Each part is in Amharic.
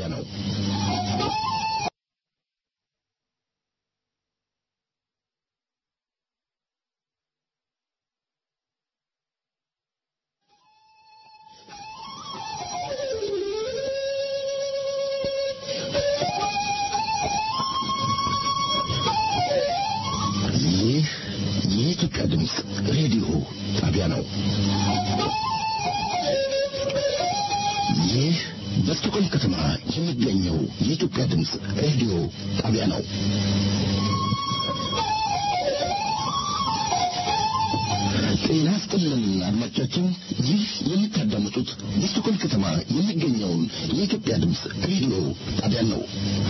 ነው። ይህ የኢትዮጵያ ድምፅ ሬዲዮ ጣቢያ ነው። ይህ በስቶኮልም ከተማ የሚገኘው የኢትዮጵያ ድምፅ ሬዲዮ ጣቢያ ነው። ጤና ይስጥልን አድማጮቻችን፣ ይህ የምታዳምጡት በስቶኮልም ከተማ የሚገኘውን የኢትዮጵያ ድምፅ ሬዲዮ ጣቢያ ነው።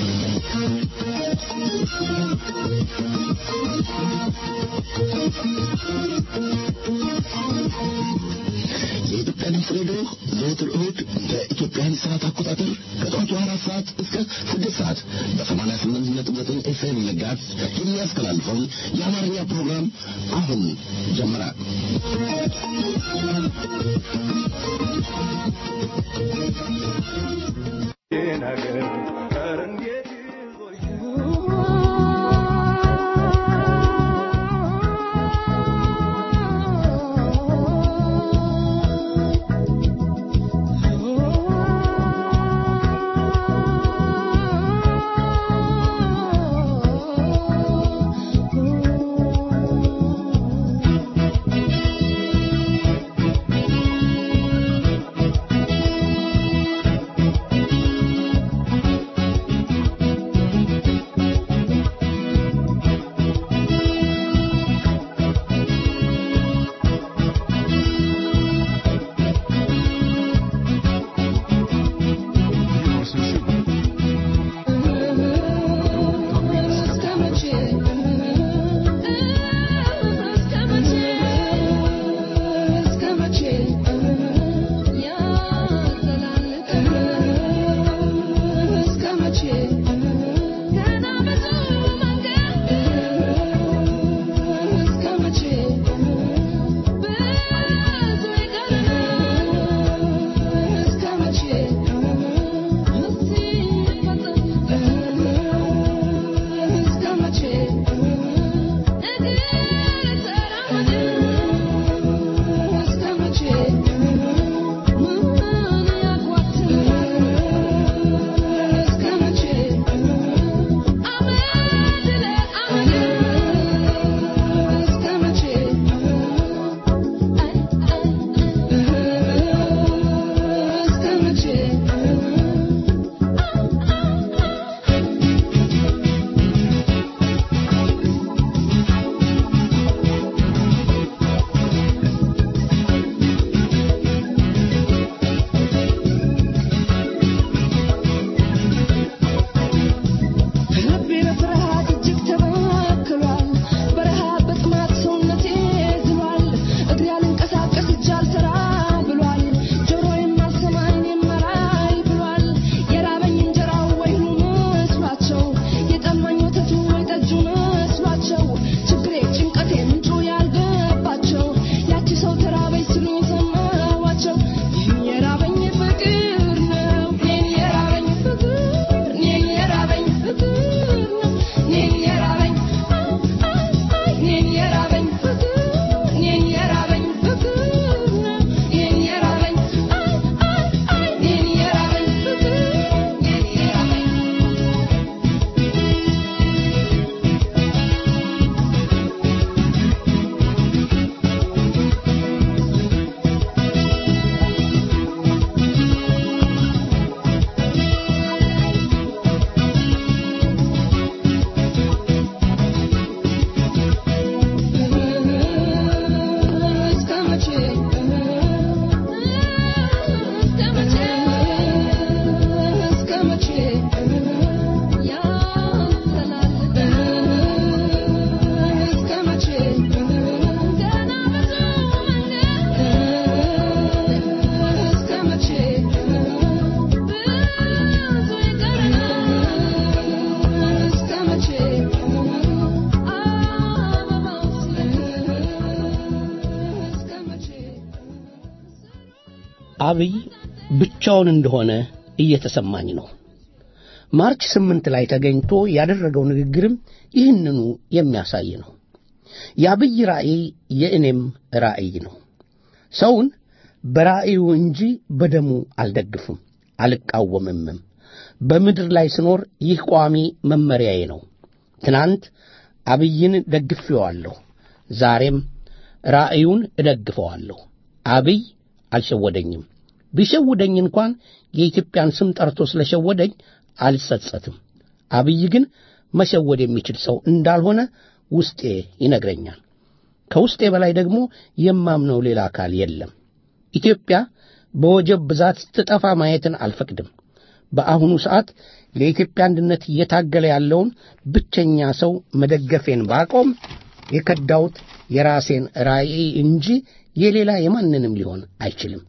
የኢትዮጵያ ድምፅ ሬዲዮ ዘወትር እሁድ በኢትዮጵያን ሰዓት አቆጣጠር ከጠዋቱ አራት ሰዓት እስከ ስድስት ሰዓት በሰማንያ ስምንት ነጥብ ዘጠኝ ኤፍኤም መጋዝ የሚያስተላልፈውን የአማርኛ ፕሮግራም አሁን ጀመረ። አብይ ብቻውን እንደሆነ እየተሰማኝ ነው። ማርች ስምንት ላይ ተገኝቶ ያደረገው ንግግርም ይህንኑ የሚያሳይ ነው። የአብይ ራእይ የእኔም ራእይ ነው። ሰውን በራእዩ እንጂ በደሙ አልደግፍም፣ አልቃወምምም። በምድር ላይ ስኖር ይህ ቋሚ መመሪያዬ ነው። ትናንት አብይን ደግፌዋለሁ፣ ዛሬም ራእዩን እደግፈዋለሁ። አብይ አልሸወደኝም። ቢሸውደኝ እንኳን የኢትዮጵያን ስም ጠርቶ ስለሸወደኝ አልጸጸትም። አብይ ግን መሸወድ የሚችል ሰው እንዳልሆነ ውስጤ ይነግረኛል። ከውስጤ በላይ ደግሞ የማምነው ሌላ አካል የለም። ኢትዮጵያ በወጀብ ብዛት ስትጠፋ ማየትን አልፈቅድም። በአሁኑ ሰዓት ለኢትዮጵያ አንድነት እየታገለ ያለውን ብቸኛ ሰው መደገፌን ባቆም የከዳሁት የራሴን ራዕይ እንጂ የሌላ የማንንም ሊሆን አይችልም።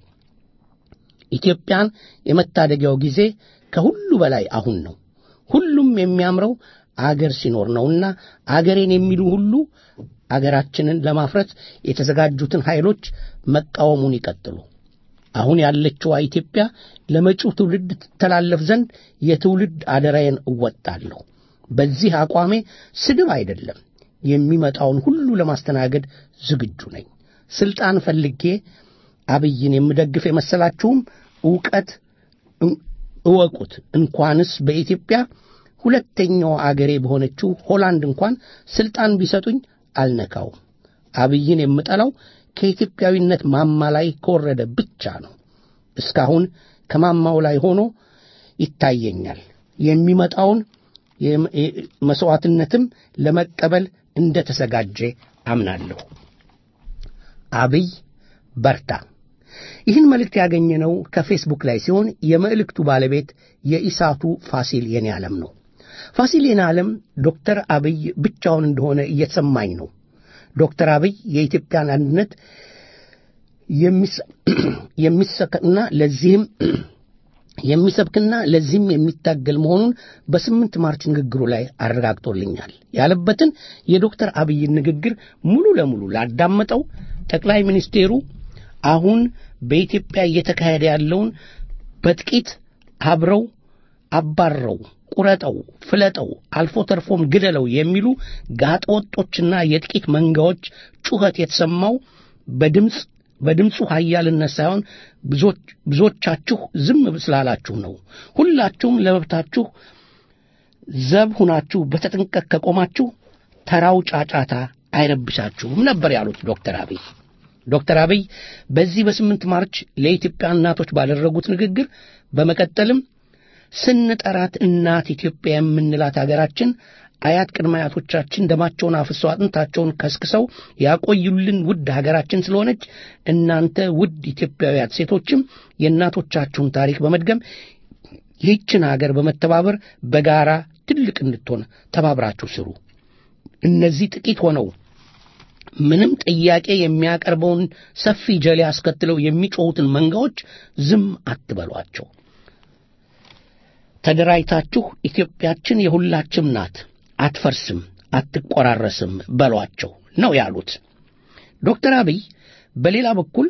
ኢትዮጵያን የመታደጊያው ጊዜ ከሁሉ በላይ አሁን ነው። ሁሉም የሚያምረው አገር ሲኖር ነውና አገሬን የሚሉ ሁሉ አገራችንን ለማፍረት የተዘጋጁትን ኃይሎች መቃወሙን ይቀጥሉ። አሁን ያለችዋ ኢትዮጵያ ለመጪው ትውልድ ትተላለፍ ዘንድ የትውልድ አደራዬን እወጣለሁ። በዚህ አቋሜ ስድብ አይደለም፣ የሚመጣውን ሁሉ ለማስተናገድ ዝግጁ ነኝ። ስልጣን ፈልጌ አብይን የምደግፍ የመሰላችሁም ዕውቀት እወቁት። እንኳንስ በኢትዮጵያ ሁለተኛው አገሬ በሆነችው ሆላንድ እንኳን ስልጣን ቢሰጡኝ አልነካውም። አብይን የምጠላው ከኢትዮጵያዊነት ማማ ላይ ከወረደ ብቻ ነው። እስካሁን ከማማው ላይ ሆኖ ይታየኛል። የሚመጣውን መሥዋዕትነትም ለመቀበል እንደ ተዘጋጀ አምናለሁ። አብይ በርታ። ይህን መልእክት ያገኘነው ከፌስቡክ ላይ ሲሆን የመልእክቱ ባለቤት የኢሳቱ ፋሲል የኔ ዓለም ነው። ፋሲል የኔ ዓለም ዶክተር አብይ ብቻውን እንደሆነ እየተሰማኝ ነው። ዶክተር አብይ የኢትዮጵያን አንድነት የሚሰብክና ለዚህም የሚሰብክና ለዚህም የሚታገል መሆኑን በስምንት ማርች ንግግሩ ላይ አረጋግጦልኛል ያለበትን የዶክተር አብይን ንግግር ሙሉ ለሙሉ ላዳመጠው ጠቅላይ ሚኒስቴሩ አሁን በኢትዮጵያ እየተካሄደ ያለውን በጥቂት አብረው አባረው ቁረጠው፣ ፍለጠው፣ አልፎ ተርፎም ግደለው የሚሉ ጋጠወጦችና የጥቂት መንጋዎች ጩኸት የተሰማው በድምፅ በድምፁ ኃያልነት ሳይሆን ብዙዎቻችሁ ዝም ስላላችሁ ነው። ሁላችሁም ለመብታችሁ ዘብ ሁናችሁ በተጠንቀቅ ከቆማችሁ ተራው ጫጫታ አይረብሻችሁም ነበር ያሉት ዶክተር አብይ። ዶክተር አብይ በዚህ በስምንት ማርች ለኢትዮጵያ እናቶች ባደረጉት ንግግር በመቀጠልም ስንጠራት እናት ኢትዮጵያ የምንላት አገራችን አያት ቅድመ አያቶቻችን ደማቸውን አፍሰው አጥንታቸውን ከስክሰው ያቆዩልን ውድ ሀገራችን ስለሆነች እናንተ ውድ ኢትዮጵያውያት ሴቶችም የእናቶቻችሁን ታሪክ በመድገም ይህችን ሀገር በመተባበር በጋራ ትልቅ እንድትሆን ተባብራችሁ ስሩ። እነዚህ ጥቂት ሆነው ምንም ጥያቄ የሚያቀርበውን ሰፊ ጀሌ አስከትለው የሚጮኹትን መንጋዎች ዝም አትበሏቸው። ተደራጅታችሁ ኢትዮጵያችን የሁላችም ናት፣ አትፈርስም፣ አትቆራረስም በሏቸው ነው ያሉት ዶክተር አብይ። በሌላ በኩል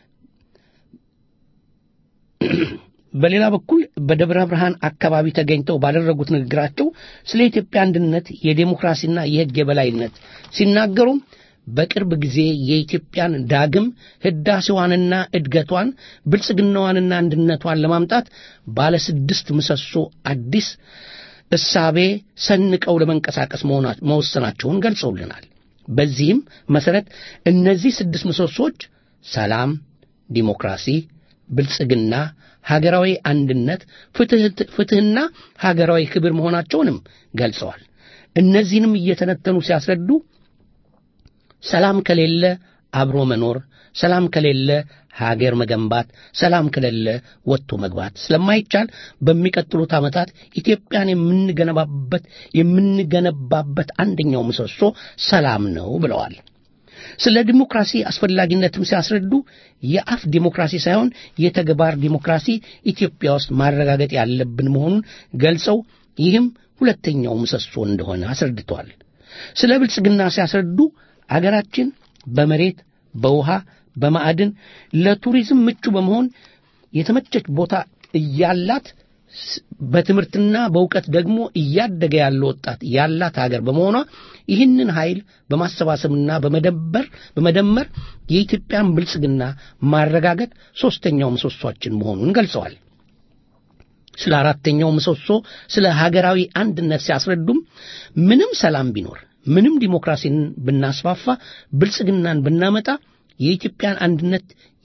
በሌላ በኩል በደብረ ብርሃን አካባቢ ተገኝተው ባደረጉት ንግግራቸው ስለ ኢትዮጵያ አንድነት፣ የዴሞክራሲና የሕግ የበላይነት ሲናገሩም በቅርብ ጊዜ የኢትዮጵያን ዳግም ህዳሴዋንና እድገቷን ብልጽግናዋንና አንድነቷን ለማምጣት ባለ ስድስት ምሰሶ አዲስ እሳቤ ሰንቀው ለመንቀሳቀስ መወሰናቸውን ገልጸውልናል። በዚህም መሰረት እነዚህ ስድስት ምሰሶች ሰላም፣ ዲሞክራሲ፣ ብልጽግና፣ ሀገራዊ አንድነት፣ ፍትሕና ሀገራዊ ክብር መሆናቸውንም ገልጸዋል። እነዚህንም እየተነተኑ ሲያስረዱ ሰላም ከሌለ አብሮ መኖር፣ ሰላም ከሌለ ሀገር መገንባት፣ ሰላም ከሌለ ወጥቶ መግባት ስለማይቻል በሚቀጥሉት ዓመታት ኢትዮጵያን የምንገነባበት የምንገነባበት አንደኛው ምሰሶ ሰላም ነው ብለዋል። ስለ ዲሞክራሲ አስፈላጊነትም ሲያስረዱ የአፍ ዲሞክራሲ ሳይሆን የተግባር ዲሞክራሲ ኢትዮጵያ ውስጥ ማረጋገጥ ያለብን መሆኑን ገልጸው ይህም ሁለተኛው ምሰሶ እንደሆነ አስረድተዋል። ስለ ብልጽግና ሲያስረዱ አገራችን በመሬት በውሃ በማዕድን ለቱሪዝም ምቹ በመሆን የተመቸች ቦታ እያላት በትምህርትና በእውቀት ደግሞ እያደገ ያለ ወጣት ያላት ሀገር በመሆኗ ይህንን ኃይል በማሰባሰብና በመደበር በመደመር የኢትዮጵያን ብልጽግና ማረጋገጥ ሦስተኛው ምሰሷችን መሆኑን ገልጸዋል። ስለ አራተኛው ምሰሶ ስለ ሀገራዊ አንድነት ሲያስረዱም ምንም ሰላም ቢኖር ምንም ዲሞክራሲን ብናስፋፋ ብልጽግናን ብናመጣ የኢትዮጵያን አንድነት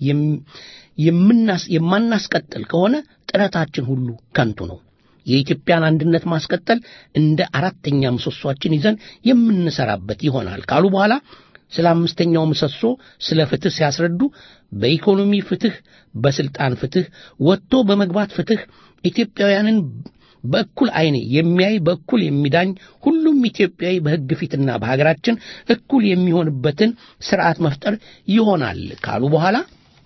የማናስቀጥል ከሆነ ጥረታችን ሁሉ ከንቱ ነው። የኢትዮጵያን አንድነት ማስቀጠል እንደ አራተኛ ምሰሷችን ይዘን የምንሰራበት ይሆናል ካሉ በኋላ ስለ አምስተኛው ምሰሶ ስለ ፍትህ ሲያስረዱ በኢኮኖሚ ፍትህ፣ በስልጣን ፍትህ፣ ወጥቶ በመግባት ፍትህ፣ ኢትዮጵያውያንን በእኩል ዓይን የሚያይ በእኩል የሚዳኝ ሁሉም ኢትዮጵያዊ በሕግ ፊትና በሀገራችን እኩል የሚሆንበትን ስርዓት መፍጠር ይሆናል ካሉ በኋላ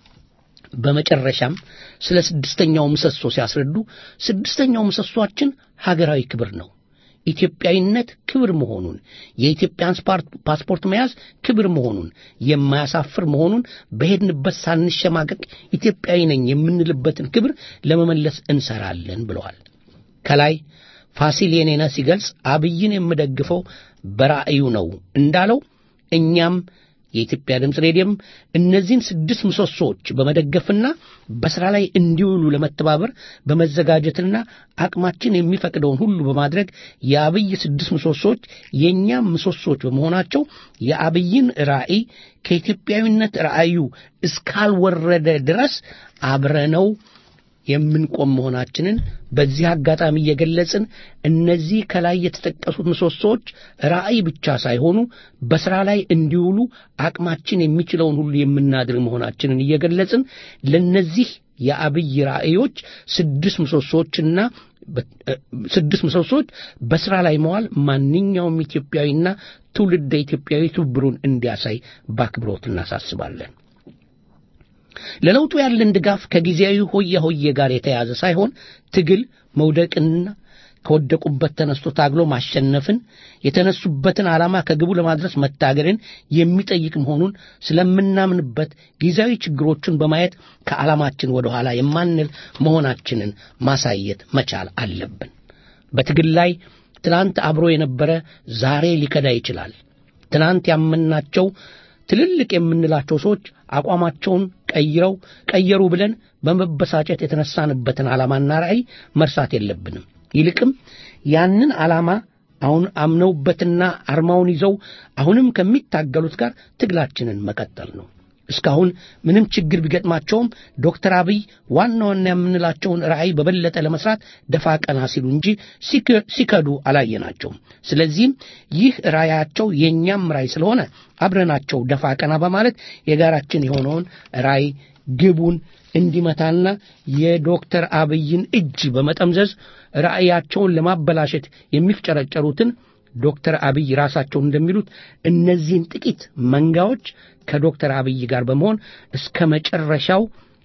በመጨረሻም ስለ ስድስተኛው ምሰሶ ሲያስረዱ ስድስተኛው ምሰሶአችን ሀገራዊ ክብር ነው። ኢትዮጵያዊነት ክብር መሆኑን የኢትዮጵያን ፓስፖርት መያዝ ክብር መሆኑን የማያሳፍር መሆኑን በሄድንበት ሳንሸማቀቅ ኢትዮጵያዊ ነኝ የምንልበትን ክብር ለመመለስ እንሰራለን ብለዋል። ከላይ ፋሲል የኔነ ሲገልጽ አብይን የምደግፈው በራእዩ ነው እንዳለው እኛም የኢትዮጵያ ድምፅ ሬዲዮም እነዚህን ስድስት ምሰሶዎች በመደገፍና በሥራ ላይ እንዲውሉ ለመተባበር በመዘጋጀትና አቅማችን የሚፈቅደውን ሁሉ በማድረግ የአብይ ስድስት ምሰሶዎች የእኛም ምሰሶዎች በመሆናቸው የአብይን ራእይ ከኢትዮጵያዊነት ራእዩ እስካልወረደ ድረስ አብረነው የምንቆም መሆናችንን በዚህ አጋጣሚ እየገለጽን እነዚህ ከላይ የተጠቀሱት ምሰሶዎች ራእይ ብቻ ሳይሆኑ በሥራ ላይ እንዲውሉ አቅማችን የሚችለውን ሁሉ የምናድር መሆናችንን እየገለጽን ለነዚህ የአብይ ራእዮች ስድስት ምሰሶዎችና ስድስት ምሰሶዎች በሥራ ላይ መዋል ማንኛውም ኢትዮጵያዊና ትውልደ ኢትዮጵያዊ ትብብሩን እንዲያሳይ በአክብሮት እናሳስባለን። ለለውጡ ያለን ድጋፍ ከጊዜያዊ ሆያ ሆዬ ጋር የተያዘ ሳይሆን ትግል መውደቅንና ከወደቁበት ተነስቶ ታግሎ ማሸነፍን የተነሱበትን ዓላማ ከግቡ ለማድረስ መታገልን የሚጠይቅ መሆኑን ስለምናምንበት ጊዜያዊ ችግሮችን በማየት ከዓላማችን ወደ ኋላ የማንል መሆናችንን ማሳየት መቻል አለብን። በትግል ላይ ትናንት አብሮ የነበረ ዛሬ ሊከዳ ይችላል። ትናንት ያመናቸው ትልልቅ የምንላቸው ሰዎች አቋማቸውን ቀይረው ቀየሩ ብለን በመበሳጨት የተነሳንበትን ዓላማና ራዕይ መርሳት የለብንም። ይልቅም ያንን ዓላማ አሁን አምነውበትና አርማውን ይዘው አሁንም ከሚታገሉት ጋር ትግላችንን መቀጠል ነው። እስካሁን ምንም ችግር ቢገጥማቸውም ዶክተር አብይ ዋና ዋና የምንላቸውን ራዕይ በበለጠ ለመስራት ደፋ ቀና ሲሉ እንጂ ሲከዱ አላየናቸውም። ስለዚህም ይህ ራዕያቸው የእኛም ራዕይ ስለሆነ አብረናቸው ደፋ ቀና በማለት የጋራችን የሆነውን ራዕይ ግቡን እንዲመታና የዶክተር አብይን እጅ በመጠምዘዝ ራዕያቸውን ለማበላሸት የሚፍጨረጨሩትን ዶክተር አብይ ራሳቸው እንደሚሉት እነዚህን ጥቂት መንጋዎች ከዶክተር አብይ ጋር በመሆን እስከ መጨረሻው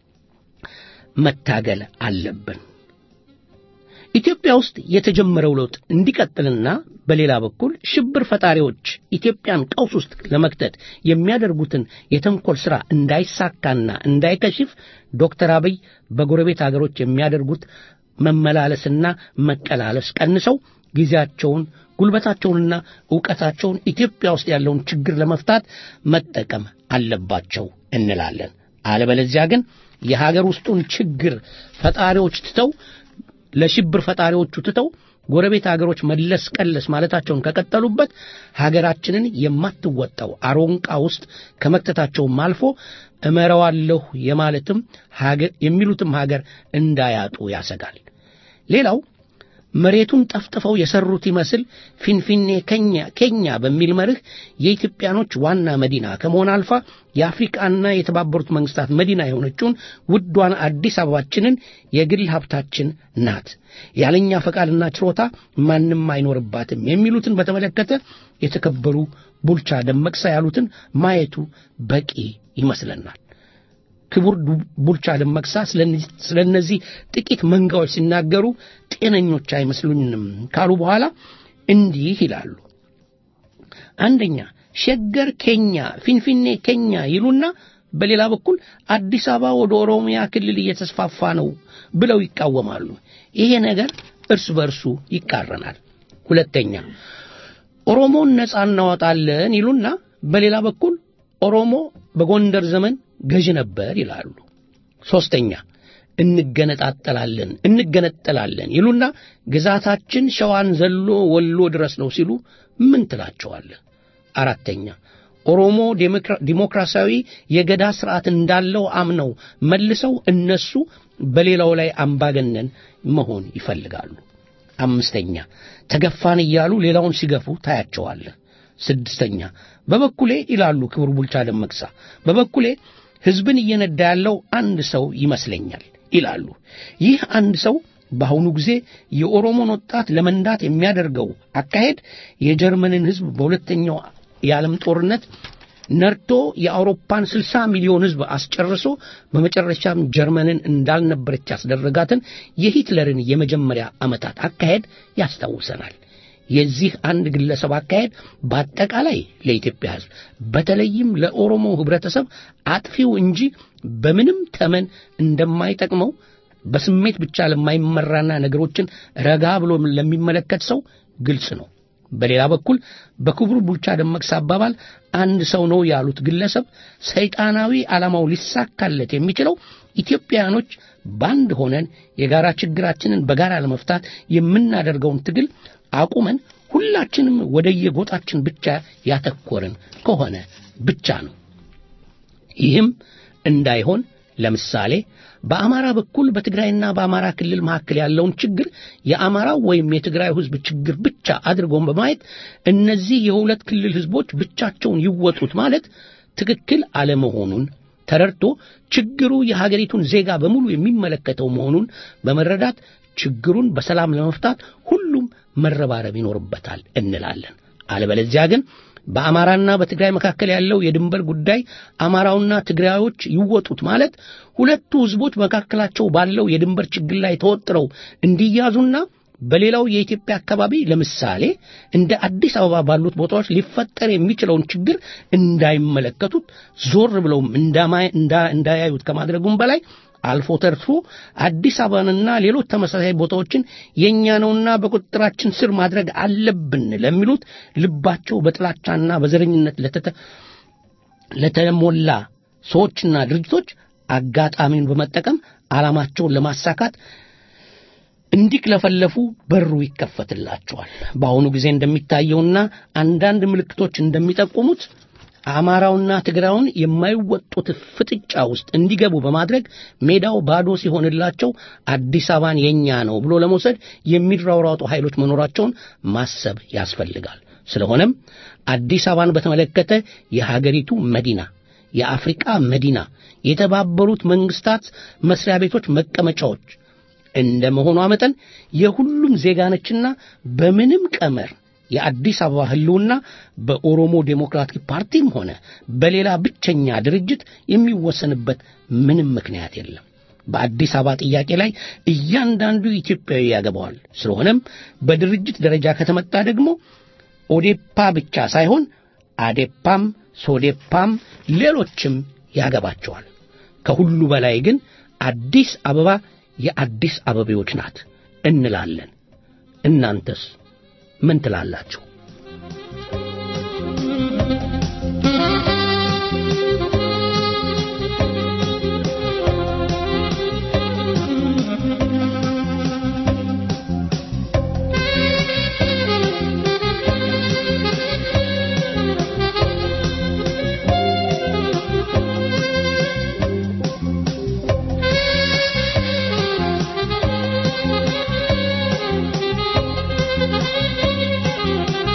መታገል አለብን። ኢትዮጵያ ውስጥ የተጀመረው ለውጥ እንዲቀጥልና በሌላ በኩል ሽብር ፈጣሪዎች ኢትዮጵያን ቀውስ ውስጥ ለመክተት የሚያደርጉትን የተንኮል ሥራ እንዳይሳካና እንዳይከሽፍ ዶክተር አብይ በጎረቤት አገሮች የሚያደርጉት መመላለስና መቀላለስ ቀንሰው ጊዜያቸውን ጉልበታቸውንና ዕውቀታቸውን ኢትዮጵያ ውስጥ ያለውን ችግር ለመፍታት መጠቀም አለባቸው እንላለን። አለበለዚያ ግን የሀገር ውስጡን ችግር ፈጣሪዎች ትተው ለሽብር ፈጣሪዎቹ ትተው ጎረቤት ሀገሮች መለስ ቀለስ ማለታቸውን ከቀጠሉበት ሀገራችንን የማትወጣው አሮንቃ ውስጥ ከመክተታቸውም አልፎ እመረዋለሁ የማለትም የሚሉትም ሀገር እንዳያጡ ያሰጋል። ሌላው መሬቱን ጠፍጥፈው የሰሩት ይመስል ፊንፊኔ ከኛ ኬኛ በሚል መርህ የኢትዮጵያኖች ዋና መዲና ከመሆን አልፋ የአፍሪቃና የተባበሩት መንግስታት መዲና የሆነችውን ውዷን አዲስ አበባችንን የግል ሀብታችን ናት፣ ያለኛ ፈቃድና ችሮታ ማንም አይኖርባትም የሚሉትን በተመለከተ የተከበሩ ቡልቻ ደመቅሳ ያሉትን ማየቱ በቂ ይመስለናል። ክቡር ቡልቻ ደመቅሳ ስለ እነዚህ ጥቂት መንጋዎች ሲናገሩ ጤነኞች አይመስሉኝም ካሉ በኋላ እንዲህ ይላሉ። አንደኛ ሸገር ኬኛ፣ ፊንፊኔ ኬኛ ይሉና በሌላ በኩል አዲስ አበባ ወደ ኦሮሚያ ክልል እየተስፋፋ ነው ብለው ይቃወማሉ። ይሄ ነገር እርስ በርሱ ይቃረናል። ሁለተኛ ኦሮሞን ነፃ እናወጣለን ይሉና በሌላ በኩል ኦሮሞ በጎንደር ዘመን ገዥ ነበር ይላሉ። ሶስተኛ እንገነጣጠላለን እንገነጠላለን ይሉና ግዛታችን ሸዋን ዘሎ ወሎ ድረስ ነው ሲሉ ምን ትላቸዋለህ? አራተኛ ኦሮሞ ዲሞክራሲያዊ የገዳ ስርዓት እንዳለው አምነው መልሰው እነሱ በሌላው ላይ አምባገነን መሆን ይፈልጋሉ። አምስተኛ ተገፋን እያሉ ሌላውን ሲገፉ ታያቸዋለህ። ስድስተኛ በበኩሌ ይላሉ ክቡር ቡልቻ ደመቅሳ፣ በበኩሌ ሕዝብን እየነዳ ያለው አንድ ሰው ይመስለኛል ይላሉ። ይህ አንድ ሰው በአሁኑ ጊዜ የኦሮሞን ወጣት ለመንዳት የሚያደርገው አካሄድ የጀርመንን ሕዝብ በሁለተኛው የዓለም ጦርነት ነርቶ የአውሮፓን 60 ሚሊዮን ሕዝብ አስጨርሶ በመጨረሻም ጀርመንን እንዳልነበረች ያስደረጋትን የሂትለርን የመጀመሪያ ዓመታት አካሄድ ያስታውሰናል። የዚህ አንድ ግለሰብ አካሄድ በአጠቃላይ ለኢትዮጵያ ሕዝብ በተለይም ለኦሮሞ ህብረተሰብ አጥፊው እንጂ በምንም ተመን እንደማይጠቅመው በስሜት ብቻ ለማይመራና ነገሮችን ረጋ ብሎ ለሚመለከት ሰው ግልጽ ነው። በሌላ በኩል በክቡር ቡልቻ ደመቅሳ አባባል አንድ ሰው ነው ያሉት ግለሰብ ሰይጣናዊ ዓላማው ሊሳካለት የሚችለው ኢትዮጵያውያኖች በአንድ ሆነን የጋራ ችግራችንን በጋራ ለመፍታት የምናደርገውን ትግል አቁመን ሁላችንም ወደየጎጣችን ብቻ ያተኮርን ከሆነ ብቻ ነው። ይህም እንዳይሆን ለምሳሌ በአማራ በኩል በትግራይና በአማራ ክልል መካከል ያለውን ችግር የአማራው ወይም የትግራይ ህዝብ ችግር ብቻ አድርጎን በማየት እነዚህ የሁለት ክልል ህዝቦች ብቻቸውን ይወጡት ማለት ትክክል አለመሆኑን ተረድቶ ችግሩ የሀገሪቱን ዜጋ በሙሉ የሚመለከተው መሆኑን በመረዳት ችግሩን በሰላም ለመፍታት ሁሉም መረባረብ ይኖርበታል እንላለን። አለበለዚያ ግን በአማራና በትግራይ መካከል ያለው የድንበር ጉዳይ አማራውና ትግራዮች ይወጡት ማለት ሁለቱ ህዝቦች መካከላቸው ባለው የድንበር ችግር ላይ ተወጥረው እንዲያዙና በሌላው የኢትዮጵያ አካባቢ ለምሳሌ እንደ አዲስ አበባ ባሉት ቦታዎች ሊፈጠር የሚችለውን ችግር እንዳይመለከቱት ዞር ብለውም እንዳያዩት ከማድረጉም በላይ አልፎ ተርፎ አዲስ አበባንና ሌሎች ተመሳሳይ ቦታዎችን የእኛ ነውና በቁጥጥራችን ስር ማድረግ አለብን ለሚሉት ልባቸው በጥላቻና በዘረኝነት ለተሞላ ሰዎችና ድርጅቶች አጋጣሚውን በመጠቀም ዓላማቸውን ለማሳካት እንዲክለፈለፉ በሩ ይከፈትላቸዋል። በአሁኑ ጊዜ እንደሚታየውና አንዳንድ ምልክቶች እንደሚጠቁሙት አማራውና ትግራዩን የማይወጡት ፍጥጫ ውስጥ እንዲገቡ በማድረግ ሜዳው ባዶ ሲሆንላቸው አዲስ አበባን የኛ ነው ብሎ ለመውሰድ የሚራውራጡ ኃይሎች መኖራቸውን ማሰብ ያስፈልጋል። ስለሆነም አዲስ አበባን በተመለከተ የሀገሪቱ መዲና፣ የአፍሪቃ መዲና፣ የተባበሩት መንግስታት መስሪያ ቤቶች መቀመጫዎች እንደ መሆኗ መጠን የሁሉም ዜጋ ነችና በምንም ቀመር የአዲስ አበባ ህልውና በኦሮሞ ዴሞክራቲክ ፓርቲም ሆነ በሌላ ብቸኛ ድርጅት የሚወሰንበት ምንም ምክንያት የለም። በአዲስ አበባ ጥያቄ ላይ እያንዳንዱ ኢትዮጵያዊ ያገባዋል። ስለሆነም በድርጅት ደረጃ ከተመጣ ደግሞ ኦዴፓ ብቻ ሳይሆን አዴፓም፣ ሶዴፓም ሌሎችም ያገባቸዋል። ከሁሉ በላይ ግን አዲስ አበባ የአዲስ አበቤዎች ናት እንላለን። እናንተስ ምን ትላላችሁ? Thank you.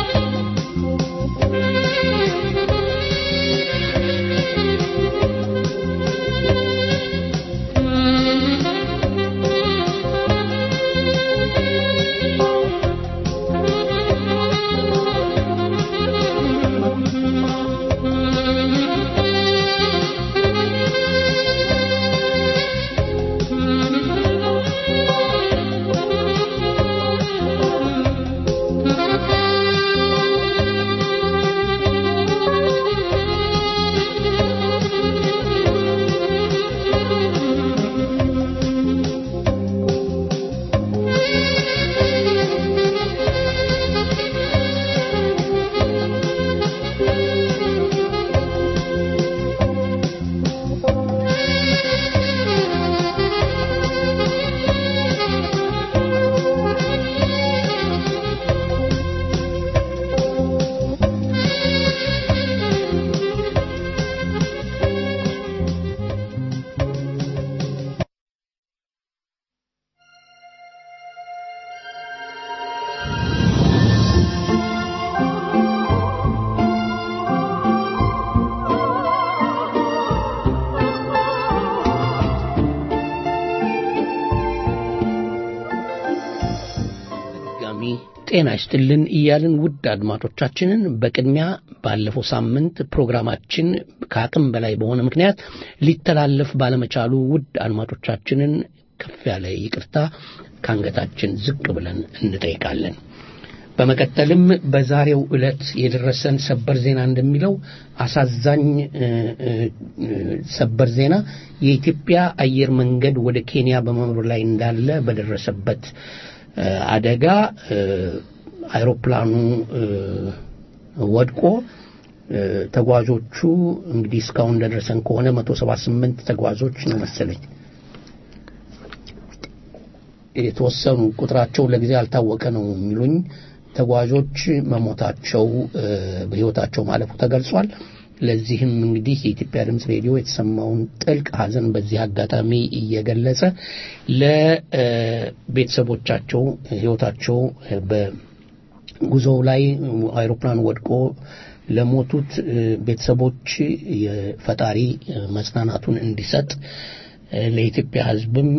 ጤና ይስጥልን እያልን ውድ አድማጮቻችንን በቅድሚያ ባለፈው ሳምንት ፕሮግራማችን ከአቅም በላይ በሆነ ምክንያት ሊተላለፍ ባለመቻሉ ውድ አድማጮቻችንን ከፍ ያለ ይቅርታ ከአንገታችን ዝቅ ብለን እንጠይቃለን። በመቀጠልም በዛሬው ዕለት የደረሰን ሰበር ዜና እንደሚለው አሳዛኝ ሰበር ዜና የኢትዮጵያ አየር መንገድ ወደ ኬንያ በመብረር ላይ እንዳለ በደረሰበት አደጋ አይሮፕላኑ ወድቆ ተጓዦቹ እንግዲህ እስካሁን እንደደረሰን ከሆነ 178 ተጓዦች ነው መሰለኝ የተወሰኑ ቁጥራቸው ለጊዜ ያልታወቀ ነው የሚሉኝ ተጓዦች መሞታቸው በሕይወታቸው ማለፉ ተገልጿል። ለዚህም እንግዲህ የኢትዮጵያ ድምፅ ሬዲዮ የተሰማውን ጥልቅ ሐዘን በዚህ አጋጣሚ እየገለጸ ለቤተሰቦቻቸው ሕይወታቸው በጉዞው ላይ አይሮፕላን ወድቆ ለሞቱት ቤተሰቦች የፈጣሪ መጽናናቱን እንዲሰጥ ለኢትዮጵያ ሕዝብም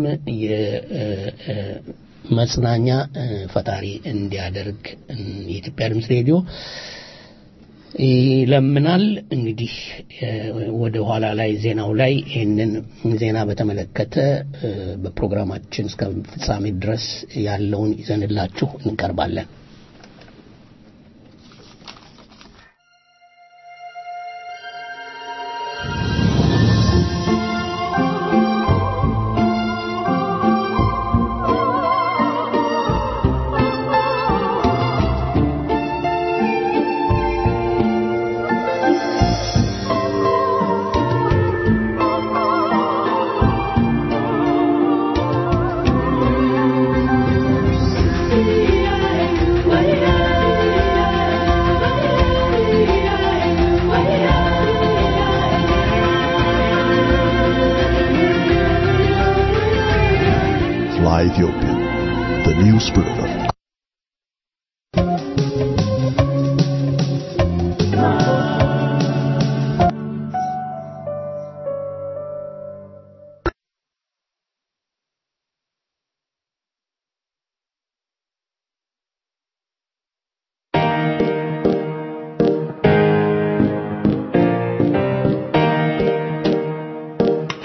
መጽናኛ ፈጣሪ እንዲያደርግ የኢትዮጵያ ድምፅ ሬዲዮ ይለምናል። እንግዲህ ወደ ኋላ ላይ ዜናው ላይ ይህንን ዜና በተመለከተ በፕሮግራማችን እስከ ፍጻሜ ድረስ ያለውን ይዘንላችሁ እንቀርባለን። Fly Ethiopia, the new spoofer.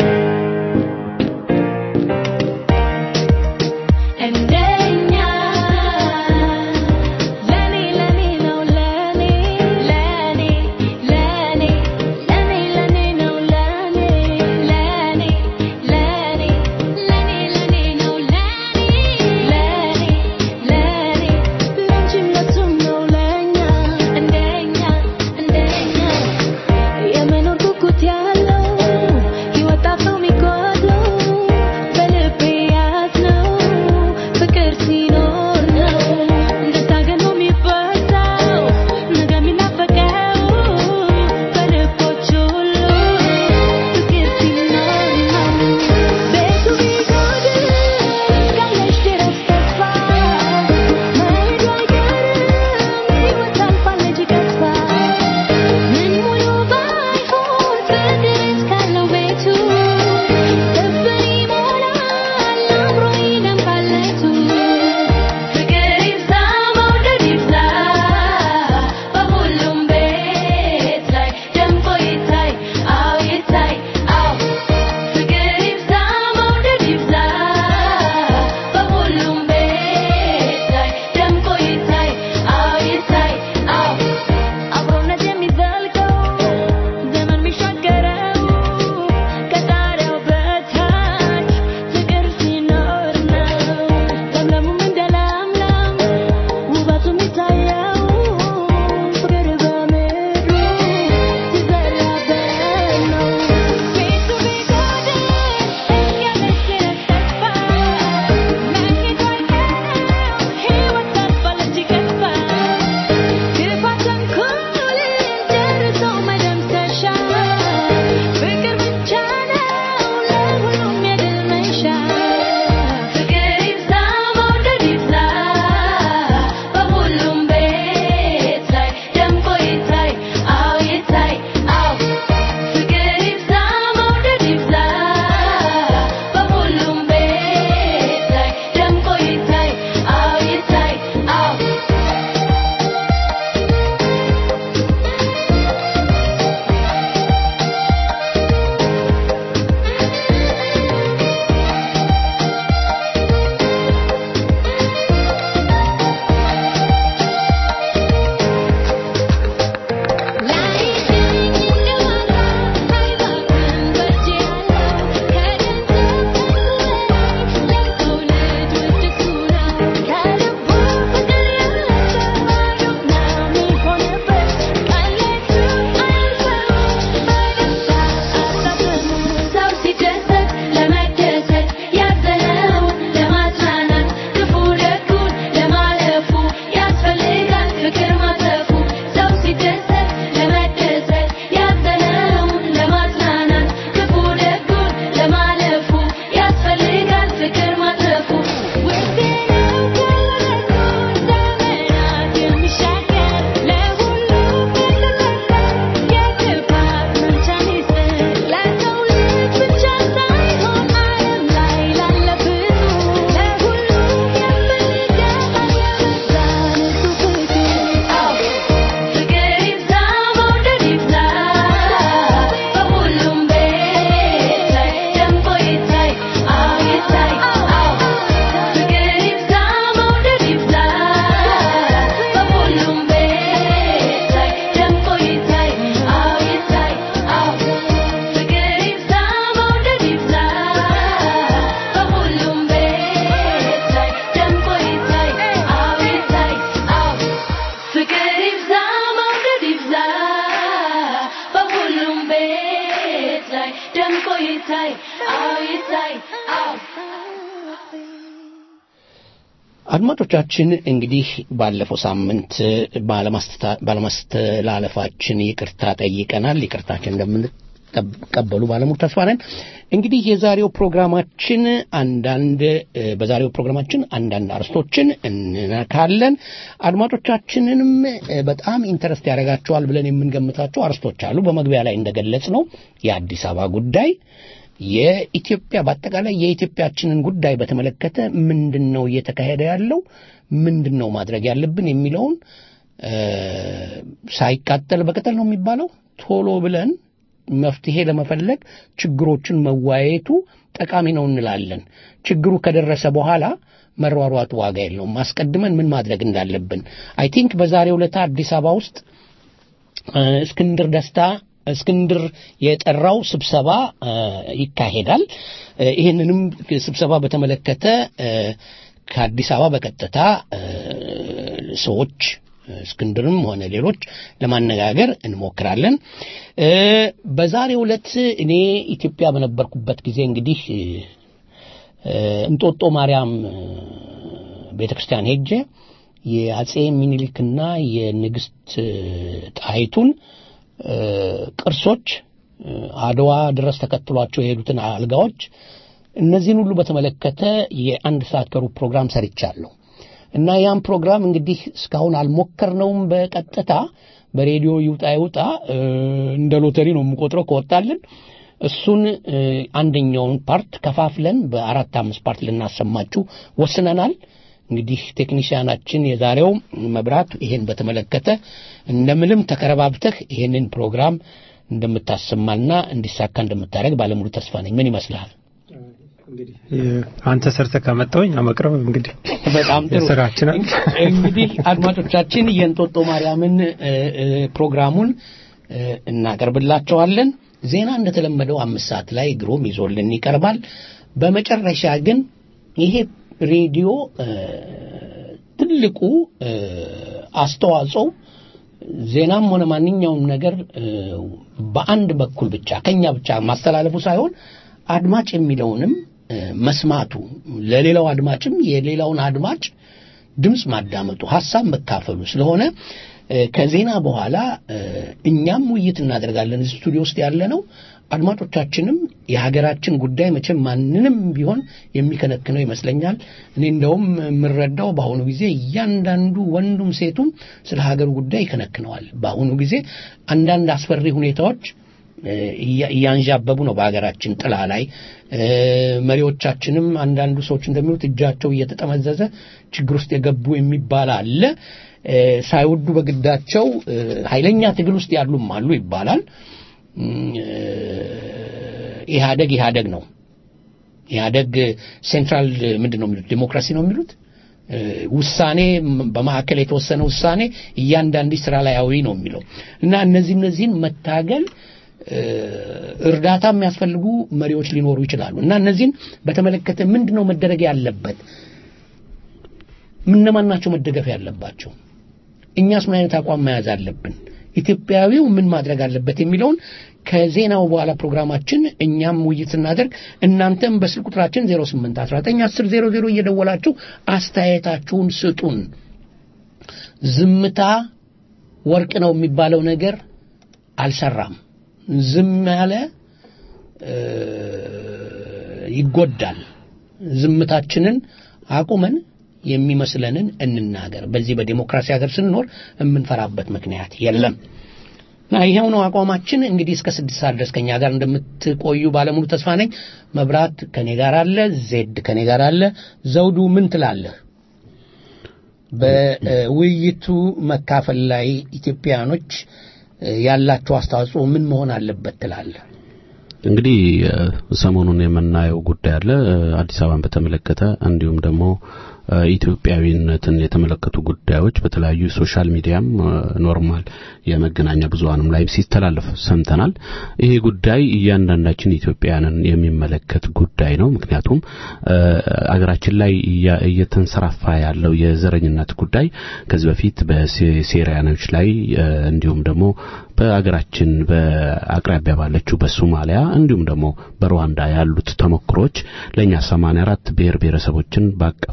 እንደኛ አድማጮቻችን እንግዲህ ባለፈው ሳምንት ባለማስተላለፋችን ይቅርታ ጠይቀናል። ይቅርታችን እንደምንቀበሉ ባለሙሉ ተስፋ ነን። እንግዲህ የዛሬው ፕሮግራማችን አንዳንድ በዛሬው ፕሮግራማችን አንዳንድ አርስቶችን እንነካለን። አድማጮቻችንንም በጣም ኢንተረስት ያደርጋቸዋል ብለን የምንገምታቸው አርስቶች አሉ። በመግቢያ ላይ እንደገለጽ ነው የአዲስ አበባ ጉዳይ የኢትዮጵያ በአጠቃላይ የኢትዮጵያችንን ጉዳይ በተመለከተ ምንድን ነው እየተካሄደ ያለው፣ ምንድን ነው ማድረግ ያለብን የሚለውን ሳይቃጠል በቅጠል ነው የሚባለው ቶሎ ብለን መፍትሄ ለመፈለግ ችግሮችን መወያየቱ ጠቃሚ ነው እንላለን። ችግሩ ከደረሰ በኋላ መሯሯጡ ዋጋ የለውም። አስቀድመን ምን ማድረግ እንዳለብን አይ ቲንክ በዛሬው ዕለት አዲስ አበባ ውስጥ እስክንድር ደስታ እስክንድር የጠራው ስብሰባ ይካሄዳል። ይህንንም ስብሰባ በተመለከተ ከአዲስ አበባ በቀጥታ ሰዎች እስክንድርም ሆነ ሌሎች ለማነጋገር እንሞክራለን። በዛሬው ዕለት እኔ ኢትዮጵያ በነበርኩበት ጊዜ እንግዲህ እንጦጦ ማርያም ቤተ ክርስቲያን ሄጄ የአጼ ሚኒሊክና የንግሥት ጣይቱን ቅርሶች አድዋ ድረስ ተከትሏቸው የሄዱትን አልጋዎች እነዚህን ሁሉ በተመለከተ የአንድ ሰዓት ከሩብ ፕሮግራም ሰርቻለሁ እና ያን ፕሮግራም እንግዲህ እስካሁን አልሞከርነውም በቀጥታ በሬዲዮ ይውጣ ይውጣ እንደ ሎተሪ ነው የምቆጥረው ከወጣልን እሱን አንደኛውን ፓርት ከፋፍለን በአራት አምስት ፓርት ልናሰማችሁ ወስነናል እንግዲህ ቴክኒሽያናችን የዛሬው መብራት ይሄን በተመለከተ እንደምንም ተከረባብተህ ይሄንን ፕሮግራም እንደምታሰማና እንዲሳካ እንደምታደርግ ባለሙሉ ተስፋ ነኝ። ምን ይመስልሃል? አንተ ሰርተ ካመጣውኝ አመቅረብ እንግዲህ በጣም ጥሩ ስራችን እንግዲህ አድማጮቻችን የእንጦጦ ማርያምን ፕሮግራሙን እናቀርብላቸዋለን። ዜና እንደተለመደው አምስት ሰዓት ላይ ግሩም ይዞልን ይቀርባል። በመጨረሻ ግን ይሄ ሬዲዮ ትልቁ አስተዋጽኦ ዜናም ሆነ ማንኛውም ነገር በአንድ በኩል ብቻ ከኛ ብቻ ማስተላለፉ ሳይሆን አድማጭ የሚለውንም መስማቱ ለሌላው አድማጭም የሌላውን አድማጭ ድምፅ ማዳመጡ ሀሳብ መካፈሉ ስለሆነ ከዜና በኋላ እኛም ውይይት እናደርጋለን እዚህ ስቱዲዮ ውስጥ ያለ ነው አድማጮቻችንም የሀገራችን ጉዳይ መቼም ማንንም ቢሆን የሚከነክነው ይመስለኛል እኔ እንደውም የምረዳው በአሁኑ ጊዜ እያንዳንዱ ወንዱም ሴቱም ስለ ሀገሩ ጉዳይ ይከነክነዋል በአሁኑ ጊዜ አንዳንድ አስፈሪ ሁኔታዎች እያንዣበቡ ነው በሀገራችን ጥላ ላይ መሪዎቻችንም አንዳንዱ ሰዎች እንደሚሉት እጃቸው እየተጠመዘዘ ችግር ውስጥ የገቡ የሚባል አለ ሳይወዱ በግዳቸው ኃይለኛ ትግል ውስጥ ያሉም አሉ ይባላል ኢህአደግ ኢህአደግ ነው ኢህአደግ ሴንትራል ምንድን ነው የሚሉት ዲሞክራሲ ነው የሚሉት ውሳኔ በማዕከል የተወሰነ ውሳኔ እያንዳንዱ ስራ ላይ አዊ ነው የሚለው እና እነዚህ እነዚህን መታገል እርዳታ የሚያስፈልጉ መሪዎች ሊኖሩ ይችላሉ እና እነዚህን በተመለከተ ምንድን ነው መደረግ ያለበት ምነማን ናቸው መደገፍ ያለባቸው እኛስ ምን አይነት አቋም መያዝ አለብን ኢትዮጵያዊው ምን ማድረግ አለበት የሚለውን ከዜናው በኋላ ፕሮግራማችን እኛም ውይይት ስናደርግ እናንተም በስልክ ቁጥራችን 08191000 እየደወላችሁ አስተያየታችሁን ስጡን ዝምታ ወርቅ ነው የሚባለው ነገር አልሰራም ዝም ያለ ይጎዳል ዝምታችንን አቁመን የሚመስለንን እንናገር በዚህ በዲሞክራሲ ሀገር ስንኖር የምንፈራበት ምክንያት የለም እና ይሄው ነው አቋማችን እንግዲህ እስከ ስድስት ሰዓት ድረስ ከኛ ጋር እንደምትቆዩ ባለሙሉ ተስፋ ነኝ መብራት ከኔ ጋር አለ ዜድ ከኔ ጋር አለ ዘውዱ ምን ትላለህ በውይይቱ መካፈል ላይ ኢትዮጵያኖች ያላቸው አስተዋጽኦ ምን መሆን አለበት ትላለህ እንግዲህ ሰሞኑን የምናየው ጉዳይ አለ አዲስ አበባን በተመለከተ እንዲሁም ደግሞ ኢትዮጵያዊነትን የተመለከቱ ጉዳዮች በተለያዩ ሶሻል ሚዲያም ኖርማል የመገናኛ ብዙሃንም ላይ ሲተላለፍ ሰምተናል። ይሄ ጉዳይ እያንዳንዳችን ኢትዮጵያውያንን የሚመለከት ጉዳይ ነው። ምክንያቱም አገራችን ላይ እየተንሰራፋ ያለው የዘረኝነት ጉዳይ ከዚህ በፊት በሴሪያኖች ላይ እንዲሁም ደግሞ በአገራችን በአቅራቢያ ባለችው በሶማሊያ እንዲሁም ደግሞ በሩዋንዳ ያሉት ተሞክሮች ለኛ 84 ብሔር ብሔረሰቦችን ባቀፈች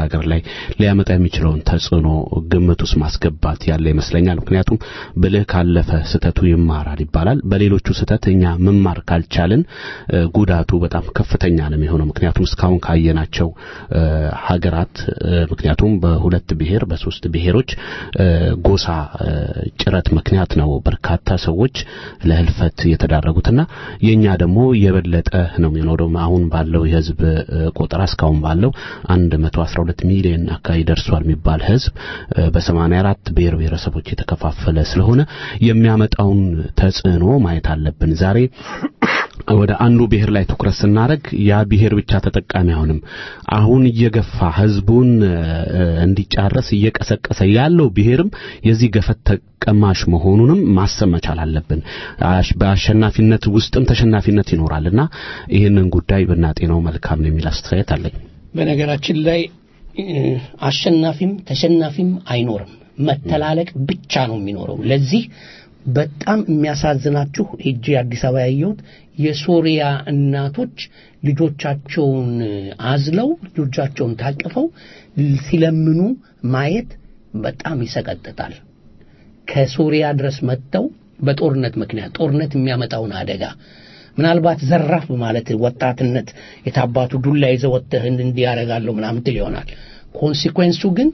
ሀገር ላይ ሊያመጣ የሚችለውን ተጽዕኖ ግምት ውስጥ ማስገባት ያለ ይመስለኛል። ምክንያቱም ብልህ ካለፈ ስህተቱ ይማራል ይባላል። በሌሎቹ ስህተት እኛ መማር ካልቻልን ጉዳቱ በጣም ከፍተኛ ነው የሚሆነው። ምክንያቱም እስካሁን ካየናቸው ሀገራት ምክንያቱም በሁለት ብሔር በሶስት ብሔሮች ጎሳ ጭረት ምክንያት ነው በርካታ ሰዎች ለህልፈት የተዳረጉትና የኛ ደግሞ የበለጠ ነው የሚኖረው። አሁን ባለው የህዝብ ቆጠራ እስካሁን ባለው 112 ሚሊዮን አካባቢ ደርሷል የሚባል ህዝብ በ84 ብሔር ብሔረሰቦች የተከፋፈለ ስለሆነ የሚያመጣውን ተጽዕኖ ማየት አለብን። ዛሬ ወደ አንዱ ብሔር ላይ ትኩረት ስናደርግ ያ ብሔር ብቻ ተጠቃሚ አይሆንም። አሁን እየገፋ ህዝቡን እንዲጫረስ እየቀሰቀሰ ያለው ብሔርም የዚህ ገፈት ተቀማሽ መሆኑንም ማሰብ መቻል አለብን። በአሸናፊነት ውስጥም ተሸናፊነት ይኖራልና ይህንን ጉዳይ ብናጤነው መልካም ነው የሚል አስተያየት አለኝ። በነገራችን ላይ አሸናፊም ተሸናፊም አይኖርም። መተላለቅ ብቻ ነው የሚኖረው። ለዚህ በጣም የሚያሳዝናችሁ ሄጄ አዲስ አበባ ያየሁት የሶሪያ እናቶች ልጆቻቸውን አዝለው ልጆቻቸውን ታቅፈው ሲለምኑ ማየት በጣም ይሰቀጥጣል። ከሶሪያ ድረስ መጥተው በጦርነት ምክንያት ጦርነት የሚያመጣውን አደጋ ምናልባት ዘራፍ ማለት ወጣትነት የታባቱ ዱላ ይዘህ ወጥተህ እንዲህ ያደርጋለሁ ምናምን ትል ይሆናል። ኮንሲኩዌንሱ ግን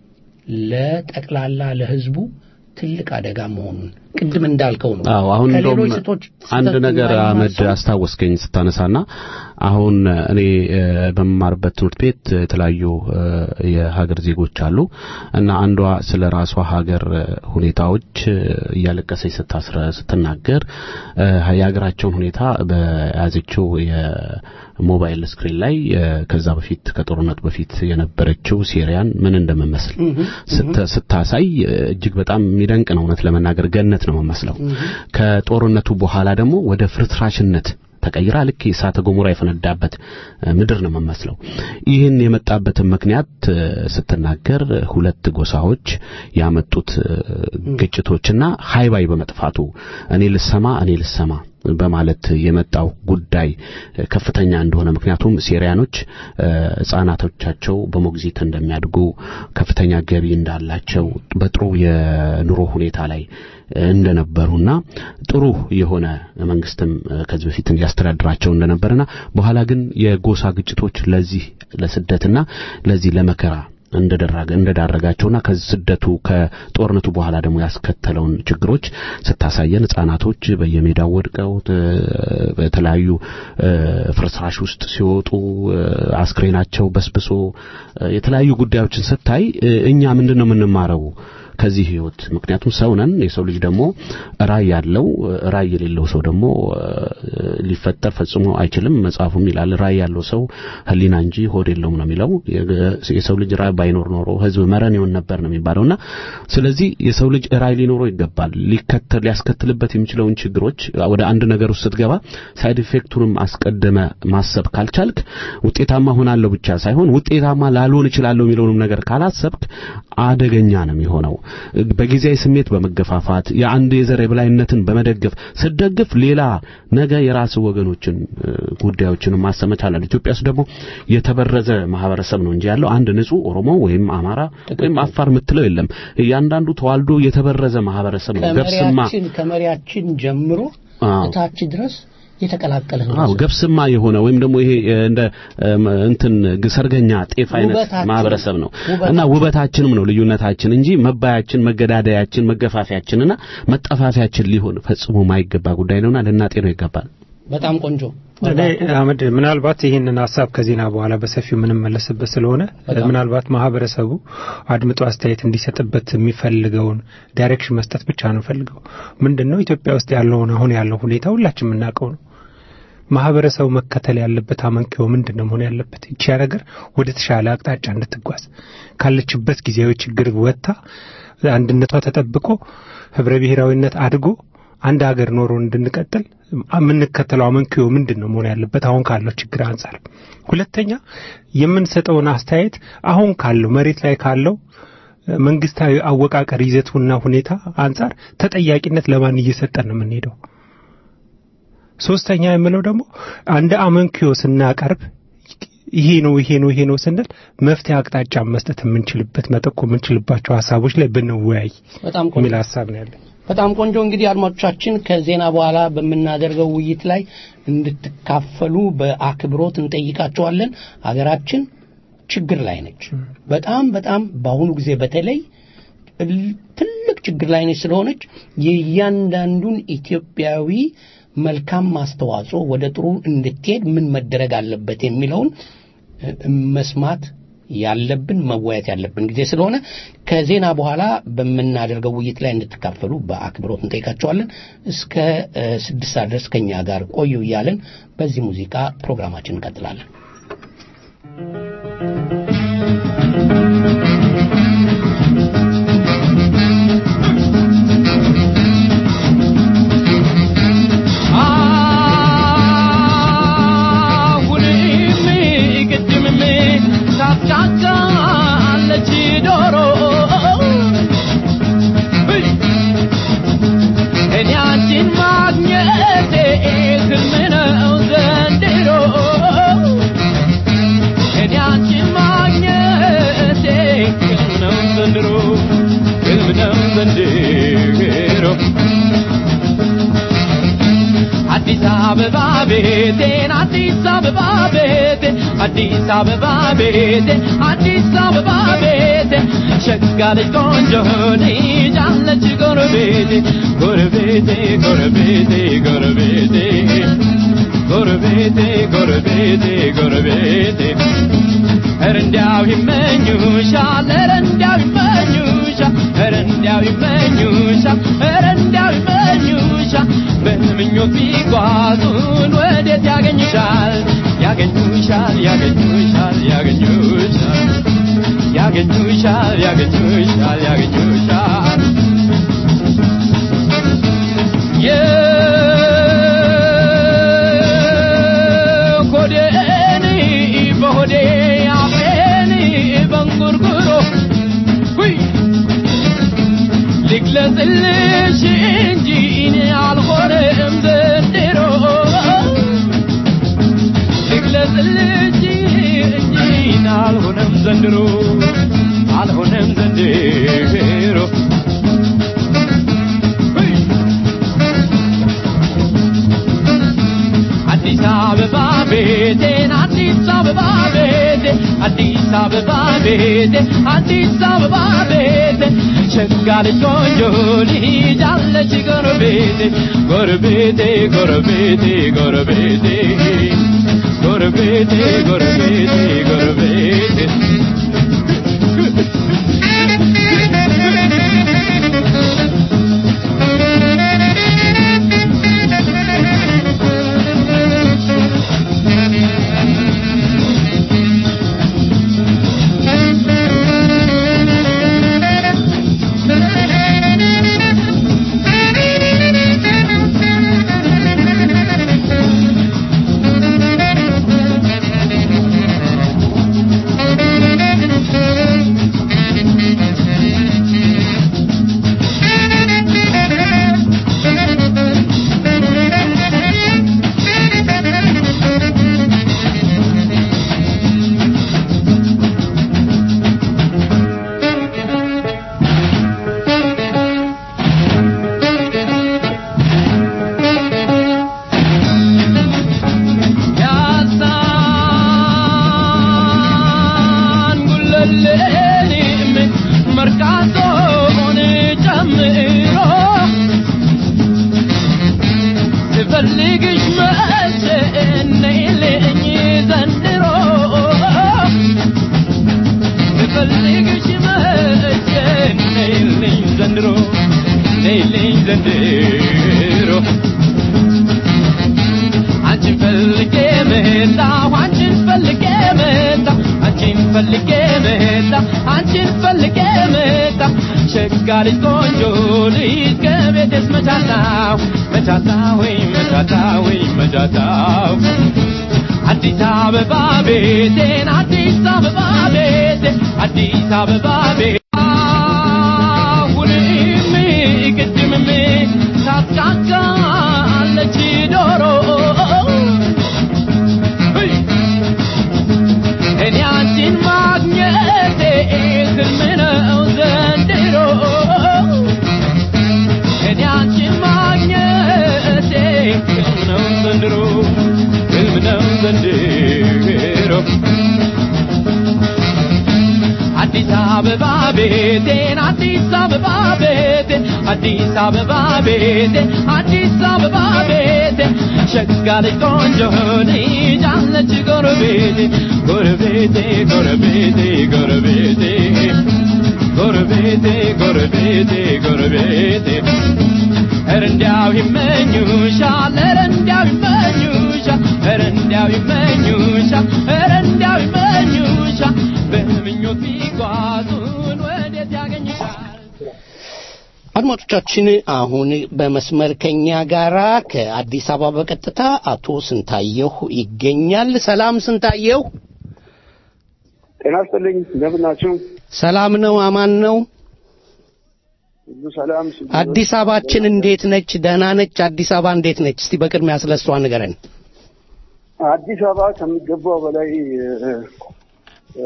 ለጠቅላላ ለህዝቡ ትልቅ አደጋ መሆኑን ቅድም እንዳልከው ነው። አዎ አሁን እንደውም ከሌሎች ስቶች አንድ ነገር አመድ አስታወስከኝ ስታነሳና አሁን እኔ በመማርበት ትምህርት ቤት የተለያዩ የሀገር ዜጎች አሉ እና አንዷ ስለ ራሷ ሀገር ሁኔታዎች እያለቀሰች ስታስረ ስትናገር የሀገራቸውን ሁኔታ በያዘችው የሞባይል ስክሪን ላይ ከዛ በፊት ከጦርነቱ በፊት የነበረችው ሲሪያን ምን እንደምመስል ስታሳይ እጅግ በጣም የሚደንቅ ነው። እውነት ለመናገር ገነት ነው የምመስለው። ከጦርነቱ በኋላ ደግሞ ወደ ፍርስራሽነት ተቀይራ ልክ የእሳተ ገሞራ የፈነዳበት ምድር ነው የምመስለው። ይህን የመጣበትን ምክንያት ስትናገር ሁለት ጎሳዎች ያመጡት ግጭቶችና ሃይባይ በመጥፋቱ እኔ ልሰማ እኔ ልሰማ በማለት የመጣው ጉዳይ ከፍተኛ እንደሆነ ምክንያቱም ሴሪያኖች ሕፃናቶቻቸው በሞግዚት እንደሚያድጉ ከፍተኛ ገቢ እንዳላቸው በጥሩ የኑሮ ሁኔታ ላይ እንደነበሩና ጥሩ የሆነ መንግስትም ከዚህ በፊት ያስተዳድራቸው እንደነበርና በኋላ ግን የጎሳ ግጭቶች ለዚህ ለስደትና ለዚህ ለመከራ እንደደረገ እንደዳረጋቸውና ከስደቱ ከጦርነቱ በኋላ ደግሞ ያስከተለውን ችግሮች ስታሳየን ህጻናቶች በየሜዳው ወድቀው በተለያዩ ፍርስራሽ ውስጥ ሲወጡ አስክሬናቸው በስብሶ የተለያዩ ጉዳዮችን ስታይ እኛ ምንድን ነው የምንማረው ከዚህ ህይወት? ምክንያቱም ሰው ነን። የሰው ልጅ ደግሞ ራይ ያለው ራይ የሌለው ሰው ደግሞ ሊፈጠር ፈጽሞ አይችልም። መጽሐፉም ይላል ራይ ያለው ሰው ህሊና እንጂ ሆድ የለውም ነው የሚለው። የሰው ልጅ ራይ ባይኖር ኖሮ ህዝብ መረን ይሆን ነበር ነው የሚባለውና ስለዚህ የሰው ልጅ ራይ ሊኖረው ይገባል። ሊከተል ሊያስከትልበት የሚችለውን ችግሮች ወደ አንድ ነገር ውስጥ ስትገባ ሳይድ ኢፌክቱንም አስቀድመ ማሰብ ካልቻልክ ውጤታማ ሆናለሁ ብቻ ሳይሆን ውጤታማ ላልሆን እችላለሁ የሚለውንም ነገር ካላሰብክ አደገኛ ነው የሚሆነው። በጊዜያዊ ስሜት በመገፋፋት የአንድ የዘር የበላይነትን በመደገፍ ስደግፍ ሌላ ነገ የራስ ወገኖችን ጉዳዮችን ማሰብ መቻል አለ። ኢትዮጵያ ውስጥ ደግሞ የተበረዘ ማህበረሰብ ነው እንጂ ያለው አንድ ንጹህ ኦሮሞ ወይም አማራ ወይም አፋር የምትለው የለም። እያንዳንዱ ተዋልዶ የተበረዘ ማህበረሰብ ነው። ገብስማ ከመሪያችን ጀምሮ እታች ድረስ የተቀላቀለ ነው። አዎ ገብስማ የሆነ ወይም ደግሞ ይሄ እንደ እንትን ሰርገኛ ጤፍ አይነት ማህበረሰብ ነው እና ውበታችንም ነው ልዩነታችን እንጂ መባያችን፣ መገዳደያችን፣ መገፋፊያችንና መጠፋፊያችን ሊሆን ፈጽሞ ማይገባ ጉዳይ ነውና ልናጤነው ይገባል። በጣም ቆንጆ እኔ አህመድ ምናልባት ይህንን ሀሳብ ከዜና በኋላ በሰፊው የምንመለስበት ስለሆነ ምናልባት ማህበረሰቡ አድምጦ አስተያየት እንዲሰጥበት የሚፈልገውን ዳይሬክሽን መስጠት ብቻ ነው ፈልገው ምንድን ነው ኢትዮጵያ ውስጥ ያለውን አሁን ያለው ሁኔታ ሁላችን የምናውቀው ነው። ማህበረሰቡ መከተል ያለበት አመንኪዮ ምንድን ነው መሆን ያለበት? ይቺ ነገር ወደ ተሻለ አቅጣጫ እንድትጓዝ ካለችበት ጊዜያዊ ችግር ወጥታ አንድነቷ ተጠብቆ ህብረ ብሔራዊነት አድጎ አንድ ሀገር ኖሮ እንድንቀጥል የምንከተለው አመንኪዮ ምንድን ነው መሆን ያለበት አሁን ካለው ችግር አንጻር። ሁለተኛ የምንሰጠውን አስተያየት አሁን ካለው መሬት ላይ ካለው መንግስታዊ አወቃቀር ይዘቱና ሁኔታ አንጻር ተጠያቂነት ለማን እየሰጠን ነው የምንሄደው? ሶስተኛ የምለው ደግሞ አንድ አመንኪዮ ስናቀርብ ይሄ ነው ይሄ ነው ይሄ ነው ስንል መፍትሄ አቅጣጫ መስጠት የምንችልበት መጠቆም የምንችልባቸው ሀሳቦች ላይ ብንወያይ በጣም ቆንጆ የሚል ሀሳብ ነው ያለኝ። በጣም ቆንጆ እንግዲህ አድማጮቻችን ከዜና በኋላ በምናደርገው ውይይት ላይ እንድትካፈሉ በአክብሮት እንጠይቃቸዋለን። ሀገራችን ችግር ላይ ነች። በጣም በጣም በአሁኑ ጊዜ በተለይ ል- ትልቅ ችግር ላይ ነች ስለሆነች የእያንዳንዱን ኢትዮጵያዊ መልካም ማስተዋጽኦ ወደ ጥሩ እንድትሄድ ምን መደረግ አለበት የሚለውን እ፣ መስማት ያለብን መወያየት ያለብን ጊዜ ስለሆነ ከዜና በኋላ በምናደርገው ውይይት ላይ እንድትካፈሉ በአክብሮት እንጠይቃቸዋለን። እስከ እ፣ ስድስት ሰዓት ድረስ ከኛ ጋር ቆዩ እያለን በዚህ ሙዚቃ ፕሮግራማችን እንቀጥላለን። አሁንም ቅድምም ታፍጫጫለች ዶሮ እኔ አንቺን ማግኘቴ ህልም ነው ዘንድሮ እኔ አንቺን ማግኘቴ ህልም ነው ዘንድሮ ህልም ነው ዘንድሮ አዲስ አበባ ቤቴን አዲስ አበባ ቤቴ አዲስ አበባ ቤቴ አዲስ አበባ ቤቴ ሸጋ ልጅ ቆንጆ ልጅ አለች ጎረቤቴ ጎረቤቴ ጎረቤቴ ጎረቤቴ ጎረቤቴ ጎረቤቴ ጎረቤቴ ኧረ እንዲያው ይመኙሻል ኧረ እንዲያው ይመኙሻል ኧረ እንዲያው ይመኙሻል ኧረ እንዲያው ይመኙሻል በምኞት ቢጓዙን ወዴት ያገኙሻል ያገኙሻል ያገኙሻል ያገኙሻል ያገኙሻል ያገኙሻል ያገኙሻል የሆዴን በሆዴ አፌን በንጉርጉሮ ሁይ ልግለጽልሽ እንጂ እኔ አልሆነም ዘንድሮ ልግለጽልሽ እንጂ እኔ አልሆነም ዘንድሮ አልሆነም ዘንድሮ ሁይ አዲስ አበባ ቤቴን አዲስ አበባ ቤቴ አዲስ አበባ ቤቴ አዲስ አበባ ቤቴ ሸጋ ልጅ ቆንጆ ልጅ አለች ጎረቤቴ ጎረቤቴ ጎረቤቴ ጎረቤቴ ጎረቤቴ ጎረቤቴ ጎረቤቴ ያሳን ጉለሌንም መርካቶን ጨምሮ ስፈልግሽ መቼ ነይልኝ ዘንድሮ ስፈልግሽ መቼ ነይልኝ ዘንድሮ ነይልኝ ዘንድሮ አንቺን ፈልጌ መጣሁ አንቺን ፈልጌ መጣሁ አንቺን ፈልጌ መጣሁ አንቺን ፈልጌ መጣሁ ሸጋ ልጅ ቆንጆ ልጅ ከቤቴስ መቻታው መቻታው ወይ መቻታው ወይ መቻታው አዲስ አበባ ቤቴን አዲስ አበባ ቤቴ አዲስ አበባ ቤቴ አሁንም ቅድምም ታፍጫጫለች ዶሮ አዲስ አበባ ቤቴን አዲስ አበባ ቤቴን አዲስ አበባ ቤቴን አዲስ አበባ ቤቴን ሸጋ ልጅ ቆንጆ ልጅ አለች ጎረቤቴ ጎረቤቴ ጎረቤቴ ጎረቤቴ ጎረቤቴ ጎረቤቴ ጎረቤቴ ኧረ እንዲያው ይመኙሻል ኧረ እንዲያው ይመኙሻል ኧረ እንዲያው ይመኙሻል ኧረ እንዲያው ይመኙሻል በምኞት ቢጓዙን ወዴት ያገኙሻል አድማጮቻችን አሁን በመስመር ከኛ ጋራ ከአዲስ አበባ በቀጥታ አቶ ስንታየሁ ይገኛል። ሰላም ስንታየሁ። ጤና ይስጥልኝ። እንደምን ናችሁ? ሰላም ነው? አማን ነው? ሁሉ ሰላም። አዲስ አበባችን እንዴት ነች? ደህና ነች? አዲስ አበባ እንዴት ነች? እስቲ በቅድሚያ ስለ እሷ ንገረን። አዲስ አበባ ከሚገባው በላይ እ፣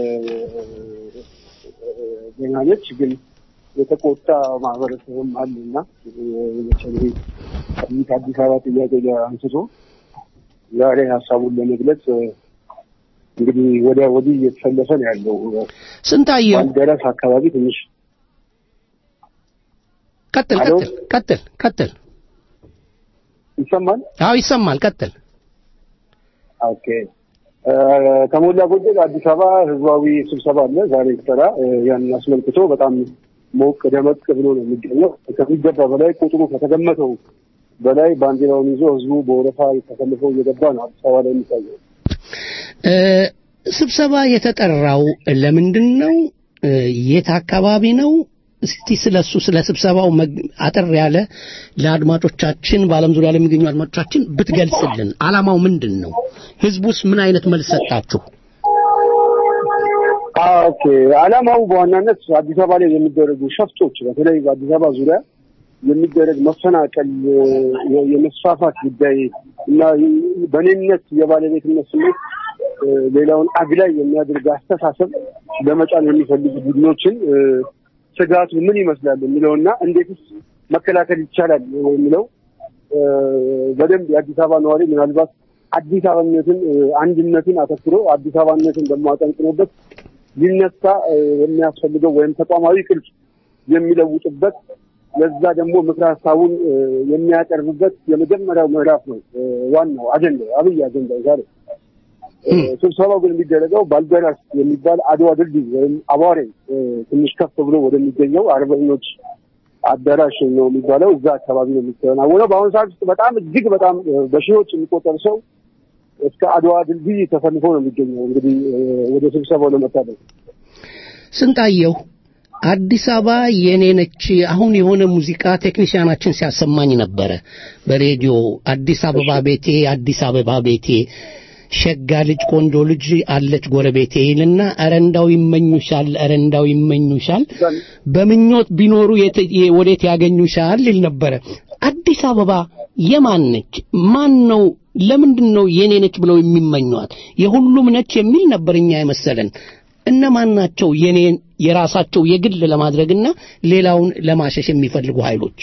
ደህና ነች፣ ግን የተቆጣ ማህበረሰብም አለና በተለይ ከዚህ ከአዲስ አበባ ጥያቄ ጋር አንስቶ ዛሬ ሀሳቡን ለመግለጽ እ፣ እንግዲህ ወዲያ ወዲህ እየተሰለፈ ነው ያለው። ስንታየሁ ባልደረስ አካባቢ ትንሽ ቀጥል አሎ? ቀጥል ቀጥል ቀጥል። ይሰማል። አዎ ይሰማል። ቀጥል። ኦኬ እ፣ ከሞላ ጎደል አዲስ አበባ ህዝባዊ ስብሰባ አለ ዛሬ ይሰራ ያን አስመልክቶ በጣም ሞቅ ደመቅ ብሎ ነው የሚገኘው። ከሚገባ በላይ ቁጥሩ ከተገመተው በላይ ባንዲራውን ይዞ ህዝቡ በወረፋ ተሰልፎ እየገባ ነው አዲስ አበባ ላይ የሚታየው። እ፣ ስብሰባ የተጠራው ለምንድን ነው? እ፣ የት አካባቢ ነው? እስቲ ስለሱ ስለ ስብሰባው መግ- አጠር ያለ ለአድማጮቻችን በዓለም ዙሪያ ለሚገኙ አድማጮቻችን ብትገልጽልን። ዓላማው ምንድን ነው? ህዝቡስ ምን አይነት መልስ ሰጣችሁ? ኦኬ ዓላማው በዋናነት አዲስ አበባ ላይ የሚደረጉ ሸፍጦች በተለይ በአዲስ አበባ ዙሪያ የሚደረግ መፈናቀል፣ የ- የመስፋፋት ጉዳይ እና በእኔነት የባለቤትነት ስሜት እ፣ ሌላውን አግላይ የሚያደርግ አስተሳሰብ ለመጫን የሚፈልጉ ቡድኖችን እ፣ ስጋቱ ምን ይመስላል የሚለውና እንዴትስ መከላከል ይቻላል የሚለው እ፣ በደንብ የአዲስ አበባ ነዋሪ ምናልባት አዲስ አበባነትን እ፣ አንድነትን አተኩሮ አዲስ አበባነትን ደግሞ አጠንክሮበት ሊነሳ እ፣ የሚያስፈልገው ወይም ተቋማዊ ቅርጽ የሚለውጥበት ለዛ ደግሞ ምክረ ሀሳቡን እ፣ የሚያቀርብበት የመጀመሪያው ምዕራፍ ነው። እ፣ ዋናው አጀንዳ አብይ አጀንዳ ዛሬ እ፣ ስብሰባው ግን የሚደረገው ባልደራስ የሚባል አድዋ ድልድይ ወይም አቧሬ እ፣ ትንሽ ከፍ ብሎ ወደሚገኘው አርበኞች አዳራሽ ነው የሚባለው እዛ አካባቢ ነው የሚከናወነው። በአሁኑ ሰዓት ውስጥ በጣም እጅግ በጣም እ፣ በሺዎች የሚቆጠር ሰው እስከ አድዋ ድልድይ ተሰልፎ ነው የሚገኘው እንግዲህ እ፣ ወደ ስብሰባው ለመታደም ስንታየሁ አዲስ አበባ የኔ ነች። አሁን የሆነ ሙዚቃ ቴክኒሽያናችን ሲያሰማኝ ነበረ በሬዲዮ አዲስ አበባ ቤቴ አዲስ አበባ ቤቴ ሸጋ ልጅ ቆንጆ ልጅ አለች ጎረቤቴ ይልና ኧረ እንዳው ይመኙሻል፣ ኧረ እንዳው ይመኙሻል፣ በምኞት ቢኖሩ የት- የ- ወዴት ያገኙሻል ይል ነበረ። አዲስ አበባ የማን ነች? ማን ነው? ለምንድን ነው የኔ ነች ብለው የሚመኟት? የሁሉም ነች የሚል ነበር እኛ የመሰለን። እነማን ናቸው የኔን የራሳቸው የግል ለማድረግና ሌላውን ለማሸሽ የሚፈልጉ ኃይሎች?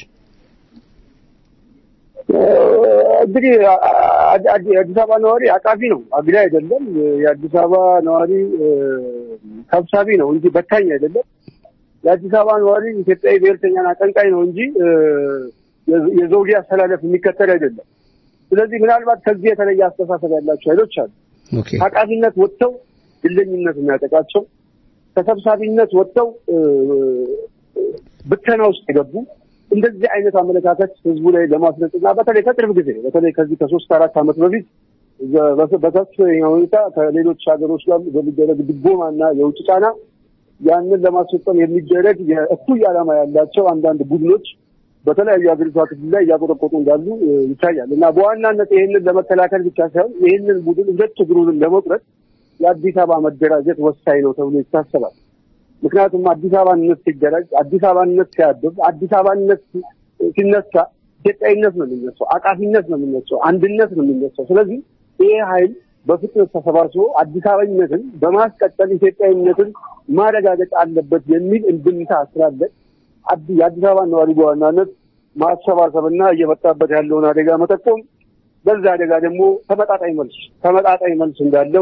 እንግዲህ አ- አ- አ- የአዲስ አበባ ነዋሪ አቃፊ ነው፣ አግዳ አይደለም። የአዲስ አበባ ነዋሪ እ፣ ሰብሳቢ ነው እንጂ በታኝ አይደለም። የአዲስ አበባ ነዋሪ ኢትዮጵያዊ ብሔርተኛና አቀንቃኝ ነው እንጂ እ፣ የዘ- የዘውዴ አስተላለፍ የሚከተል አይደለም። ስለዚህ ምናልባት ከዚህ የተለየ አስተሳሰብ ያላቸው ኃይሎች አሉ። ኦኬ ከአቃፊነት ወጥተው ግለኝነት የሚያጠቃቸው ከሰብሳቢነት ወጥተው እ፣ ብተና ውስጥ የገቡ እንደዚህ አይነት አመለካከት ህዝቡ ላይ ለማስረጽ እና በተለይ ከቅርብ ጊዜ በተለይ ከዚህ ከሶስት አራት ዓመት በፊት ዘ- በከ- በከፍተኛ ሁኔታ ከሌሎች ሀገሮች ጋር በሚደረግ ድጎማ እና የውጭ ጫና ያንን ለማስፈጸም የሚደረግ የእኩይ ዓላማ ያላቸው አንዳንድ ቡድኖች በተለያዩ ሀገሪቷ ክፍል ላይ እያቆጠቆጡ እንዳሉ እ፣ ይታያል እና በዋናነት ይህንን ለመከላከል ብቻ ሳይሆን ይህንን ቡድን ሁለት እግሩንም ለመቁረጥ የአዲስ አበባ መደራጀት ወሳኝ ነው ተብሎ ይታሰባል። ምክንያቱም አዲስ አበባነት ሲደራጅ፣ አዲስ አበባነት ሲያብብ፣ አዲስ አበባነት ሲነሳ ኢትዮጵያዊነት ነው የሚነሳው፣ አቃፊነት ነው የሚነሳው፣ አንድነት ነው የሚነሳው። ስለዚህ ይሄ ኃይል በፍጥነት ተሰባስቦ አዲስ አበባነትን በማስቀጠል ኢትዮጵያዊነትን ማረጋገጥ አለበት የሚል እንድምታ ስላለ አዲ- የአዲስ አበባ ነዋሪ በዋናነት ማሰባሰብና እየመጣበት ያለውን አደጋ መጠቆም፣ በዛ አደጋ ደግሞ ተመጣጣኝ መልስ ተመጣጣኝ መልስ እንዳለው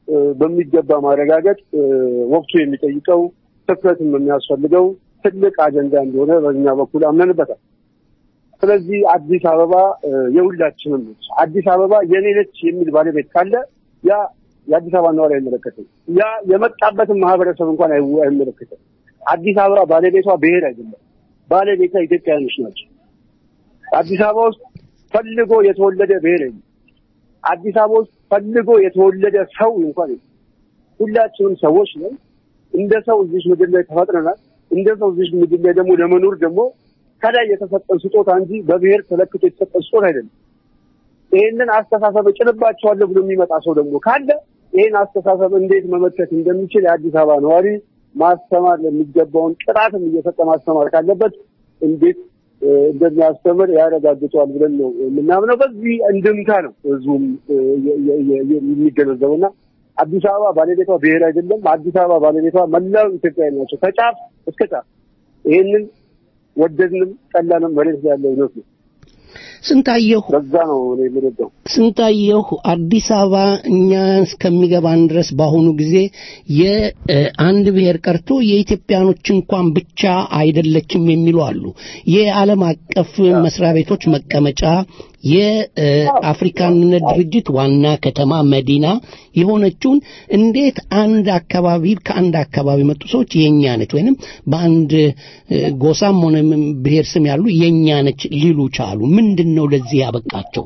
በሚገባ ማረጋገጥ ወቅቱ የሚጠይቀው ትኩረትም የሚያስፈልገው ትልቅ አጀንዳ እንደሆነ በእኛ በኩል አምነንበታል። ስለዚህ አዲስ አበባ የሁላችንም ነች። አዲስ አበባ የኔ ነች የሚል ባለቤት ካለ ያ የአዲስ አበባ ነዋሪ አይመለከትም። ያ የመጣበትን ማህበረሰብ እንኳን አይመለከትም። አዲስ አበባ ባለቤቷ ብሔር አይደለም፣ ባለቤቷ ኢትዮጵያውያኖች ናቸው። አዲስ አበባ ውስጥ ፈልጎ የተወለደ ብሔር የለም። አዲስ አበባ ውስጥ ፈልጎ የተወለደ ሰው እንኳን የለም። ሁላችንም ሰዎች ነን። እንደ ሰው እዚህ ምድር ላይ ተፈጥረናል። እንደ ሰው እዚህ ምድር ላይ ደግሞ ለመኖር ደግሞ ከላይ የተሰጠን ስጦታ እንጂ በብሔር ተለክቶ የተሰጠን ስጦታ አይደለም። ይህንን አስተሳሰብ እጭንባቸዋለሁ ብሎ የሚመጣ ሰው ደግሞ ካለ ይህን አስተሳሰብ እንዴት መመከት እንደሚችል የአዲስ አበባ ነዋሪ ማስተማር የሚገባውን ቅጣትም እየሰጠ ማስተማር ካለበት እንዴት እንደሚያስተምር ያረጋግጠዋል ብለን ነው የምናምነው። በዚህ እንድምታ ነው ህዝቡም የሚገነዘበው እና አዲስ አበባ ባለቤቷ ብሔር አይደለም። አዲስ አበባ ባለቤቷ መላው ኢትዮጵያዊ ናቸው ከጫፍ እስከ ጫፍ። ይህንን ወደድንም ጠላንም መሬት ያለው እውነት ነው። ስንታየሁ በዛ ነው እኔ የምንወደው። ስንታየሁ አዲስ አበባ እኛ እስከሚገባን ድረስ በአሁኑ ጊዜ የአንድ ብሔር ቀርቶ የኢትዮጵያኖች እንኳን ብቻ አይደለችም የሚሉ አሉ። የዓለም አቀፍ መስሪያ ቤቶች መቀመጫ የአፍሪካንነት ድርጅት ዋና ከተማ መዲና የሆነችውን እንዴት አንድ አካባቢ ከአንድ አካባቢ መጡ ሰዎች የኛ ነች ወይንም በአንድ ጎሳም ሆነ ብሔር ስም ያሉ የኛ ነች ሊሉ ቻሉ? ምንድን ነው ለዚህ ያበቃቸው?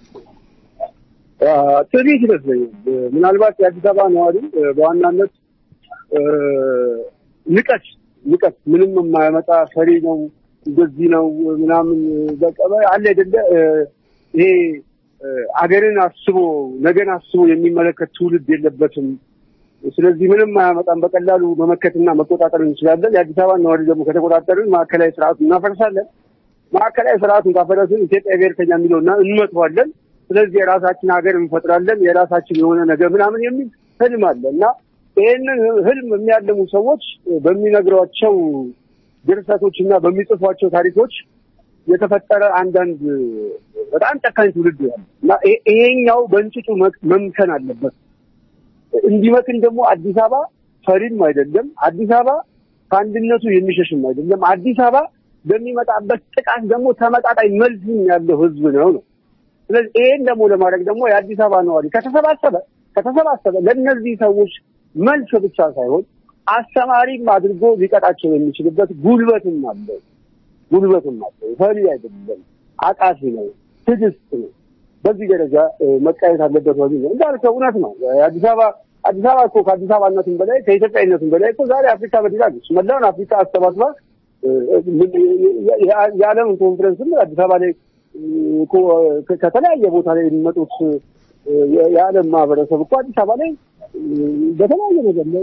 ትዕቢት ይመስለኛል። ምናልባት የአዲስ አበባ ነዋሪ በዋናነት ንቀት ንቀት ምንም የማያመጣ ፈሪ ነው እንደዚህ ነው ምናምን በቃ አለ አይደለ ይሄ አገርን አስቦ ነገን አስቦ የሚመለከት ትውልድ የለበትም። ስለዚህ ምንም አያመጣም፣ በቀላሉ መመከትና መቆጣጠር እንችላለን። የአዲስ አበባ ነዋሪ ደግሞ ከተቆጣጠርን ማዕከላዊ ስርዓቱን እናፈርሳለን። ማዕከላዊ ስርዓቱን ካፈረስን ኢትዮጵያ ብሔርተኛ የሚለውና እንመተዋለን። ስለዚህ የራሳችን ሀገር እንፈጥራለን፣ የራሳችን የሆነ ነገር ምናምን የሚል ህልም አለ እና ይህንን ህልም የሚያለሙ ሰዎች በሚነግሯቸው ድርሰቶች እና በሚጽፏቸው ታሪኮች የተፈጠረ አንዳንድ በጣም ጨካኝ ትውልድ ያለ እና ይሄኛው በእንጭጩ መምከን አለበት። እንዲመክን ደግሞ አዲስ አበባ ፈሪም አይደለም። አዲስ አበባ ከአንድነቱ የሚሸሽም አይደለም። አዲስ አበባ በሚመጣበት ጥቃት ደግሞ ተመጣጣኝ መልስም ያለው ህዝብ ነው ነው። ስለዚህ ይሄን ደግሞ ለማድረግ ደግሞ የአዲስ አበባ ነዋሪ ከተሰባሰበ ከተሰባሰበ ለእነዚህ ሰዎች መልስ ብቻ ሳይሆን አስተማሪም አድርጎ ሊቀጣቸው የሚችልበት ጉልበትም አለው። ጉልበትም አለው። ፈሪ አይደለም፣ አቃፊ ነው፣ ትዕግስት ነው። በዚህ ደረጃ መቃየት አለበት ወዲህ ነው እንዳልከው እውነት ነው። አዲስ አበባ አዲስ አበባ እኮ ከአዲስ አበባነትም በላይ ከኢትዮጵያዊነትም በላይ እኮ ዛሬ አፍሪካ መዲና ነች። መላውን አፍሪካ አሰባስባ የዓለም ኮንፈረንስም አዲስ አበባ ላይ ከተለያየ ቦታ ላይ የሚመጡት የዓለም ማህበረሰብ እኮ አዲስ አበባ ላይ በተለያየ ነገር ላይ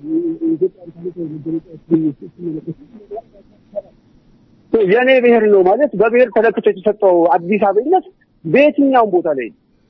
የእኔ ብሔር ነው ማለት በብሔር ተለክቶ የተሰጠው አዲስ አበባነት በየትኛውም ቦታ ላይ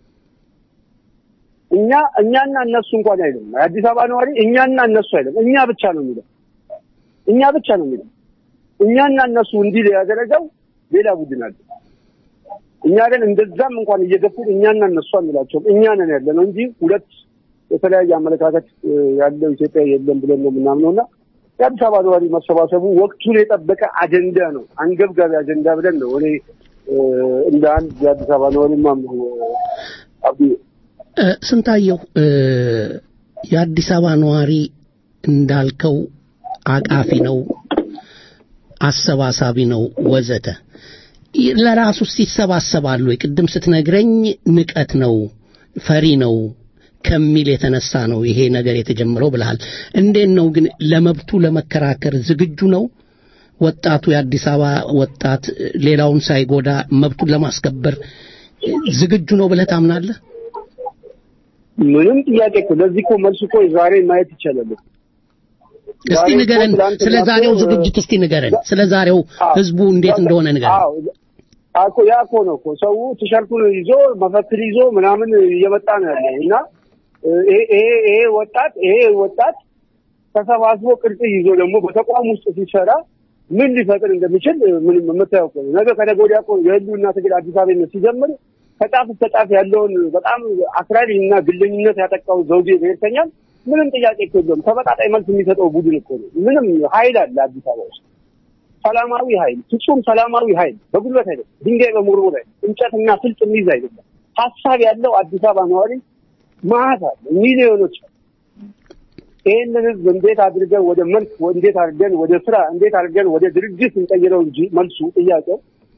እኛ እኛና እነሱ እንኳን አይደለም። የአዲስ አበባ ነዋሪ እኛና እነሱ አይደለም፣ እኛ ብቻ ነው የሚለው እኛ ብቻ ነው የሚለው። እኛና እነሱ እንዲል ያደረገው ሌላ ቡድን አለ። እኛ ግን እንደዛም እንኳን እየገፉን እኛና እነሱ አንላቸውም። እኛ ነን ያለ ነው እንጂ ሁለት የተለያየ አመለካከት ያለው ኢትዮጵያ የለም ብለን ነው የምናምነው እና የአዲስ አበባ ነዋሪ መሰባሰቡ ወቅቱን የጠበቀ አጀንዳ ነው፣ አንገብጋቢ አጀንዳ ብለን ነው እኔ እንደ አንድ የአዲስ አበባ ነዋሪ ማምነው። አብዱ ስንታየው የአዲስ አበባ ነዋሪ እንዳልከው አቃፊ ነው፣ አሰባሳቢ ነው ወዘተ ለራሱ ይሰባሰባሉ ወይ? ቅድም ስትነግረኝ ንቀት ነው ፈሪ ነው ከሚል የተነሳ ነው ይሄ ነገር የተጀመረው ብለሃል። እንዴት ነው ግን ለመብቱ ለመከራከር ዝግጁ ነው ወጣቱ? የአዲስ አበባ ወጣት ሌላውን ሳይጎዳ መብቱን ለማስከበር ዝግጁ ነው ብለህ ታምናለህ? ምንም ጥያቄ እኮ ለዚህ እኮ መልስ እኮ ዛሬ ማየት ይቻላል። እስቲ ንገረን፣ ስለ ዛሬው ዝግጅት እስቲ ንገረን። ስለ ዛሬው ህዝቡ እንዴት እንደሆነ ንገረን። አኮ ያ እኮ ነው እኮ ሰው ቲሸርቱን ይዞ መፈክር ይዞ ምናምን እየመጣ ነው ያለው እና ይሄ ይሄ ወጣት ይሄ ወጣት ተሰባስቦ ቅርጽ ይዞ ደግሞ በተቋም ውስጥ ሲሰራ ምን ሊፈጥር እንደሚችል ምንም የምታየው እኮ ነው። ነገ ከነገ ወዲያ እኮ የህልውና ትግል አዲስ አበባ ሲጀምር ከጫፍ እስከ ጫፍ ያለውን በጣም አክራሪ እና ግለኝነት ያጠቃው ዘውዴ ብሔርተኛል ምንም ጥያቄ እኮ የለውም። ተመጣጣኝ መልስ የሚሰጠው ቡድን እኮ ነው። ምንም ኃይል አለ አዲስ አበባ ውስጥ ሰላማዊ ኃይል፣ ፍጹም ሰላማዊ ኃይል፣ በጉልበት አይደለም፣ ድንጋይ በመወርወር አይደለም፣ እንጨትና ፍልጥ የሚይዝ አይደለም። ሀሳብ ያለው አዲስ አበባ ነዋሪ ማት አለ፣ ሚሊዮኖች አሉ። ይህንን ህዝብ እንዴት አድርገን ወደ መልክ እንዴት አድርገን ወደ ስራ እንዴት አድርገን ወደ ድርጅት እንቀይረው እንጂ መልሱ ጥያቄው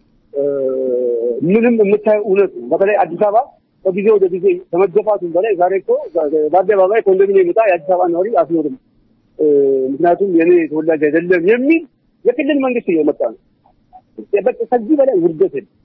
ምንም የምታየው እውነት ነው። በተለይ አዲስ አበባ ከጊዜ ወደ ጊዜ ከመገፋቱም በላይ ዛሬ እኮ በአደባባይ ኮንዶሚኒየም ዕጣ የአዲስ አበባ ነዋሪ አስኖርም፣ ምክንያቱም የኔ ተወላጅ አይደለም የሚል የክልል መንግስት እየመጣ ነው። በቃ ከዚህ በላይ ውርደት የለም።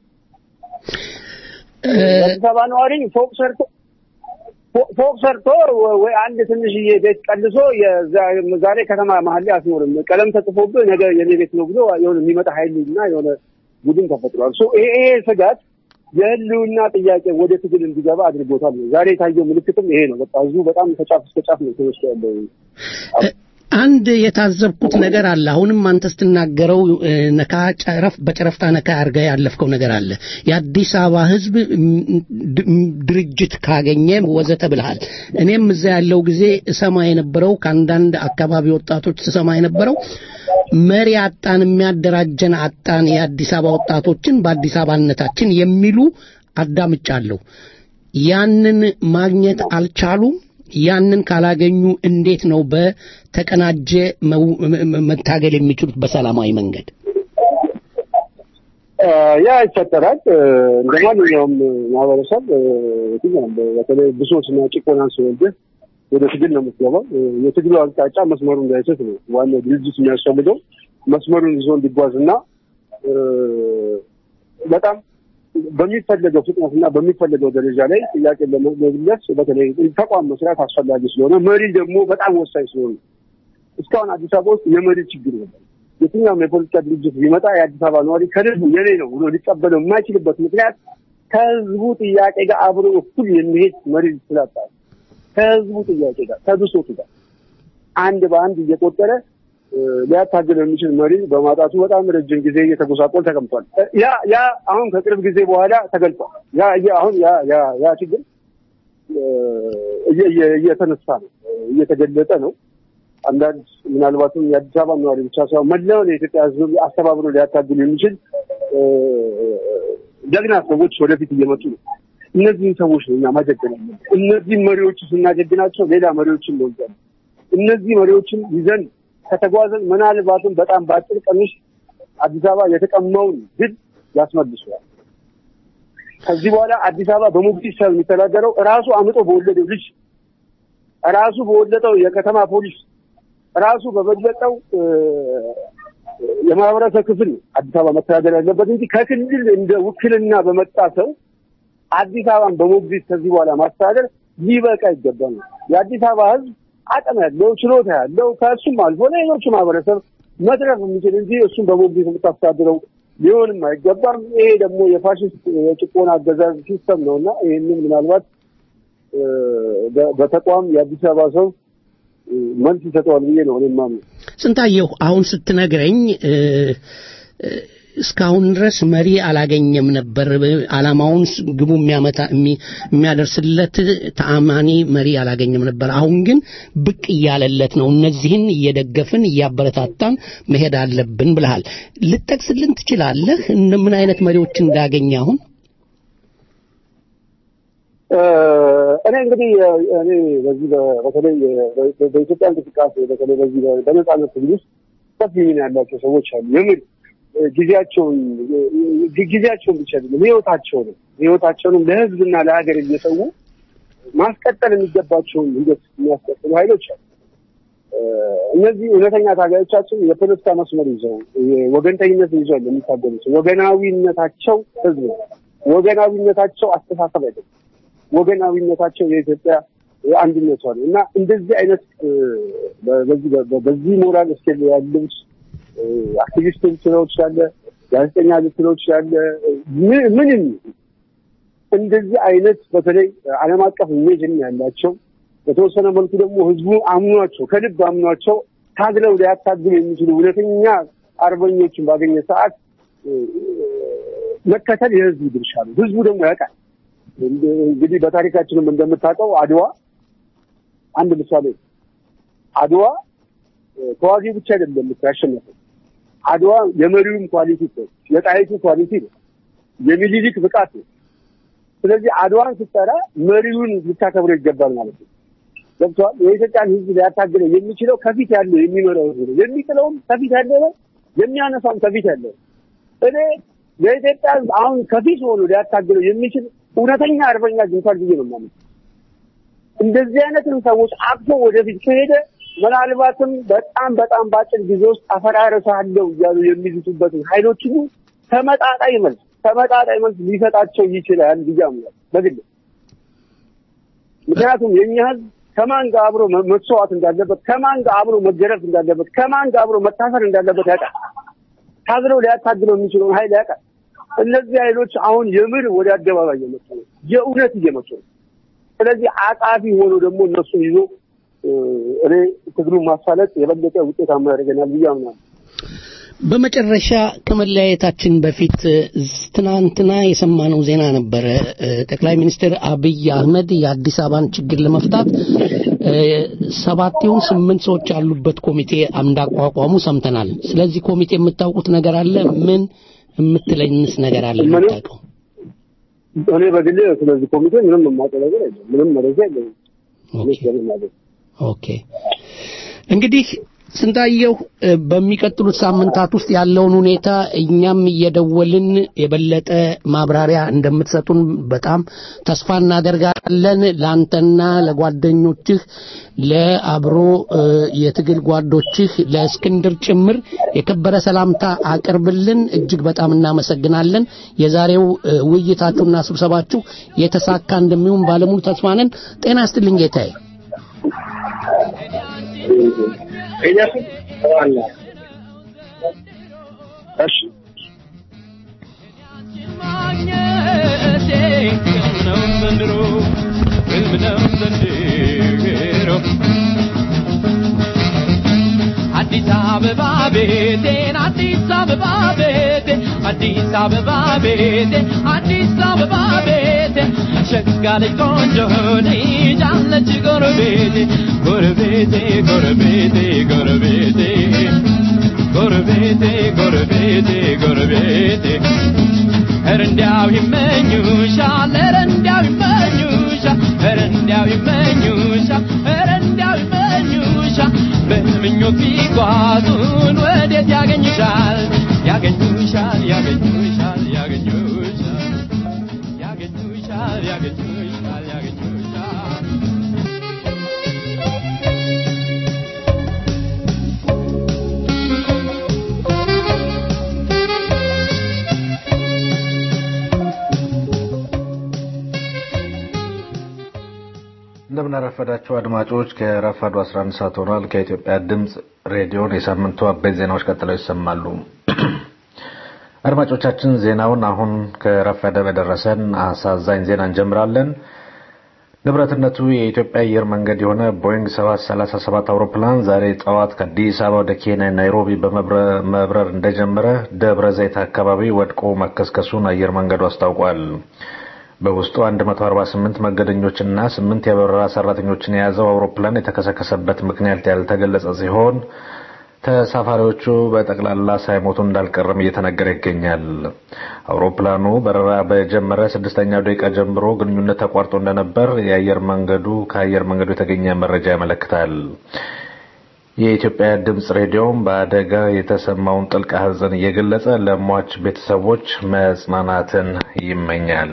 የአዲስ አበባ ነዋሪ ፎቅ ሰርቶ ፎቅ ሰርቶ ወይ አንድ ትንሽዬ ቤት ቀልሶ ዛሬ ከተማ መሀል ላይ አስኖርም፣ ቀለም ተጽፎብህ ነገ የኔ ቤት ነው ብሎ የሆነ የሚመጣ ኃይል እና የሆነ ቡድን ተፈጥሯል። ይሄ ስጋት የህልውና ጥያቄ ወደ ትግል እንዲገባ አድርጎታል። ዛሬ የታየው ምልክትም ይሄ ነው። በቃ ህዝቡ በጣም ከጫፍ እስከ ጫፍ ነው ተወስዶ ያለው። አንድ የታዘብኩት ነገር አለ። አሁንም አንተ ስትናገረው ነካ ጨረፍ በጨረፍታ ነካ አድርገህ ያለፍከው ነገር አለ። የአዲስ አበባ ህዝብ ድርጅት ካገኘ ወዘተ ብልሃል። እኔም እዛ ያለው ጊዜ እሰማ የነበረው ከአንዳንድ አካባቢ ወጣቶች ስሰማ የነበረው መሪ አጣን፣ የሚያደራጀን አጣን፣ የአዲስ አበባ ወጣቶችን በአዲስ አበባነታችን የሚሉ አዳምጫለሁ። ያንን ማግኘት አልቻሉም። ያንን ካላገኙ እንዴት ነው በተቀናጀ መታገል የሚችሉት በሰላማዊ መንገድ? ያ ይፈጠራል። እንደ ማንኛውም ማህበረሰብ የትኛውም በተለይ ብሶትና ጭቆናን ሲወልድህ ወደ ትግል ነው የምትገባው። የትግሉ አቅጣጫ መስመሩን እንዳይስት ነው ዋናው ድርጅት የሚያስፈልገው መስመሩን ይዞ እንዲጓዝና በጣም በሚፈለገው ፍጥነትና በሚፈለገው ደረጃ ላይ ጥያቄ ለመመለስ በተለይ ተቋም መስራት አስፈላጊ ስለሆነ መሪ ደግሞ በጣም ወሳኝ ስለሆነ እስካሁን አዲስ አበባ ውስጥ የመሪ ችግር ነበር። የትኛውም የፖለቲካ ድርጅት ቢመጣ የአዲስ አበባ ነዋሪ ከህዝቡ የኔ ነው ብሎ ሊቀበለው የማይችልበት ምክንያት ከህዝቡ ጥያቄ ጋር አብሮ እኩል የሚሄድ መሪ ስላጣ ከህዝቡ ጥያቄ ጋር ከብሶቱ ጋር አንድ በአንድ እየቆጠረ ሊያታግል የሚችል መሪ በማጣቱ በጣም ረጅም ጊዜ እየተጎሳቆል ተቀምጧል። ያ ያ አሁን ከቅርብ ጊዜ በኋላ ተገልጧል። ያ አሁን ያ ያ ያ ችግር እየተነሳ ነው፣ እየተገለጠ ነው። አንዳንድ ምናልባትም የአዲስ አበባ ነዋሪ ብቻ ሳይሆን መላውን የኢትዮጵያ ሕዝብ አስተባብሮ ሊያታግል የሚችል ጀግና ሰዎች ወደፊት እየመጡ ነው። እነዚህን ሰዎች ነው እኛ ማጀገን ያለብን። እነዚህን መሪዎች ስናጀግናቸው ሌላ መሪዎችን እንወልዳለን። እነዚህ መሪዎችን ይዘን ከተጓዘን ምናልባትም በጣም በአጭር ቀን ውስጥ አዲስ አበባ የተቀማውን ድል ያስመልሰዋል። ከዚህ በኋላ አዲስ አበባ በሞግዚት ሳይሆን የሚተዳደረው ራሱ አምጦ በወለደው ልጅ ራሱ በወለጠው የከተማ ፖሊስ ራሱ በበለጠው የማህበረሰብ ክፍል አዲስ አበባ መተዳደር ያለበት እንጂ ከክልል እንደ ውክልና በመጣ ሰው አዲስ አበባን በሞግዚት ከዚህ በኋላ ማስተዳደር ሊበቃ ይገባል። የአዲስ አበባ ህዝብ አቅም ያለው ችሎታ ያለው ከእሱም አልፎ ለሌሎቹ ማህበረሰብ መድረፍ የሚችል እንጂ እሱም በሞግዚት የምታስተዳድረው ሊሆንም አይገባም። ይሄ ደግሞ የፋሽስት የጭቆና አገዛዝ ሲስተም ነው እና ይህንን ምናልባት በተቋም የአዲስ አበባ ሰው መልስ ይሰጠዋል ብዬ ነው እኔ የማምነው። ስንታየሁ አሁን ስትነግረኝ እስካሁን ድረስ መሪ አላገኘም ነበር። አላማውን ግቡ የሚያመታ የሚያደርስለት ተአማኒ መሪ አላገኘም ነበር። አሁን ግን ብቅ እያለለት ነው። እነዚህን እየደገፍን እያበረታታን መሄድ አለብን ብለሃል። ልጠቅስልን ትችላለህ ምን አይነት መሪዎች እንዳገኘ አሁን? እኔ እንግዲህ እኔ በዚህ በተለይ በኢትዮጵያ እንቅስቃሴ በተለይ በዚህ በነጻነት ትግል ውስጥ ሰፊ ሚና ያላቸው ሰዎች አሉ። የምር ጊዜያቸውን ጊዜያቸውን ብቻ አይደለም ህይወታቸውንም ህይወታቸውንም ለህዝብና ለሀገር እየሰው ማስቀጠል የሚገባቸውን ሂደት የሚያስቀጥሉ ኃይሎች አሉ። እነዚህ እውነተኛ ታጋዮቻችን የፖለቲካ መስመር ይዘው ወገንተኝነት ይዘው የሚታገሉት ወገናዊነታቸው ህዝብ ነው። ወገናዊነታቸው አስተሳሰብ አይደለም። ወገናዊነታቸው የኢትዮጵያ አንድነቷ ነው እና እንደዚህ አይነት በዚህ ሞራል እስኬል ያሉት አክቲቪስት ልትለው ትችላለህ፣ ጋዜጠኛ ልትለው ትችላለህ። ምንም እንደዚህ አይነት በተለይ ዓለም አቀፍ ኢሜጅን ያላቸው በተወሰነ መልኩ ደግሞ ህዝቡ አምኗቸው ከልብ አምኗቸው ታግለው ሊያታግሉ የሚችሉ እውነተኛ አርበኞችን ባገኘ ሰዓት መከተል የህዝቡ ድርሻ ነው። ህዝቡ ደግሞ ያውቃል። እንግዲህ በታሪካችንም እንደምታውቀው አድዋ አንድ ምሳሌ ነው። አድዋ ተዋጊ ብቻ አይደለም ያሸነፈው። አድዋ የመሪውም ኳሊቲ ነው፣ የጣይቱ ኳሊቲ ነው፣ የሚኒሊክ ብቃት ነው። ስለዚህ አድዋን ስትጠራ መሪውን ልታከብረው ይገባል ማለት ነው። ገብቶሃል? የኢትዮጵያን ሕዝብ ሊያታግለው የሚችለው ከፊት ያለው የሚመራው ሕዝብ ነው። የሚጥለውም ከፊት ያለው ነው፣ የሚያነሳውም ከፊት ያለው ነው። እኔ የኢትዮጵያ ሕዝብ አሁን ከፊት ሆኖ ሊያታግለው የሚችል እውነተኛ አርበኛ አግኝቷል ብዬ ነው የማምነው። እንደዚህ አይነትን ሰዎች አቅፎ ወደፊት ከሄደ ምናልባትም በጣም በጣም በአጭር ጊዜ ውስጥ አፈራረሳለሁ እያሉ የሚዝቱበትን ኃይሎች ሁሉ ተመጣጣኝ መልስ ተመጣጣኝ መልስ ሊሰጣቸው ይችላል ብዬ አምናለሁ በግል ምክንያቱም የኛ ህዝብ ከማን ጋር አብሮ መስዋዕት እንዳለበት፣ ከማን ጋር አብሮ መገረፍ እንዳለበት፣ ከማን ጋር አብሮ መታሰር እንዳለበት ያውቃል። ታግለው ሊያታግለው የሚችለውን ኃይል ያውቃል። እነዚህ ኃይሎች አሁን የምር ወደ አደባባይ እየመጡ ነው፣ የእውነት እየመጡ ነው። ስለዚህ አቃፊ ሆኖ ደግሞ እነሱን ይዞ እኔ ትግሉን ማሳለጥ የበለጠ ውጤታማ ያደርገናል ብዬ አምናለሁ። በመጨረሻ ከመለያየታችን በፊት ትናንትና የሰማነው ዜና ነበረ። ጠቅላይ ሚኒስትር አብይ አህመድ የአዲስ አበባን ችግር ለመፍታት ሰባት ይሁን ስምንት ሰዎች ያሉበት ኮሚቴ እንዳቋቋሙ ሰምተናል። ስለዚህ ኮሚቴ የምታውቁት ነገር አለ? ምን የምትለኝስ ነገር አለ? የምታውቀው? እኔ በግሌ ስለዚህ ኮሚቴ ምንም የማውቀው ነገር የለም። ምንም መረጃ የለኝም። ኦኬ እንግዲህ ስንታየው በሚቀጥሉት ሳምንታት ውስጥ ያለውን ሁኔታ እኛም እየደወልን የበለጠ ማብራሪያ እንደምትሰጡን በጣም ተስፋ እናደርጋለን። ለአንተና ለጓደኞችህ፣ ለአብሮ የትግል ጓዶችህ፣ ለእስክንድር ጭምር የከበረ ሰላምታ አቅርብልን። እጅግ በጣም እናመሰግናለን። የዛሬው ውይይታችሁና ስብሰባችሁ የተሳካ እንደሚሆን ባለሙሉ ተስፋ ነን። ጤና ይስጥልኝ ጌታዬ። አዲስ አበባ ቤቴን አዲስ አበባ ቤቴን አዲስ አበባ ቤቴን አዲስ አበባ ቤቴን ሸጋ ልጅ ቆንጆ ልጅ አለች ጎረቤቴ ጎረቤቴ ጎረቤቴ ጎረቤቴ ጎረቤቴ ጎረቤቴ ጎረቤቴ ኧረ እንዲያው ይመኙሻል ኧረ እንዲያው ይመኙሻል ኧረ እንዲያው ይመኙሻል ኧረ እንዲያው ይመኙሻል በምኞት ቢጓዙን ወዴት ያገኙሻል ያገኙሻል ያገኙሻል ያገኙሻል ያገኙሻል ያገኙሻል ያገኙሻል እንደምን አረፈዳችሁ አድማጮች። ከረፋዱ 11 ሰዓት ሆኗል። ከኢትዮጵያ ድምፅ ሬዲዮን የሳምንቱ አበይት ዜናዎች ቀጥለው ይሰማሉ። አድማጮቻችን ዜናውን አሁን ከረፈደ በደረሰን አሳዛኝ ዜና እንጀምራለን። ንብረትነቱ የኢትዮጵያ አየር መንገድ የሆነ ቦይንግ 737 አውሮፕላን ዛሬ ጠዋት ከአዲስ አበባ ወደ ኬንያ ናይሮቢ በመብረር እንደጀመረ ደብረ ዘይት አካባቢ ወድቆ መከስከሱን አየር መንገዱ አስታውቋል። በውስጡ 148 መንገደኞችና ስምንት የበረራ ሰራተኞችን የያዘው አውሮፕላን የተከሰከሰበት ምክንያት ያልተገለጸ ሲሆን ተሳፋሪዎቹ በጠቅላላ ሳይሞቱ እንዳልቀረም እየተነገረ ይገኛል። አውሮፕላኑ በረራ በጀመረ ስድስተኛው ደቂቃ ጀምሮ ግንኙነት ተቋርጦ እንደነበር የአየር መንገዱ ከአየር መንገዱ የተገኘ መረጃ ያመለክታል። የኢትዮጵያ ድምፅ ሬዲዮም በአደጋ የተሰማውን ጥልቅ ሐዘን እየገለጸ ለሟች ቤተሰቦች መጽናናትን ይመኛል።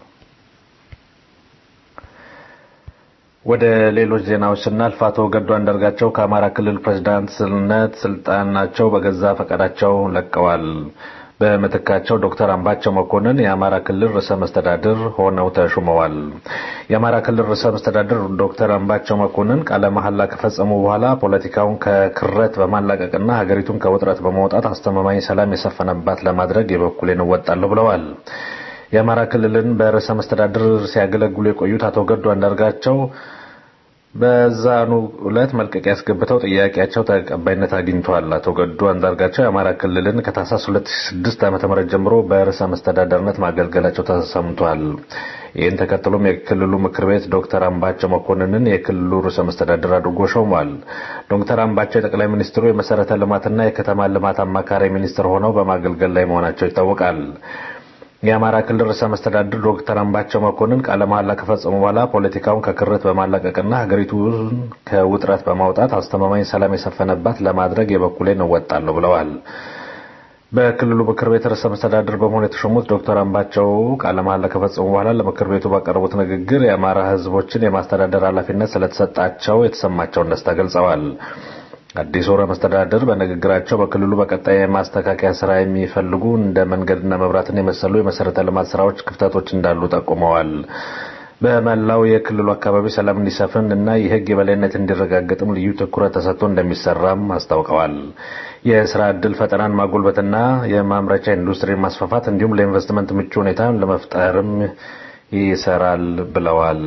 ወደ ሌሎች ዜናዎች ስናልፍ አቶ ገዱ አንዳርጋቸው ከአማራ ክልል ፕሬዝዳንትነት ስልጣናቸው በገዛ ፈቃዳቸው ለቀዋል። በምትካቸው ዶክተር አምባቸው መኮንን የአማራ ክልል ርዕሰ መስተዳድር ሆነው ተሹመዋል። የአማራ ክልል ርዕሰ መስተዳድር ዶክተር አምባቸው መኮንን ቃለ መሐላ ከፈጸሙ በኋላ ፖለቲካውን ከክረት በማላቀቅና ሀገሪቱን ከውጥረት በማውጣት አስተማማኝ ሰላም የሰፈነባት ለማድረግ የበኩሌን እወጣለሁ ብለዋል። የአማራ ክልልን በርዕሰ መስተዳድር ሲያገለግሉ የቆዩት አቶ ገዱ አንዳርጋቸው በዛኑ ዕለት መልቀቂያ ያስገብተው ጥያቄያቸው ተቀባይነት አግኝቷል። አቶ ገዱ አንዳርጋቸው የአማራ ክልልን ከታህሳስ 2006 ዓ.ም ጀምሮ በርዕሰ መስተዳደርነት ማገልገላቸው ተሰምቷል። ይህን ተከትሎም የክልሉ ምክር ቤት ዶክተር አምባቸው መኮንንን የክልሉ ርዕሰ መስተዳድር አድርጎ ሾሟል። ዶክተር አምባቸው የጠቅላይ ሚኒስትሩ የመሰረተ ልማትና የከተማ ልማት አማካሪ ሚኒስትር ሆነው በማገልገል ላይ መሆናቸው ይታወቃል። የአማራ ክልል ርዕሰ መስተዳድር ዶክተር አምባቸው መኮንን ቃለ መሐላ ከፈጸሙ በኋላ ፖለቲካውን ከክርት በማላቀቅና ሀገሪቱን ከውጥረት በማውጣት አስተማማኝ ሰላም የሰፈነባት ለማድረግ የበኩሌን እወጣለሁ ብለዋል። በክልሉ ምክር ቤት ርዕሰ መስተዳድር በመሆን የተሾሙት ዶክተር አምባቸው ቃለ መሐላ ከፈጸሙ በኋላ ለምክር ቤቱ ባቀረቡት ንግግር የአማራ ሕዝቦችን የማስተዳደር ኃላፊነት ስለተሰጣቸው የተሰማቸውን ደስታ ገልጸዋል። አዲስ ርዕሰ መስተዳድር በንግግራቸው በክልሉ በቀጣይ የማስተካከያ ስራ የሚፈልጉ እንደ መንገድና መብራትን የመሰሉ የመሰረተ ልማት ስራዎች ክፍተቶች እንዳሉ ጠቁመዋል። በመላው የክልሉ አካባቢ ሰላም እንዲሰፍን እና የህግ የበላይነት እንዲረጋገጥም ልዩ ትኩረት ተሰጥቶ እንደሚሰራም አስታውቀዋል። የስራ ዕድል ፈጠራን ማጎልበትና የማምረቻ ኢንዱስትሪን ማስፋፋት እንዲሁም ለኢንቨስትመንት ምቹ ሁኔታን ለመፍጠርም ይሰራል ብለዋል።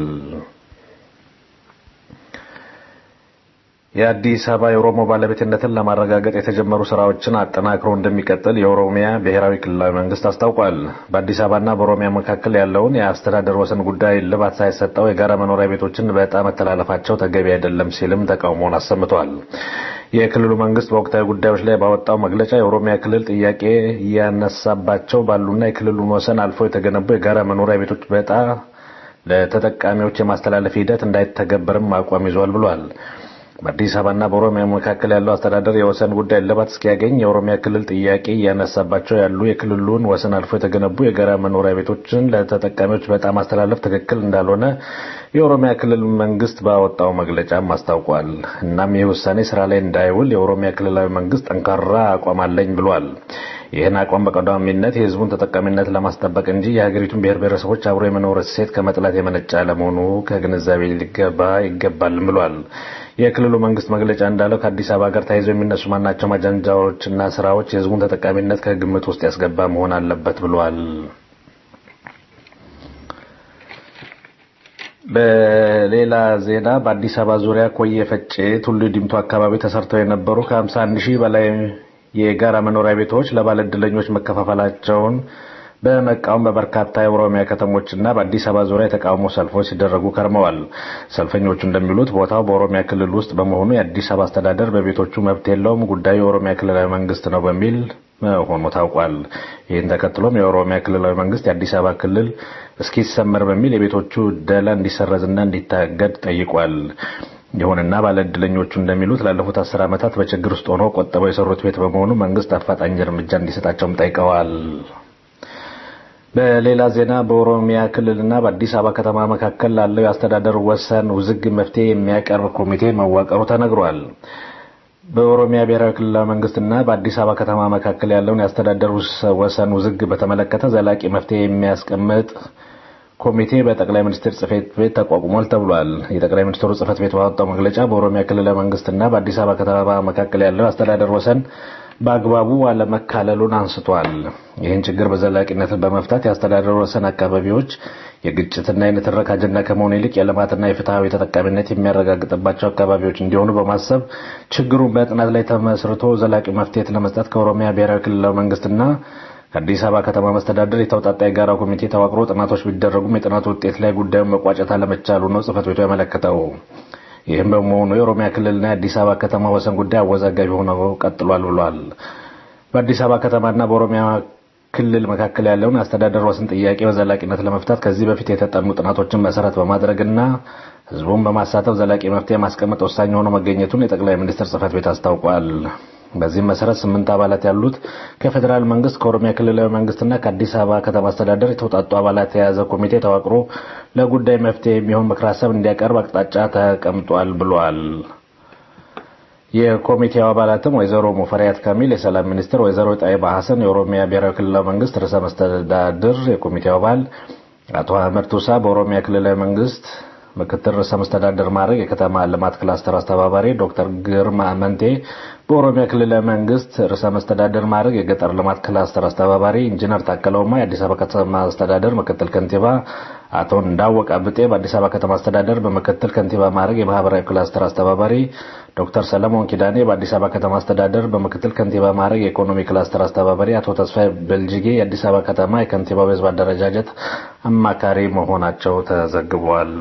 የአዲስ አበባ የኦሮሞ ባለቤትነትን ለማረጋገጥ የተጀመሩ ስራዎችን አጠናክሮ እንደሚቀጥል የኦሮሚያ ብሔራዊ ክልላዊ መንግስት አስታውቋል። በአዲስ አበባና በኦሮሚያ መካከል ያለውን የአስተዳደር ወሰን ጉዳይ እልባት ሳይሰጠው የጋራ መኖሪያ ቤቶችን በዕጣ መተላለፋቸው ተገቢ አይደለም ሲልም ተቃውሞውን አሰምቷል። የክልሉ መንግስት በወቅታዊ ጉዳዮች ላይ ባወጣው መግለጫ የኦሮሚያ ክልል ጥያቄ እያነሳባቸው ባሉና የክልሉን ወሰን አልፎ የተገነቡ የጋራ መኖሪያ ቤቶች በዕጣ ለተጠቃሚዎች የማስተላለፍ ሂደት እንዳይተገበርም አቋም ይዟል ብሏል። በአዲስ አበባና በኦሮሚያ መካከል ያለው አስተዳደር የወሰን ጉዳይ እልባት እስኪያገኝ የኦሮሚያ ክልል ጥያቄ እያነሳባቸው ያሉ የክልሉን ወሰን አልፎ የተገነቡ የጋራ መኖሪያ ቤቶችን ለተጠቃሚዎች በጣም ማስተላለፍ ትክክል እንዳልሆነ የኦሮሚያ ክልል መንግስት ባወጣው መግለጫም አስታውቋል። እናም ይህ ውሳኔ ስራ ላይ እንዳይውል የኦሮሚያ ክልላዊ መንግስት ጠንካራ አቋም አለኝ ብሏል። ይህን አቋም በቀዳሚነት የህዝቡን ተጠቃሚነት ለማስጠበቅ እንጂ የሀገሪቱን ብሔር ብሔረሰቦች አብሮ የመኖር እሴት ከመጥላት የመነጨ ለመሆኑ ከግንዛቤ ሊገባ ይገባልም ብሏል። የክልሉ መንግስት መግለጫ እንዳለው ከአዲስ አበባ ጋር ተያይዘው የሚነሱ ማናቸውም አጀንዳዎችና ስራዎች የህዝቡን ተጠቃሚነት ከግምት ውስጥ ያስገባ መሆን አለበት ብሏል። በሌላ ዜና በአዲስ አበባ ዙሪያ ኮየ ፈጬ፣ ቱሉ ዲምቱ አካባቢ ተሰርተው የነበሩ ከ51 ሺህ በላይ የጋራ መኖሪያ ቤቶች ለባለዕድለኞች መከፋፈላቸውን በመቃወም በበርካታ የኦሮሚያ ከተሞችና በአዲስ አበባ ዙሪያ የተቃውሞ ሰልፎች ሲደረጉ ከርመዋል። ሰልፈኞቹ እንደሚሉት ቦታው በኦሮሚያ ክልል ውስጥ በመሆኑ የአዲስ አበባ አስተዳደር በቤቶቹ መብት የለውም፣ ጉዳዩ የኦሮሚያ ክልላዊ መንግስት ነው በሚል መሆኑ ታውቋል። ይህን ተከትሎም የኦሮሚያ ክልላዊ መንግስት የአዲስ አበባ ክልል እስኪሰመር በሚል የቤቶቹ ዕደላ እንዲሰረዝና እንዲታገድ ጠይቋል። ይሁንና ባለዕድለኞቹ እንደሚሉት ላለፉት አስር ዓመታት በችግር ውስጥ ሆነው ቆጥበው የሰሩት ቤት በመሆኑ መንግስት አፋጣኝ እርምጃ እንዲሰጣቸውም ጠይቀዋል። በሌላ ዜና በኦሮሚያ ክልልና በአዲስ አበባ ከተማ መካከል ላለው የአስተዳደር ወሰን ውዝግብ መፍትሄ የሚያቀርብ ኮሚቴ መዋቀሩ ተነግሯል። በኦሮሚያ ብሔራዊ ክልላዊ መንግስትና በአዲስ አበባ ከተማ መካከል ያለውን የአስተዳደር ወሰን ውዝግብ በተመለከተ ዘላቂ መፍትሄ የሚያስቀምጥ ኮሚቴ በጠቅላይ ሚኒስትር ጽህፈት ቤት ተቋቁሟል ተብሏል። የጠቅላይ ሚኒስትሩ ጽህፈት ቤት ባወጣው መግለጫ በኦሮሚያ ክልላዊ መንግስትና በአዲስ አበባ ከተማ መካከል ያለው የአስተዳደር ወሰን በአግባቡ አለመካለሉን አንስቷል። ይህን ችግር በዘላቂነት በመፍታት የአስተዳደር ወሰን አካባቢዎች የግጭትና የንትርክ አጀንዳ ከመሆኑ ይልቅ የልማትና የፍትሐዊ ተጠቃሚነት የሚያረጋግጥባቸው አካባቢዎች እንዲሆኑ በማሰብ ችግሩን በጥናት ላይ ተመስርቶ ዘላቂ መፍትሄ ለመስጠት ከኦሮሚያ ብሔራዊ ክልላዊ መንግስትና ከአዲስ አበባ ከተማ መስተዳደር የተውጣጣ የጋራ ኮሚቴ ተዋቅሮ ጥናቶች ቢደረጉም የጥናቱ ውጤት ላይ ጉዳዩን መቋጨት አለመቻሉ ነው ጽህፈት ቤቱ ያመለከተው። ይህም በመሆኑ የኦሮሚያ ክልልና የአዲስ አበባ ከተማ ወሰን ጉዳይ አወዛጋቢ ሆኖ ቀጥሏል ብሏል። በአዲስ አበባ ከተማና በኦሮሚያ ክልል መካከል ያለውን የአስተዳደር ወሰን ጥያቄ በዘላቂነት ለመፍታት ከዚህ በፊት የተጠኑ ጥናቶችን መሰረት በማድረግና ህዝቡን በማሳተፍ ዘላቂ መፍትሄ ማስቀመጥ ወሳኝ ሆኖ መገኘቱን የጠቅላይ ሚኒስትር ጽህፈት ቤት አስታውቋል። በዚህም መሰረት ስምንት አባላት ያሉት ከፌዴራል መንግስት ከኦሮሚያ ክልላዊ መንግስትና ከአዲስ አበባ ከተማ አስተዳደር የተውጣጡ አባላት የያዘ ኮሚቴ ተዋቅሮ ለጉዳይ መፍትሄ የሚሆን ምክር ሀሳብ እንዲያቀርብ አቅጣጫ ተቀምጧል ብሏል። የኮሚቴው አባላትም ወይዘሮ ሙፈሪያት ካሚል የሰላም ሚኒስትር፣ ወይዘሮ ጣይባ ሀሰን የኦሮሚያ ብሔራዊ ክልላዊ መንግስት ርዕሰ መስተዳድር፣ የኮሚቴው አባል አቶ አህመድ ቱሳ በኦሮሚያ ክልላዊ መንግስት ምክትል ርዕሰ መስተዳድር ማድረግ የከተማ ልማት ክላስተር አስተባባሪ ዶክተር ግርማ አመንቴ በኦሮሚያ ክልላዊ መንግስት ርዕሰ መስተዳድር ማድረግ የገጠር ልማት ክላስተር አስተባባሪ ኢንጂነር ታከለ ኡማ የአዲስ አበባ ከተማ አስተዳደር ምክትል ከንቲባ አቶ እንዳወቀ ብጤ በአዲስ አበባ ከተማ አስተዳደር በምክትል ከንቲባ ማዕረግ የማህበራዊ ክላስተር አስተባባሪ፣ ዶክተር ሰለሞን ኪዳኔ በአዲስ አበባ ከተማ አስተዳደር በምክትል ከንቲባ ማዕረግ የኢኮኖሚ ክላስተር አስተባባሪ፣ አቶ ተስፋዬ በልጅጌ የአዲስ አበባ ከተማ የከንቲባው የህዝብ አደረጃጀት አማካሪ መሆናቸው ተዘግቧል።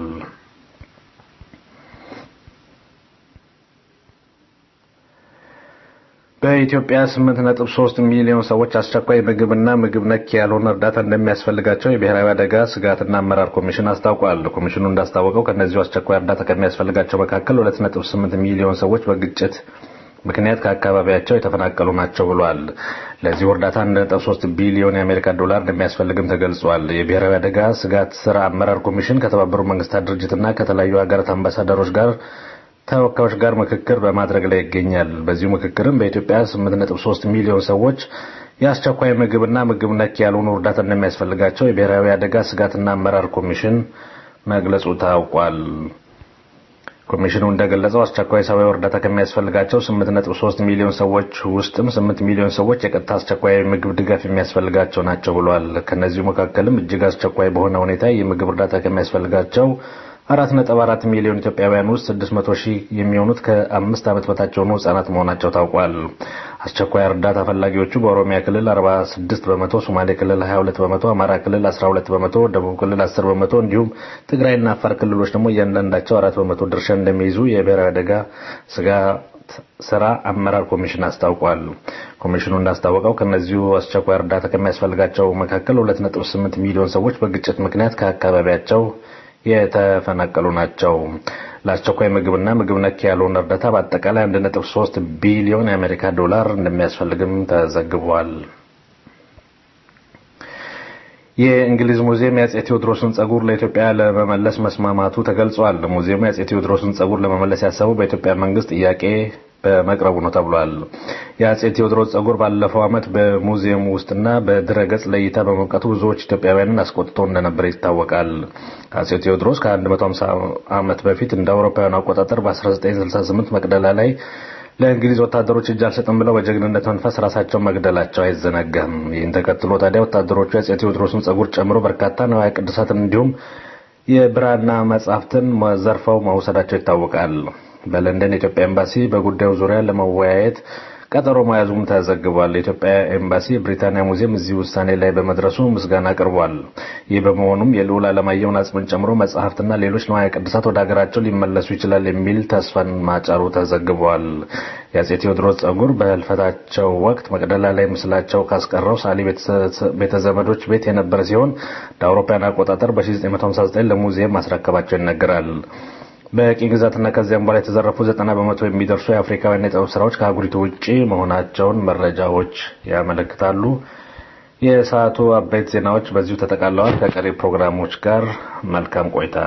በኢትዮጵያ 8.3 ሚሊዮን ሰዎች አስቸኳይ ምግብና ምግብ ነክ ያልሆነ እርዳታ እንደሚያስፈልጋቸው የብሔራዊ አደጋ ስጋትና አመራር ኮሚሽን አስታውቋል። ኮሚሽኑ እንዳስታወቀው ከእነዚሁ አስቸኳይ እርዳታ ከሚያስፈልጋቸው መካከል 2.8 ሚሊዮን ሰዎች በግጭት ምክንያት ከአካባቢያቸው የተፈናቀሉ ናቸው ብሏል። ለዚሁ እርዳታ 1.3 ቢሊዮን የአሜሪካ ዶላር እንደሚያስፈልግም ተገልጿል። የብሔራዊ አደጋ ስጋት ስራ አመራር ኮሚሽን ከተባበሩት መንግስታት ድርጅትና ከተለያዩ ሀገራት አምባሳደሮች ጋር ተወካዮች ጋር ምክክር በማድረግ ላይ ይገኛል። በዚሁ ምክክርም በኢትዮጵያ 8.3 ሚሊዮን ሰዎች የአስቸኳይ ምግብና ምግብ ነክ ያልሆኑ እርዳታ እንደሚያስፈልጋቸው የብሔራዊ አደጋ ስጋትና አመራር ኮሚሽን መግለጹ ታውቋል። ኮሚሽኑ እንደገለጸው አስቸኳይ ሰብአዊ እርዳታ ከሚያስፈልጋቸው 8.3 ሚሊዮን ሰዎች ውስጥም 8 ሚሊዮን ሰዎች የቀጥታ አስቸኳይ ምግብ ድጋፍ የሚያስፈልጋቸው ናቸው ብሏል። ከነዚሁ መካከልም እጅግ አስቸኳይ በሆነ ሁኔታ የምግብ እርዳታ ከሚያስፈልጋቸው አራት ነጥብ አራት ሚሊዮን ኢትዮጵያውያን ውስጥ ስድስት መቶ ሺህ የሚሆኑት ከአምስት ዓመት በታች የሆኑ ህጻናት መሆናቸው ታውቋል። አስቸኳይ እርዳታ ፈላጊዎቹ በኦሮሚያ ክልል 46 በመቶ፣ ሶማሌ ክልል 22 በመቶ፣ አማራ ክልል 12 በመቶ፣ ደቡብ ክልል 10 በመቶ እንዲሁም ትግራይና አፋር ክልሎች ደግሞ እያንዳንዳቸው አራት በመቶ ድርሻ እንደሚይዙ የብሔራዊ አደጋ ስጋት ስራ አመራር ኮሚሽን አስታውቋል። ኮሚሽኑ እንዳስታወቀው ከነዚሁ አስቸኳይ እርዳታ ከሚያስፈልጋቸው መካከል 2.8 ሚሊዮን ሰዎች በግጭት ምክንያት ከአካባቢያቸው የተፈናቀሉ ናቸው። ለአስቸኳይ ምግብና ምግብ ነክ ያልሆነ እርዳታ በአጠቃላይ 1.3 ቢሊዮን የአሜሪካ ዶላር እንደሚያስፈልግም ተዘግቧል። የእንግሊዝ ሙዚየም የአጼ ቴዎድሮስን ጸጉር ለኢትዮጵያ ለመመለስ መስማማቱ ተገልጿል። ሙዚየሙ የአጼ ቴዎድሮስን ጸጉር ለመመለስ ያሰበው በኢትዮጵያ መንግስት ጥያቄ በመቅረቡ ነው ተብሏል። የአጼ ቴዎድሮስ ጸጉር ባለፈው ዓመት በሙዚየሙ ውስጥና በድረ ገጽ ለእይታ በመብቃቱ ብዙዎች ኢትዮጵያውያንን አስቆጥቶ እንደነበር ይታወቃል። አጼ ቴዎድሮስ ከ150 ዓመት በፊት እንደ አውሮፓውያኑ አቆጣጠር በ1968 መቅደላ ላይ ለእንግሊዝ ወታደሮች እጅ አልሰጥም ብለው በጀግንነት መንፈስ ራሳቸውን መግደላቸው አይዘነጋም። ይህን ተከትሎ ታዲያ ወታደሮቹ የአጼ ቴዎድሮስን ጸጉር ጨምሮ በርካታ ንዋየ ቅድሳትን እንዲሁም የብራና መጻሕፍትን ዘርፈው መውሰዳቸው ይታወቃል። በለንደን የኢትዮጵያ ኤምባሲ በጉዳዩ ዙሪያ ለመወያየት ቀጠሮ መያዙም ተዘግቧል። የኢትዮጵያ ኤምባሲ የብሪታንያ ሙዚየም እዚህ ውሳኔ ላይ በመድረሱ ምስጋና አቅርቧል። ይህ በመሆኑም የልዑል አለማየሁን አጽምን ጨምሮ መጽሐፍትና ሌሎች ንዋየ ቅድሳት ወደ ሀገራቸው ሊመለሱ ይችላል የሚል ተስፋን ማጫሩ ተዘግቧል። የአጼ ቴዎድሮስ ጸጉር በህልፈታቸው ወቅት መቅደላ ላይ ምስላቸው ካስቀረው ሳሊ ቤተዘመዶች ቤት የነበረ ሲሆን እንደ አውሮፓውያን አቆጣጠር በ1959 ለሙዚየም ማስረከባቸው ይነገራል። በቅኝ ግዛትና ከዚያም በኋላ የተዘረፉ ዘጠና በመቶ የሚደርሱ የአፍሪካውያን የጥበብ ስራዎች ከአህጉሪቱ ውጭ መሆናቸውን መረጃዎች ያመለክታሉ። የሰዓቱ አበይት ዜናዎች በዚሁ ተጠቃለዋል። ከቀሪ ፕሮግራሞች ጋር መልካም ቆይታ።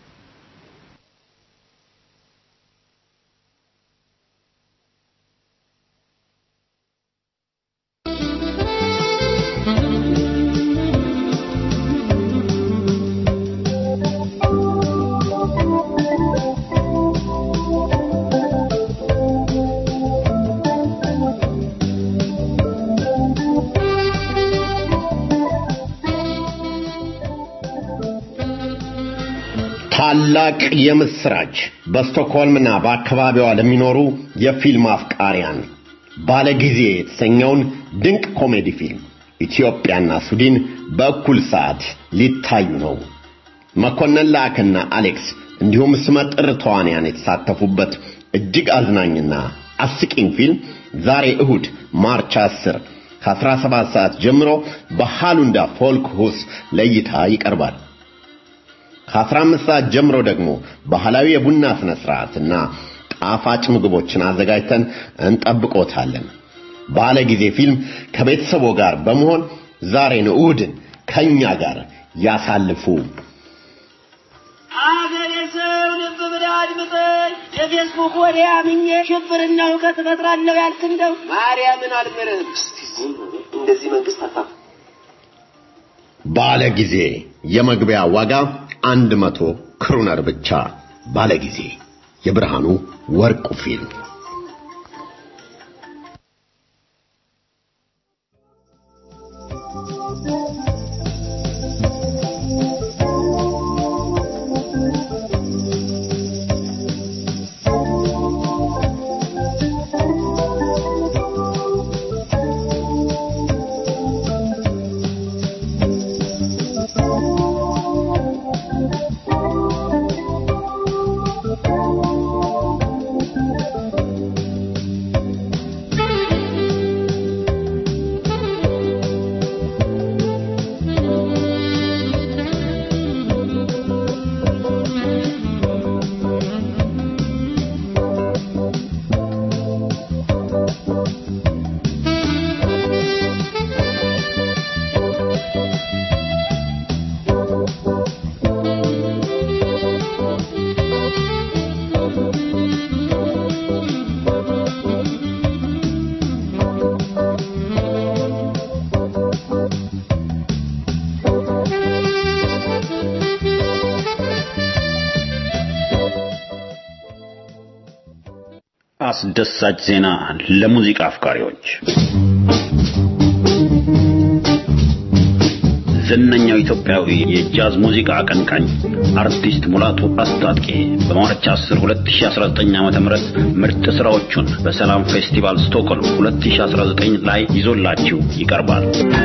ታላቅ የምስራች በስቶክሆልምና በአካባቢዋ ለሚኖሩ የፊልም አፍቃሪያን ባለጊዜ የተሰኘውን ድንቅ ኮሜዲ ፊልም ኢትዮጵያና ስዊድን በእኩል ሰዓት ሊታዩ ነው። መኮንን ላክና አሌክስ እንዲሁም ስመጥር ተዋንያን የተሳተፉበት እጅግ አዝናኝና አስቂኝ ፊልም ዛሬ እሁድ ማርች 10 ከ17 ሰዓት ጀምሮ በሃሉንዳ ፎልክ ሁስ ለእይታ ይቀርባል። ከ15 ሰዓት ጀምሮ ደግሞ ባህላዊ የቡና ስነ ስርዓትና ጣፋጭ ምግቦችን አዘጋጅተን እንጠብቆታለን። ባለ ጊዜ ፊልም ከቤተሰቦ ጋር በመሆን ዛሬን እሁድን ከኛ ጋር ያሳልፉ። አገሬ ሰው ልብ ብለህ አድምጠኝ። የፌስቡክ ወሬ አምኜ ሽብርና እውቀት እፈጥራለሁ ያልክ እንደው ማርያምን አልምርህም። እንደዚህ መንግስት አታ ባለ ጊዜ የመግቢያ ዋጋ አንድ መቶ ክሩነር ብቻ። ባለ ጊዜ የብርሃኑ ወርቁ ፊልም አስደሳች ዜና ለሙዚቃ አፍቃሪዎች ዝነኛው ኢትዮጵያዊ የጃዝ ሙዚቃ አቀንቃኝ አርቲስት ሙላቱ አስታጥቄ በማርች 10 2019 ዓ.ም ምርጥ ስራዎቹን በሰላም ፌስቲቫል ስቶክሆልም 2019 ላይ ይዞላችሁ ይቀርባል።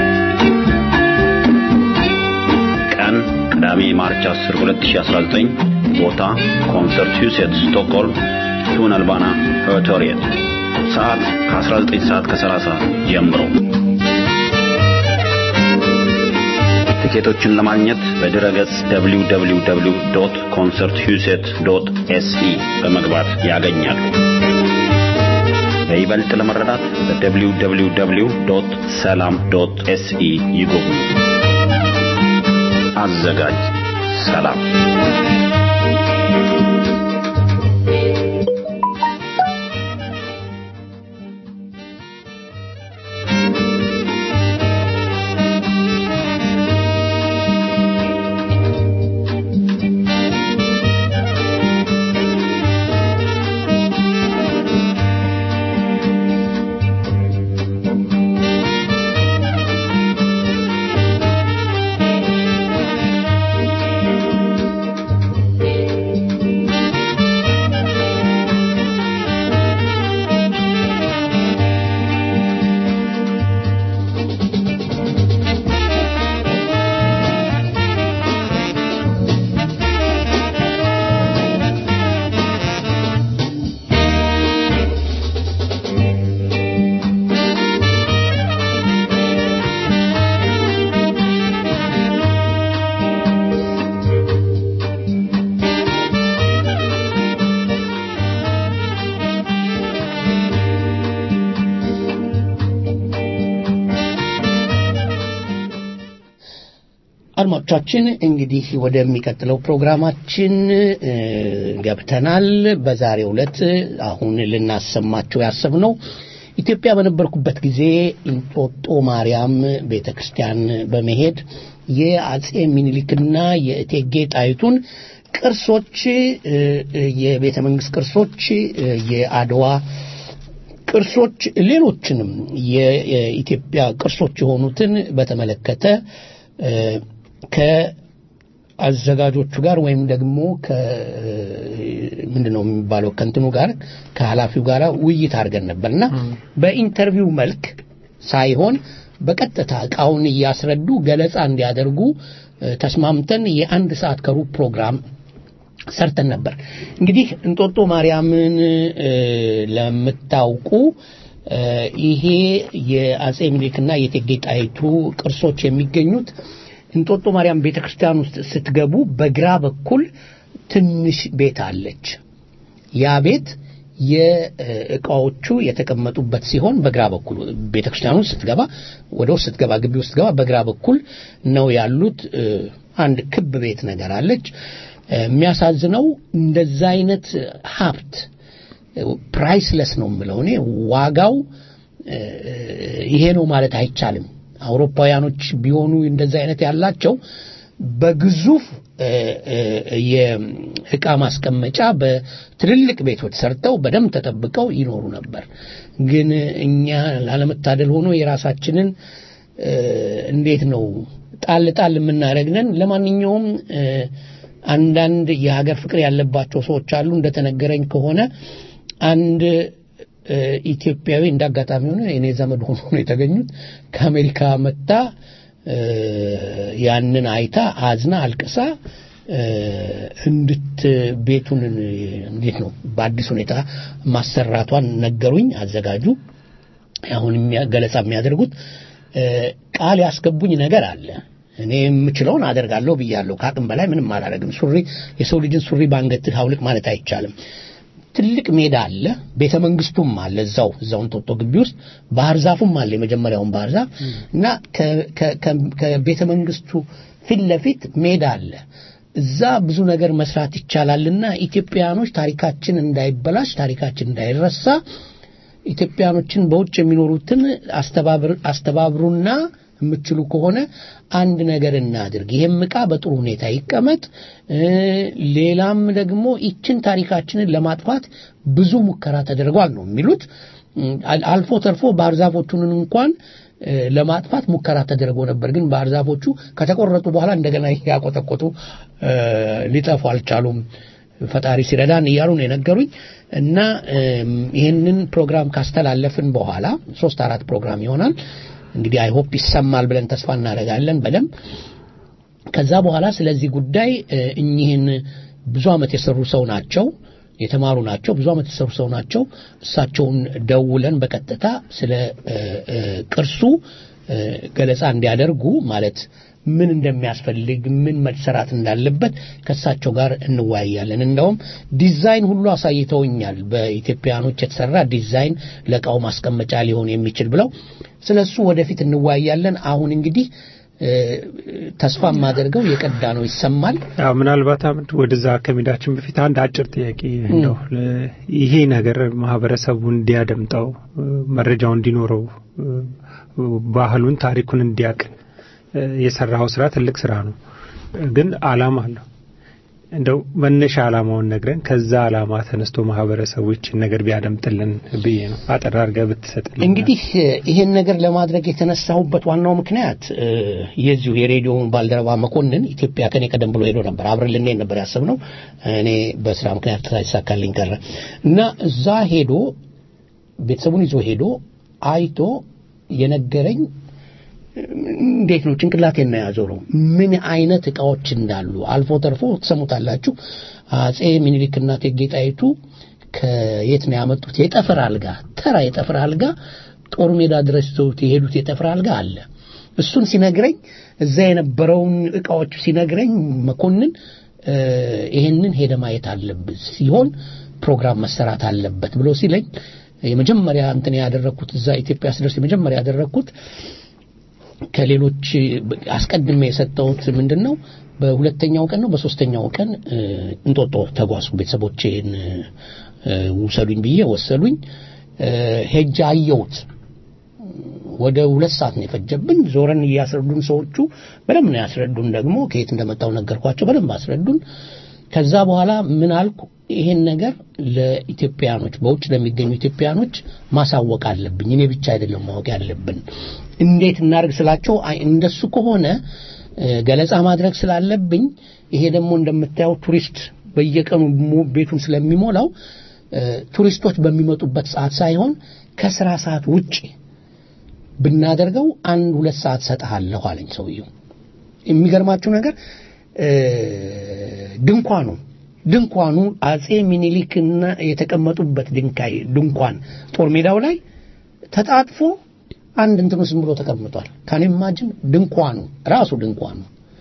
ቀን ቅዳሜ ማርች 10 2019፣ ቦታ ኮንሰርት ሁሴት ስቶክሆልም ቱን አልባና ኦዲቶሪየም፣ ሰዓት ከ19 ሰዓት ከ30 ጀምሮ ትኬቶችን ለማግኘት በድረ ገጽ www.concerthuset.se በመግባት ያገኛሉ። በይበልጥ ለመረዳት በwww.ሰላም.se ይጎብኙ። አዘጋጅ ሰላም። አድማጮቻችን እንግዲህ ወደሚቀጥለው ፕሮግራማችን ገብተናል። በዛሬው ዕለት አሁን ልናሰማቸው ያሰብነው ኢትዮጵያ በነበርኩበት ጊዜ እንጦጦ ማርያም ቤተ ክርስቲያን በመሄድ የአጼ ሚኒሊክና የእቴጌ ጣይቱን ቅርሶች፣ የቤተ መንግስት ቅርሶች፣ የአድዋ ቅርሶች፣ ሌሎችንም የኢትዮጵያ ቅርሶች የሆኑትን በተመለከተ ከአዘጋጆቹ ጋር ወይም ደግሞ ምንድን ነው የሚባለው ከእንትኑ ጋር ከኃላፊው ጋር ውይይት አድርገን ነበር እና በኢንተርቪው መልክ ሳይሆን በቀጥታ እቃውን እያስረዱ ገለጻ እንዲያደርጉ ተስማምተን የአንድ ሰዓት ከሩብ ፕሮግራም ሰርተን ነበር። እንግዲህ እንጦጦ ማርያምን ለምታውቁ ይሄ የአጼ ምኒልክና የእቴጌ ጣይቱ ቅርሶች የሚገኙት እንጦጦ ማርያም ቤተ ክርስቲያን ውስጥ ስትገቡ በግራ በኩል ትንሽ ቤት አለች። ያ ቤት የእቃዎቹ የተቀመጡበት ሲሆን በግራ በኩል ቤተ ክርስቲያኑ ስትገባ ወደ ውስጥ ስትገባ ግቢ ውስጥ ስትገባ በግራ በኩል ነው ያሉት። አንድ ክብ ቤት ነገር አለች። የሚያሳዝነው እንደዛ አይነት ሀብት ፕራይስለስ ነው የምለው እኔ ዋጋው ይሄ ነው ማለት አይቻልም። አውሮፓውያኖች ቢሆኑ እንደዛ አይነት ያላቸው በግዙፍ የእቃ ማስቀመጫ በትልልቅ ቤቶች ሰርተው በደንብ ተጠብቀው ይኖሩ ነበር። ግን እኛ ላለመታደል ሆኖ የራሳችንን እንዴት ነው ጣል ጣል የምናደርግነን። ለማንኛውም አንዳንድ የሀገር ፍቅር ያለባቸው ሰዎች አሉ። እንደተነገረኝ ከሆነ አንድ ኢትዮጵያዊ እንዳጋጣሚ ሆነ የኔ ዘመድ ሆኖ ነው የተገኙት ከአሜሪካ መጣ ያንን አይታ አዝና አልቅሳ እንድት ቤቱን እንዴት ነው በአዲስ ሁኔታ ማሰራቷን ነገሩኝ አዘጋጁ አሁን ገለጻ የሚያደርጉት ቃል ያስገቡኝ ነገር አለ እኔ የምችለውን አደርጋለሁ ብያለሁ ከአቅም በላይ ምንም አላደርግም ሱሪ የሰው ልጅን ሱሪ በአንገትህ አውልቅ ማለት አይቻልም ትልቅ ሜዳ አለ ቤተ መንግስቱም አለ እዛው እዛው እንጦጦ ግቢ ውስጥ ባህር ዛፉም አለ የመጀመሪያውን ባህር ዛፍ እና ከቤተ መንግስቱ ፊት ለፊት ሜዳ አለ እዛ ብዙ ነገር መስራት ይቻላልና ኢትዮጵያኖች ታሪካችን እንዳይበላሽ ታሪካችን እንዳይረሳ ኢትዮጵያኖችን በውጭ የሚኖሩትን አስተባብሩና የምትችሉ ከሆነ አንድ ነገር እናድርግ። ይሄም ዕቃ በጥሩ ሁኔታ ይቀመጥ። እ፣ ሌላም ደግሞ ይችን ታሪካችንን ለማጥፋት ብዙ ሙከራ ተደርጓል ነው የሚሉት። እ፣ አል- አልፎ ተርፎ ባህር ዛፎቹን እንኳን እ፣ ለማጥፋት ሙከራ ተደርጎ ነበር። ግን ባህር ዛፎቹ ከተቆረጡ በኋላ እንደገና ያቆጠቆጡ እ፣ ሊጠፉ አልቻሉም። ፈጣሪ ሲረዳን እያሉ ነው የነገሩኝ እና እም፣ ይህንን ፕሮግራም ካስተላለፍን በኋላ ሶስት አራት ፕሮግራም ይሆናል እንግዲህ አይሆፕ ይሰማል ብለን ተስፋ እናደርጋለን በደንብ ከዛ በኋላ ስለዚህ ጉዳይ እ፣ እኚህን ብዙ ዓመት የሰሩ ሰው ናቸው የተማሩ ናቸው ብዙ ዓመት የሰሩ ሰው ናቸው እሳቸውን ደውለን በቀጥታ ስለ እ፣ እ፣ ቅርሱ እ፣ ገለጻ እንዲያደርጉ ማለት ምን እንደሚያስፈልግ ምን መሰራት እንዳለበት ከእሳቸው ጋር እንወያያለን እንደውም ዲዛይን ሁሉ አሳይተውኛል በኢትዮጵያኖች የተሰራ ዲዛይን ለእቃው ማስቀመጫ ሊሆን የሚችል ብለው ስለ እሱ ወደፊት እንወያያለን አሁን እንግዲህ እ፣ ተስፋ የማደርገው የቀዳ ነው ይሰማል ያው ምናልባት አምድ ወደዛ ከሜዳችን በፊት አንድ አጭር ጥያቄ እንደው ለ- ይሄ ነገር ማህበረሰቡ እንዲያደምጠው እ፣ መረጃው እንዲኖረው እ፣ ባህሉን ታሪኩን እንዲያቅ እ፣ የሰራው ስራ ትልቅ ስራ ነው እ፣ ግን አላማ አለው እንደው መነሻ አላማውን ነግረን ከዛ አላማ ተነስቶ ማህበረሰቡ ይችን ነገር ቢያደምጥልን ብዬ ነው አጠር አድርገህ ብትሰጥልን እንግዲህ እ፣ ይሄን ነገር ለማድረግ የተነሳሁበት ዋናው ምክንያት እ፣ የዚሁ የሬዲዮውን ባልደረባ መኮንን ኢትዮጵያ ከኔ ቀደም ብሎ ሄዶ ነበር አብረን ልንሄድ ነበር ያሰብነው እኔ በስራ ምክንያት ሳይሳካልኝ ቀረ እና እዛ ሄዶ ቤተሰቡን ይዞ ሄዶ አይቶ የነገረኝ እንዴት ነው ጭንቅላቴን ነው ያዞረው ምን አይነት እቃዎች እንዳሉ አልፎ ተርፎ ትሰሙታላችሁ አጼ ሚኒሊክና እቴጌ ጣይቱ ከየት ነው ያመጡት የጠፍር አልጋ ተራ የጠፍር አልጋ ጦር ሜዳ ድረስ ይዘውት የሄዱት የጠፍር አልጋ አለ እሱን ሲነግረኝ እዛ የነበረውን እቃዎች ሲነግረኝ መኮንን እ፣ ይሄንን ሄደ ማየት አለብህ ሲሆን ፕሮግራም መሰራት አለበት ብሎ ሲለኝ የመጀመሪያ እንትን ያደረግኩት እዛ ኢትዮጵያ ስደርስ የመጀመሪያ ያደረግኩት ከሌሎች አስቀድሜ የሰጠሁት ምንድን ነው በሁለተኛው ቀን ነው በሶስተኛው ቀን እ፣ እንጦጦ ተጓዝኩ ቤተሰቦቼን እ፣ ውሰዱኝ ብዬ ወሰዱኝ እ፣ ሄጄ አየሁት ወደ ሁለት ሰዓት ነው የፈጀብን ዞረን እያስረዱን ሰዎቹ በደንብ ነው ያስረዱን ደግሞ ከየት እንደመጣው ነገርኳቸው በደንብ አስረዱን ከዛ በኋላ ምን አልኩ ይሄን ነገር ለኢትዮጵያኖች በውጭ ለሚገኙ ኢትዮጵያኖች ማሳወቅ አለብኝ እኔ ብቻ አይደለም ማወቅ ያለብን እንዴት እናደርግ ስላቸው አይ እንደሱ ከሆነ እ፣ ገለጻ ማድረግ ስላለብኝ ይሄ ደግሞ እንደምታየው ቱሪስት በየቀኑ ሙ- ቤቱን ስለሚሞላው እ፣ ቱሪስቶች በሚመጡበት ሰዓት ሳይሆን ከስራ ሰዓት ውጭ ብናደርገው አንድ ሁለት ሰዓት ሰጥሃለሁ አለኝ ሰውየው የሚገርማችሁ ነገር እ፣ ድንኳኑ ድንኳኑ አጼ ሚኒሊክና የተቀመጡበት ድንካይ ድንኳን ጦር ሜዳው ላይ ተጣጥፎ አንድ እንትኑ ዝም ብሎ ተቀምጧል ካን ኢማጂን ድንኳኑ ራሱ ድንኳኑ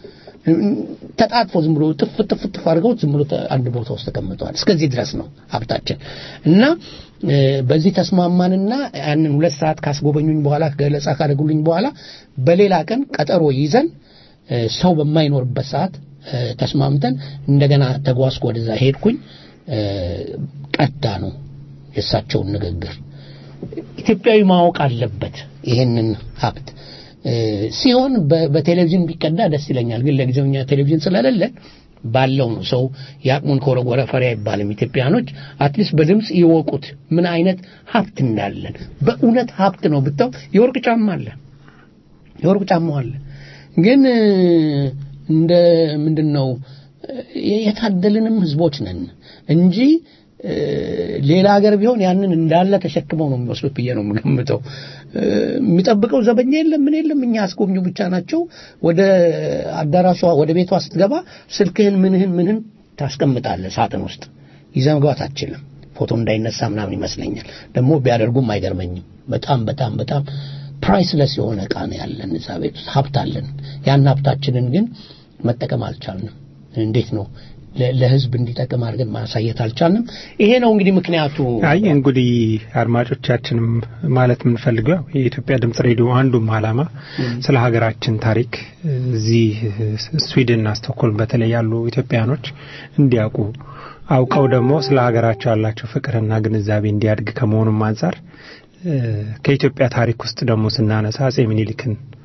ተጣጥፎ ዝም ብሎ ጥፍ ጥፍ ጥፍ አድርገው ዝም ብሎ ተ- አንድ ቦታ ውስጥ ተቀምጠዋል እስከዚህ ድረስ ነው ሀብታችን እና እ፣ በዚህ ተስማማንና ያንን ሁለት ሰዓት ካስጎበኙኝ በኋላ ገለጻ ካደረጉልኝ በኋላ በሌላ ቀን ቀጠሮ ይዘን እ፣ ሰው በማይኖርበት ሰዓት እ፣ ተስማምተን እንደገና ተጓዝኩ ወደዛ ሄድኩኝ እ፣ ቀዳ ነው የእሳቸውን ንግግር ኢትዮጵያዊ ማወቅ አለበት ይሄንን ሀብት እ፣ ሲሆን በ- በቴሌቪዥን ቢቀዳ ደስ ይለኛል ግን ለጊዜው እኛ ቴሌቪዥን ስለሌለን ባለው ነው ሰው የአቅሙን ከወረወረ ፈሪ አይባልም ኢትዮጵያኖች አትሊስት በድምፅ ይወቁት ምን አይነት ሀብት እንዳለን በእውነት ሀብት ነው ብታው የወርቅ ጫማ አለ የወርቅ ጫማው አለ ግን እ፣ እንደ ምንድን ነው እ፣ የታደልንም ህዝቦች ነን እንጂ እ፣ ሌላ ሀገር ቢሆን ያንን እንዳለ ተሸክመው ነው የሚወስዱት ብዬ ነው የምገምተው እ፣ የሚጠብቀው ዘበኛ የለም ምን የለም እኛ አስጎብኙ ብቻ ናቸው ወደ አዳራሿ ወደ ቤቷ ስትገባ ስልክህን ምንህን ምንህን ታስቀምጣለህ ሳጥን ውስጥ ይዘህ መግባት አትችልም ፎቶ እንዳይነሳ ምናምን ይመስለኛል ደግሞ ቢያደርጉም አይገርመኝም በጣም በጣም በጣም ፕራይስለስ የሆነ እቃ ነው ያለን እዛ ቤት ውስጥ ሀብት አለን ያን ሀብታችንን ግን መጠቀም አልቻልንም እንዴት ነው ለ- ለህዝብ እንዲጠቅም አድርገን ማሳየት አልቻልንም ይሄ ነው እንግዲህ ምክንያቱ አይ እንግዲህ አድማጮቻችንም ማለት የምንፈልገው ያው የኢትዮጵያ ድምጽ ሬዲዮ አንዱም ዓላማ ስለ ሀገራችን ታሪክ እዚህ ስዊድንና ስቶክሆልም በተለይ ያሉ ኢትዮጵያኖች እንዲያውቁ አውቀው ደግሞ ስለ ሀገራቸው ያላቸው ፍቅርና ግንዛቤ እንዲያድግ ከመሆኑም አንጻር እ፣ ከኢትዮጵያ ታሪክ ውስጥ ደግሞ ስናነሳ አጼ ሚኒሊክን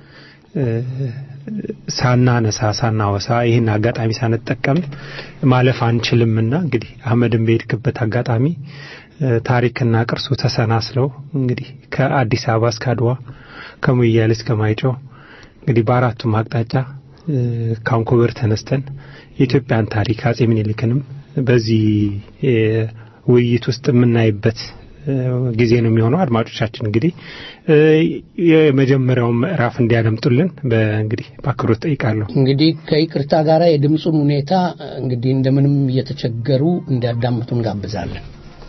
ሳናነሳ ሳናወሳ ይህን አጋጣሚ ሳንጠቀም ማለፍ አንችልምና እንግዲህ አህመድን በሄድክበት አጋጣሚ ታሪክና ቅርሱ ተሰናስለው እንግዲህ ከአዲስ አበባ እስከ አድዋ ከሙያሌ እስከ ማይጨው እንግዲህ በአራቱም አቅጣጫ ካንኮበር ተነስተን የኢትዮጵያን ታሪክ አጼ ምኒልክንም በዚህ ውይይት ውስጥ የምናይበት ጊዜ ነው የሚሆነው። አድማጮቻችን እንግዲህ የመጀመሪያውን ምዕራፍ እንዲያደምጡልን በእንግዲህ በአክብሮት ጠይቃለሁ። እንግዲህ ከይቅርታ ጋር የድምፁን ሁኔታ እንግዲህ እንደምንም እየተቸገሩ እንዲያዳምጡ እንጋብዛለን።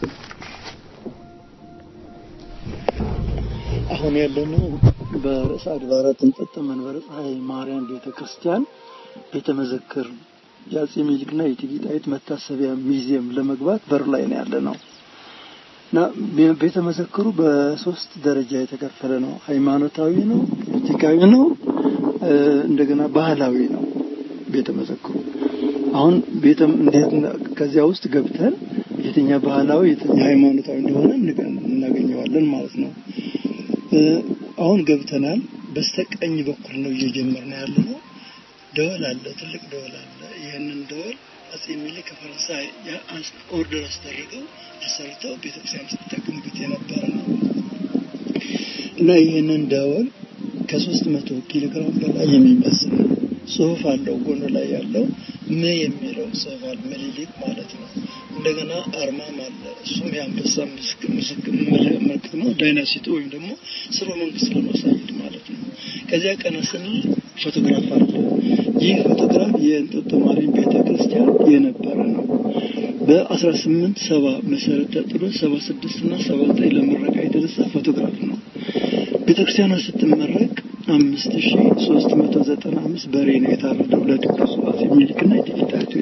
አሁን ያለነው በርዕሰ አድባራት እንጠጠ መንበረ ፀሐይ ማርያም ቤተ ክርስቲያን ቤተ መዘክር የአጼ ሚኒልክና የእቴጌ ጣይቱ መታሰቢያ ሚዚየም ለመግባት በር ላይ ነው ያለ ነው እና ቤተ መዘክሩ በሶስት ደረጃ የተከፈለ ነው። ሃይማኖታዊ ነው፣ ፖለቲካዊ ነው፣ እንደገና ባህላዊ ነው ቤተ መዘክሩ። አሁን ቤተ እንዴት ከዚያ ውስጥ ገብተን የትኛ ባህላዊ የትኛ ሃይማኖታዊ እንደሆነ እናገኘዋለን ማለት ነው። አሁን ገብተናል። በስተቀኝ በኩል ነው እየጀመርን ያለ ነው። ደወል አለ፣ ትልቅ ደወል አለ። ይህንን ደወል አጼ ሚኒሊክ ከፈረንሳይ ኦርደር አስደርገው አሰርተው ቤተክርስቲያን ስትጠቀምበት የነበረ ነው እና ይህንን ደወል ከሶስት መቶ ኪሎ ግራም በላይ የሚመስል ጽሁፍ አለው። ጎኑ ላይ ያለው ም የሚለው ጽሁፍ አለ። ምኒልክ ማለት ነው። እንደገና አርማም አለ። እሱም የአንበሳ ምልክት ነው። ዳይናሲቲ ወይም ደግሞ ስርወ መንግስት ለማሳየት ማለት ነው። ከዚያ ቀና ስንል ፎቶግራፍ አለ። ይህ ፎቶግራፍ የእንጦጦ ማርያም ቤተ ክርስቲያን የነበረ ነው። በአስራ ስምንት ሰባ መሰረት ተጥሎ ሰባ ስድስት እና ሰባ ዘጠኝ ለምረቃ የተነሳ ፎቶግራፍ ነው። ቤተ ክርስቲያኗ ስትመረቅ አምስት ሺ ሶስት መቶ ዘጠና አምስት በሬ ነው የታረደው ለድግሱ አጼ ሚኒልክና እቴጌ ጣይቱ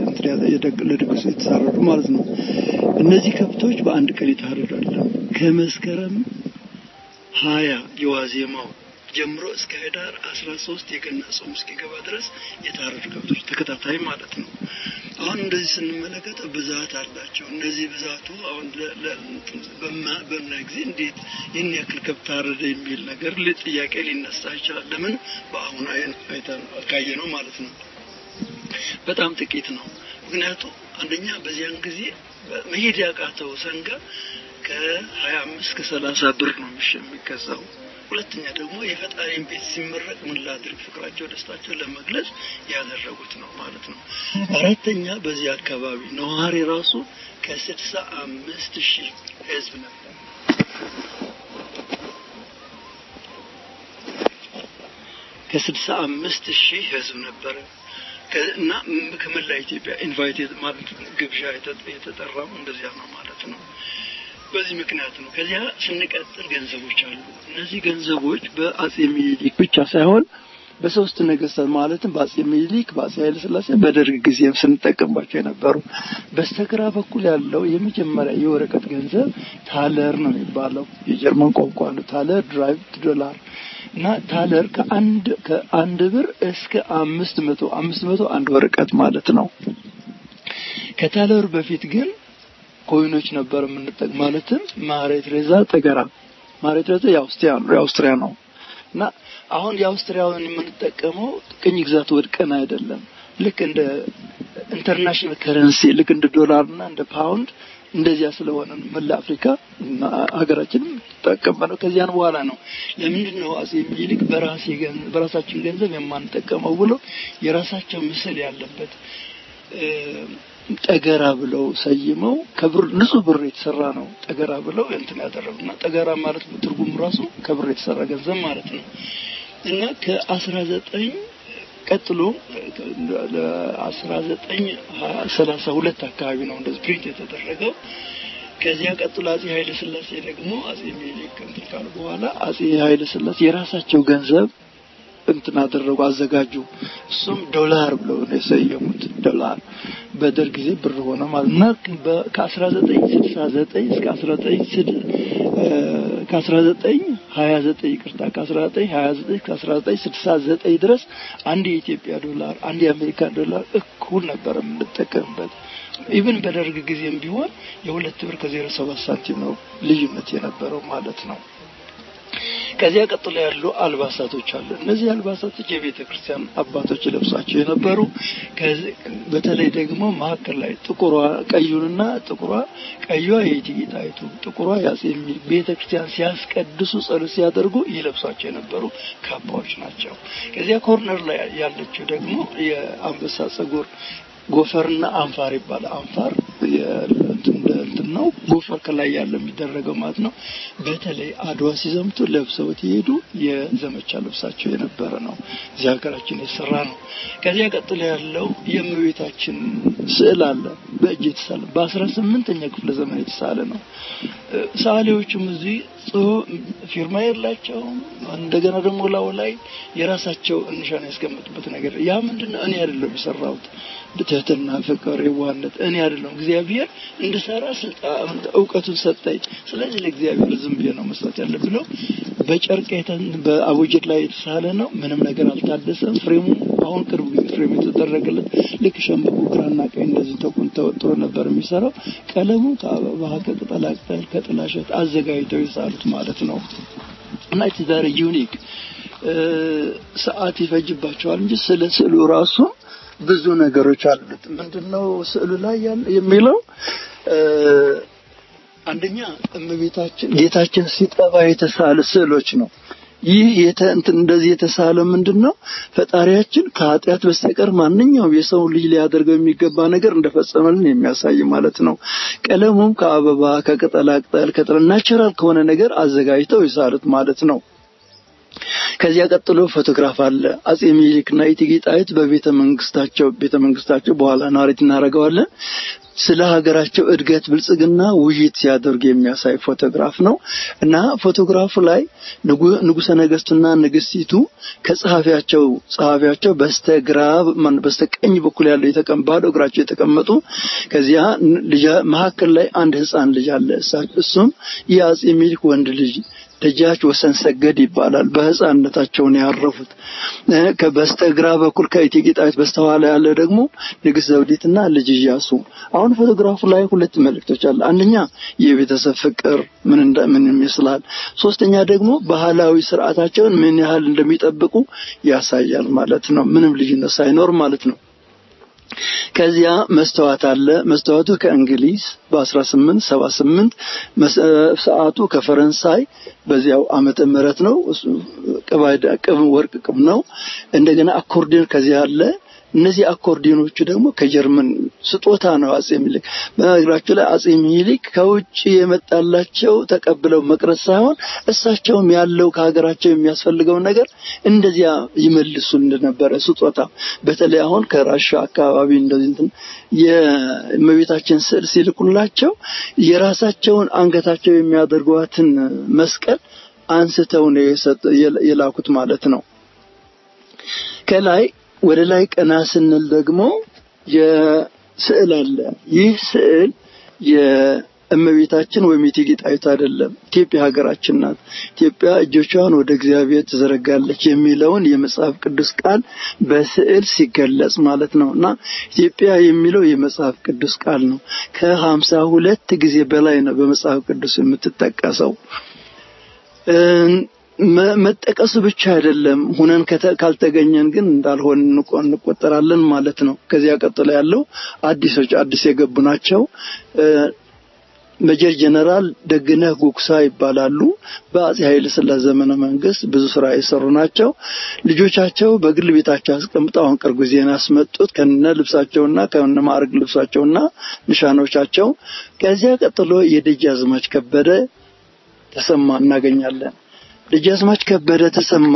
ለድግሱ የተሳረዱ ማለት ነው። እነዚህ ከብቶች በአንድ ቀን ይታረዳል። ከመስከረም ሀያ የዋዜማው ጀምሮ እስከ ህዳር አስራ ሶስት የገና ጾም እስኪገባ ድረስ የታረዱ ከብቶች ተከታታይ ማለት ነው። አሁን እንደዚህ ስንመለከት ብዛት አላቸው። እነዚህ ብዛቱ አሁን በምናይ ጊዜ እንዴት ይህን ያክል ከብት ታረደ የሚል ነገር ጥያቄ ሊነሳ ይችላል። ለምን በአሁኑ አይተን ካየ ነው ማለት ነው። በጣም ጥቂት ነው። ምክንያቱም አንደኛ በዚያን ጊዜ መሄድ ያቃተው ሰንጋ ከሀያ አምስት ከሰላሳ ብር ነው የሚገዛው። ሁለተኛ ደግሞ የፈጣሪን ቤት ሲመረቅ ምን ላድርግ ፍቅራቸው፣ ደስታቸው ለመግለጽ ያደረጉት ነው ማለት ነው። አራተኛ በዚህ አካባቢ ነዋሪ ራሱ ከስድሳ አምስት ሺህ ህዝብ ነበር። ከስድሳ አምስት ሺህ ህዝብ ነበረ እና ከመላ ኢትዮጵያ ኢንቫይት ማለት ግብዣ የተጠራው እንደዚያ ነው ማለት ነው። በዚህ ምክንያት ነው። ከዚያ ስንቀጥል ገንዘቦች አሉ። እነዚህ ገንዘቦች በአጼ ሚኒሊክ ብቻ ሳይሆን በሶስት ነገስታት ማለትም በአጼ ሚኒሊክ፣ በአጼ ኃይለ ሥላሴ፣ በደርግ ጊዜም ስንጠቀምባቸው የነበሩ በስተግራ በኩል ያለው የመጀመሪያ የወረቀት ገንዘብ ታለር ነው የሚባለው። የጀርመን ቋንቋ ነው። ታለር ድራይቭድ ዶላር እና ታለር ከአንድ ከአንድ ብር እስከ አምስት መቶ አምስት መቶ አንድ ወረቀት ማለት ነው። ከታለሩ በፊት ግን ኮይኖች ነበር የምንጠቅ ማለትም ማሬ ትሬዛ ጠገራ ማሬ ትሬዛ የአውስትሪያ ነው የአውስትሪያ ነው እና አሁን የአውስትሪያውን የምንጠቀመው ቅኝ ግዛት ወድቀን አይደለም ልክ እንደ ኢንተርናሽናል ከረንሲ ልክ እንደ ዶላር እና እንደ ፓውንድ እንደዚያ ስለሆነ ነው መላ አፍሪካ እና ሀገራችንም ተጠቀምበነው ከዚያን በኋላ ነው ለምንድን ነው አጼ ሚኒሊክ በራሴ በራሳችን ገንዘብ የማንጠቀመው ብሎ የራሳቸው ምስል ያለበት ጠገራ ብለው ሰይመው ከብር ንጹህ ብር የተሰራ ነው ጠገራ ብለው እንትን ያደረጉና ጠገራ ማለት ትርጉም ራሱ ከብር የተሰራ ገንዘብ ማለት ነው እና ከአስራ ዘጠኝ ቀጥሎ ለአስራ ዘጠኝ ሰላሳ ሁለት አካባቢ ነው እንደዚህ ፕሪንት የተደረገው ከዚያ ቀጥሎ አጼ ኃይለ ስላሴ ደግሞ አጼ ሚኒሊክ እንትን ካሉ በኋላ አጼ ኃይለ ስላሴ የራሳቸው ገንዘብ እንትን አደረጉ አዘጋጁ እሱም ዶላር ብለው ነው የሰየሙት ዶላር በደርግ ጊዜ ብር ሆነ ማለት እና ከአስራ ዘጠኝ ስልሳ ዘጠኝ እስከ አስራ ዘጠኝ ከአስራ ዘጠኝ ሀያ ዘጠኝ ይቅርታ ከአስራ ዘጠኝ ሀያ ዘጠኝ ከአስራ ዘጠኝ ስልሳ ዘጠኝ ድረስ አንድ የኢትዮጵያ ዶላር አንድ የአሜሪካን ዶላር እኩል ነበር የምንጠቀምበት ኢቭን በደርግ ጊዜም ቢሆን የሁለት ብር ከዜሮ ሰባት ሳንቲም ነው ልዩነት የነበረው ማለት ነው ከዚያ ቀጥሎ ያሉ አልባሳቶች አሉ። እነዚህ አልባሳቶች የቤተ ክርስቲያን አባቶች ለብሷቸው የነበሩ በተለይ ደግሞ መካከል ላይ ጥቁሯ ቀዩንና ጥቁሯ ቀዩዋ የእቴጌ ጣይቱ ጥቁሯ የአጼ ምኒልክ ቤተ ክርስቲያን ሲያስቀድሱ ጸሎት ሲያደርጉ ይለብሷቸው የነበሩ ካባዎች ናቸው። ከዚያ ኮርነር ላይ ያለችው ደግሞ የአንበሳ ጸጉር ጎፈርና አንፋር ይባላል። አንፋር እንትን ነው፣ ጎፈር ከላይ ያለ የሚደረገው ማለት ነው። በተለይ አድዋ ሲዘምቱ ለብሰውት የሄዱ የዘመቻ ልብሳቸው የነበረ ነው። እዚህ ሀገራችን የተሰራ ነው። ከዚያ ቀጥሎ ያለው የእመቤታችን ስዕል አለ፣ በእጅ የተሳለ በአስራ ስምንተኛ ክፍለ ዘመን የተሳለ ነው። ሰዓሊዎቹም እዚህ ፊርማ የላቸውም። እንደገና ደግሞ ላው ላይ የራሳቸው እንሻን ያስቀምጡበት ነገር ያ ምንድን ነው? እኔ አይደለም የሰራሁት ትህትና፣ ፍቅር፣ የዋህነት እኔ አይደለም እግዚአብሔር እንድሰራ ስልጣን እውቀቱን ሰጠኝ። ስለዚህ ለእግዚአብሔር ዝም ብዬ ነው መስራት ያለ ብለው በጨርቅ በአቡጀድ ላይ የተሳለ ነው። ምንም ነገር አልታደሰም። ፍሬሙ አሁን ቅርብ ጊዜ ፍሬም የተደረገለት ልክ ሸንበቆ ግራና ቀኝ እንደዚህ ተቁን ተወጥሮ ነበር የሚሰራው። ቀለሙ ከአበባ ከቅጠላቅጠል ከጥላሸት አዘጋጅተው የሳሉት ማለት ነው እና ኢትስ ቬሪ ዩኒክ ሰዓት ይፈጅባቸዋል እንጂ ስለ ስዕሉ ራሱ ብዙ ነገሮች አሉት። ምንድነው ስዕሉ ላይ ያለ የሚለው አንደኛ እመቤታችን ጌታችን ሲጠባ የተሳለ ስዕሎች ነው። ይህ እንትን እንደዚህ የተሳለ ምንድነው ፈጣሪያችን ከኃጢአት በስተቀር ማንኛውም የሰው ልጅ ሊያደርገው የሚገባ ነገር እንደፈጸመልን የሚያሳይ ማለት ነው። ቀለሙም ከአበባ ከቅጠላቅጠል ከጥላ ናቹራል ከሆነ ነገር አዘጋጅተው የሳሉት ማለት ነው። ከዚያ ቀጥሎ ፎቶግራፍ አለ። አጼ ሚኒሊክና እቴጌ ጣይቱ በቤተ መንግስታቸው ቤተ መንግስታቸው በኋላ ናሬት እናደርገዋለን ስለ ሀገራቸው እድገት ብልጽግና ውይይት ሲያደርግ የሚያሳይ ፎቶግራፍ ነው እና ፎቶግራፉ ላይ ንጉሰ ነገስቱና ንግስቲቱ ከጸሐፊያቸው ጸሐፊያቸው በስተግራ በስተቀኝ በኩል ያለው የተቀምባለው እግራቸው የተቀመጡ ከዚያ መካከል ላይ አንድ ህፃን ልጅ አለ። እሱም የአጼ ሚኒሊክ ወንድ ልጅ ደጃች ወሰን ሰገድ ይባላል። በህፃንነታቸውን ያረፉት። በስተግራ በኩል ከእቴጌ ጣይቱ በስተኋላ ያለ ደግሞ ንግስት ዘውዲትና ልጅ ኢያሱ። አሁን ፎቶግራፉ ላይ ሁለት መልእክቶች አለ። አንደኛ የቤተሰብ ፍቅር ምን እንደ ምን ይመስላል፣ ሶስተኛ ደግሞ ባህላዊ ስርዓታቸውን ምን ያህል እንደሚጠብቁ ያሳያል ማለት ነው። ምንም ልዩነት ሳይኖር ማለት ነው። ከዚያ መስተዋት አለ። መስተዋቱ ከእንግሊዝ በ1878 ሰዓቱ ከፈረንሳይ በዚያው ዓመተ ምህረት ነው። ቅብ ወርቅ ቅብ ነው። እንደገና አኮርዲዮን ከዚያ አለ። እነዚህ አኮርዲዮኖቹ ደግሞ ከጀርመን ስጦታ ነው። አጼ ሚኒሊክ በነገራቸው ላይ አጼ ሚኒሊክ ከውጭ የመጣላቸው ተቀብለው መቅረት ሳይሆን እሳቸውም ያለው ከሀገራቸው የሚያስፈልገውን ነገር እንደዚያ ይመልሱ እንደነበረ ስጦታ በተለይ አሁን ከራሻ አካባቢ እንደዚህ እንትን የእመቤታችን ስዕል ሲልኩላቸው የራሳቸውን አንገታቸው የሚያደርጓትን መስቀል አንስተው ነው የላኩት ማለት ነው። ከላይ ወደ ላይ ቀና ስንል ደግሞ የስዕል አለ። ይህ ስዕል የእመቤታችን ወይም የእቴጌ ጣይቱ አይደለም። ኢትዮጵያ ሀገራችን ናት። ኢትዮጵያ እጆቿን ወደ እግዚአብሔር ትዘረጋለች የሚለውን የመጽሐፍ ቅዱስ ቃል በስዕል ሲገለጽ ማለት ነው እና ኢትዮጵያ የሚለው የመጽሐፍ ቅዱስ ቃል ነው። ከሀምሳ ሁለት ጊዜ በላይ ነው በመጽሐፍ ቅዱስ የምትጠቀሰው። መጠቀሱ ብቻ አይደለም፣ ሁነን ካልተገኘን ግን እንዳልሆን እንቆጠራለን ማለት ነው። ከዚያ ቀጥሎ ያለው አዲሶች አዲስ የገቡ ናቸው። ሜጀር ጀነራል ደግነህ ጉግሳ ይባላሉ። በአጼ ኃይለ ሥላሴ ዘመነ መንግስት ብዙ ስራ የሰሩ ናቸው። ልጆቻቸው በግል ቤታቸው አስቀምጠው አሁን ቅርብ ጊዜ ያስመጡት ከነ ልብሳቸውና ከነ ማዕረግ ልብሳቸውና ንሻኖቻቸው። ከዚያ ቀጥሎ የደጃዝማች ከበደ ተሰማ እናገኛለን። ደጃዝማች ከበደ ተሰማ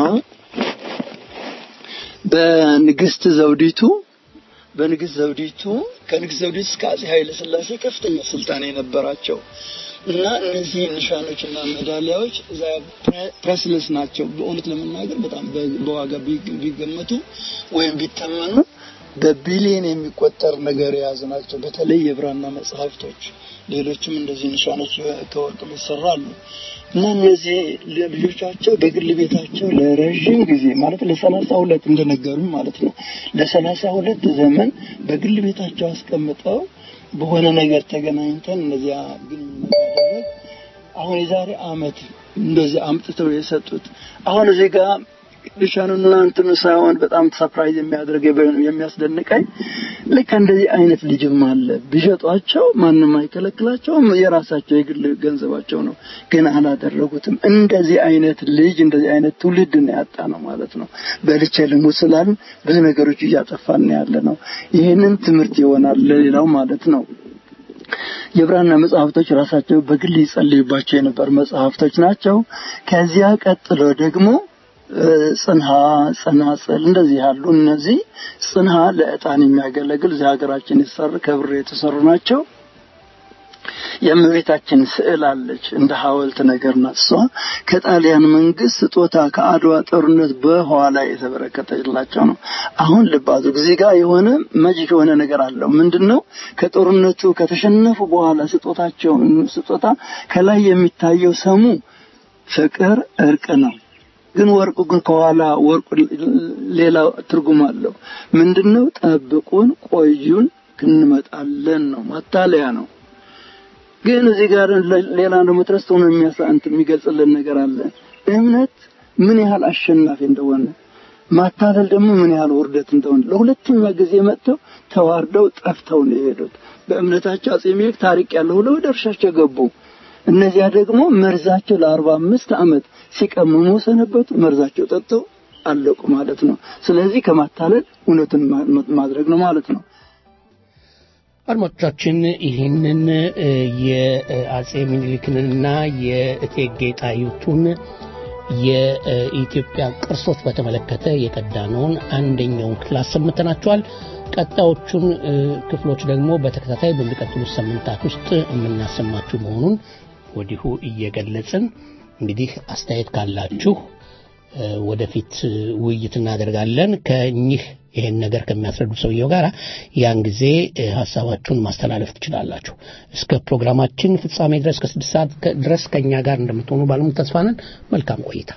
በንግስት ዘውዲቱ በንግስት ዘውዲቱ ከንግስት ዘውዲቱ እስከ አጼ ኃይለ ሥላሴ ከፍተኛ ስልጣን የነበራቸው እና እነዚህ ኒሻኖችና ሜዳሊያዎች ፕሬስለስ ናቸው። በእውነት ለመናገር በጣም በዋጋ ቢገመቱ ወይም ቢተመኑ በቢሊየን የሚቆጠር ነገር የያዙ ናቸው። በተለይ የብራና መጽሐፍቶች፣ ሌሎችም እንደዚህ ኒሻኖች ከወርቅ ይሰራሉ እና እነዚህ ልጆቻቸው በግል ቤታቸው ለረዥም ጊዜ ማለት ለሰላሳ ሁለት እንደነገሩኝ ማለት ነው ለሰላሳ ሁለት ዘመን በግል ቤታቸው አስቀምጠው በሆነ ነገር ተገናኝተን እነዚያ ግንኙነት ማድረግ አሁን የዛሬ አመት እንደዚህ አምጥተው የሰጡት አሁን እዚህ ጋር ሻኑና እንትኑ ሳይሆን በጣም ሰፕራይዝ የሚያደርግ የሚያስደንቀኝ ልክ እንደዚህ አይነት ልጅም አለ። ቢሸጧቸው ማንም አይከለክላቸውም። የራሳቸው የግል ገንዘባቸው ነው፣ ግን አላደረጉትም። እንደዚህ አይነት ልጅ እንደዚህ አይነት ትውልድ ነው ያጣ ነው ማለት ነው። በልቼ ልሙት ስላልን ብዙ ነገሮች እያጠፋን ያለ ነው። ይህንን ትምህርት ይሆናል ለሌላው ማለት ነው። የብራና መጽሐፍቶች ራሳቸው በግል ይጸልዩባቸው የነበር መጽሐፍቶች ናቸው። ከዚያ ቀጥሎ ደግሞ ጽንሃ፣ ጸናጽል እንደዚህ ያሉ እነዚህ ጽንሃ ለዕጣን የሚያገለግል እዚህ ሀገራችን የተሰሩ ከብር የተሰሩ ናቸው። የእመቤታችን ስዕል አለች እንደ ሐውልት ነገር ናት። እሷ ከጣሊያን መንግስት ስጦታ ከአድዋ ጦርነት በኋላ የተበረከተላቸው ነው። አሁን ልብ አድርጉ፣ እዚህ ጋር የሆነ መጂክ የሆነ ነገር አለው። ምንድነው? ከጦርነቱ ከተሸነፉ በኋላ ስጦታቸው ስጦታ ከላይ የሚታየው ሰሙ ፍቅር፣ እርቅ ነው። ግን ወርቁ ግን ከኋላ ወርቁ ሌላ ትርጉም አለው። ምንድነው? ጠብቁን፣ ቆዩን፣ እንመጣለን ነው። ማታለያ ነው። ግን እዚህ ጋር ሌላ ደግሞ ትረስቶ ነው የሚያሳንት የሚገልጽልን ነገር አለ። እምነት ምን ያህል አሸናፊ እንደሆነ ማታለል ደግሞ ምን ያህል ውርደት እንደሆነ ለሁለተኛ ጊዜ መጥተው ተዋርደው ጠፍተው ነው የሄዱት። በእምነታቸው አጼ ምኒልክ ታሪክ ያለው ብለው ወደ እርሻቸው ገቡ። እነዚያ ደግሞ መርዛቸው ለአርባ አምስት ዓመት ሲቀምሙ ሰነበቱ። መርዛቸው ጠጥተው አለቁ ማለት ነው። ስለዚህ ከማታለል እውነትን ማድረግ ነው ማለት ነው። አድማጮቻችን ይህንን የአጼ ምኒልክንና የእቴጌ ጣይቱን የኢትዮጵያ ቅርሶች በተመለከተ የቀዳነውን አንደኛውን ክፍል አሰምተናቸዋል። ቀጣዮቹን ክፍሎች ደግሞ በተከታታይ በሚቀጥሉት ሳምንታት ውስጥ የምናሰማችሁ መሆኑን ወዲሁ እየገለጽን እንግዲህ አስተያየት ካላችሁ ወደፊት ውይይት እናደርጋለን ከእኚህ ይሄን ነገር ከሚያስረዱ ሰውየው ጋር ያን ጊዜ ሀሳባችሁን ማስተላለፍ ትችላላችሁ። እስከ ፕሮግራማችን ፍጻሜ ድረስ ከስድስት ሰዓት ድረስ ከእኛ ጋር እንደምትሆኑ ባለሙሉ ተስፋ ነን። መልካም ቆይታ።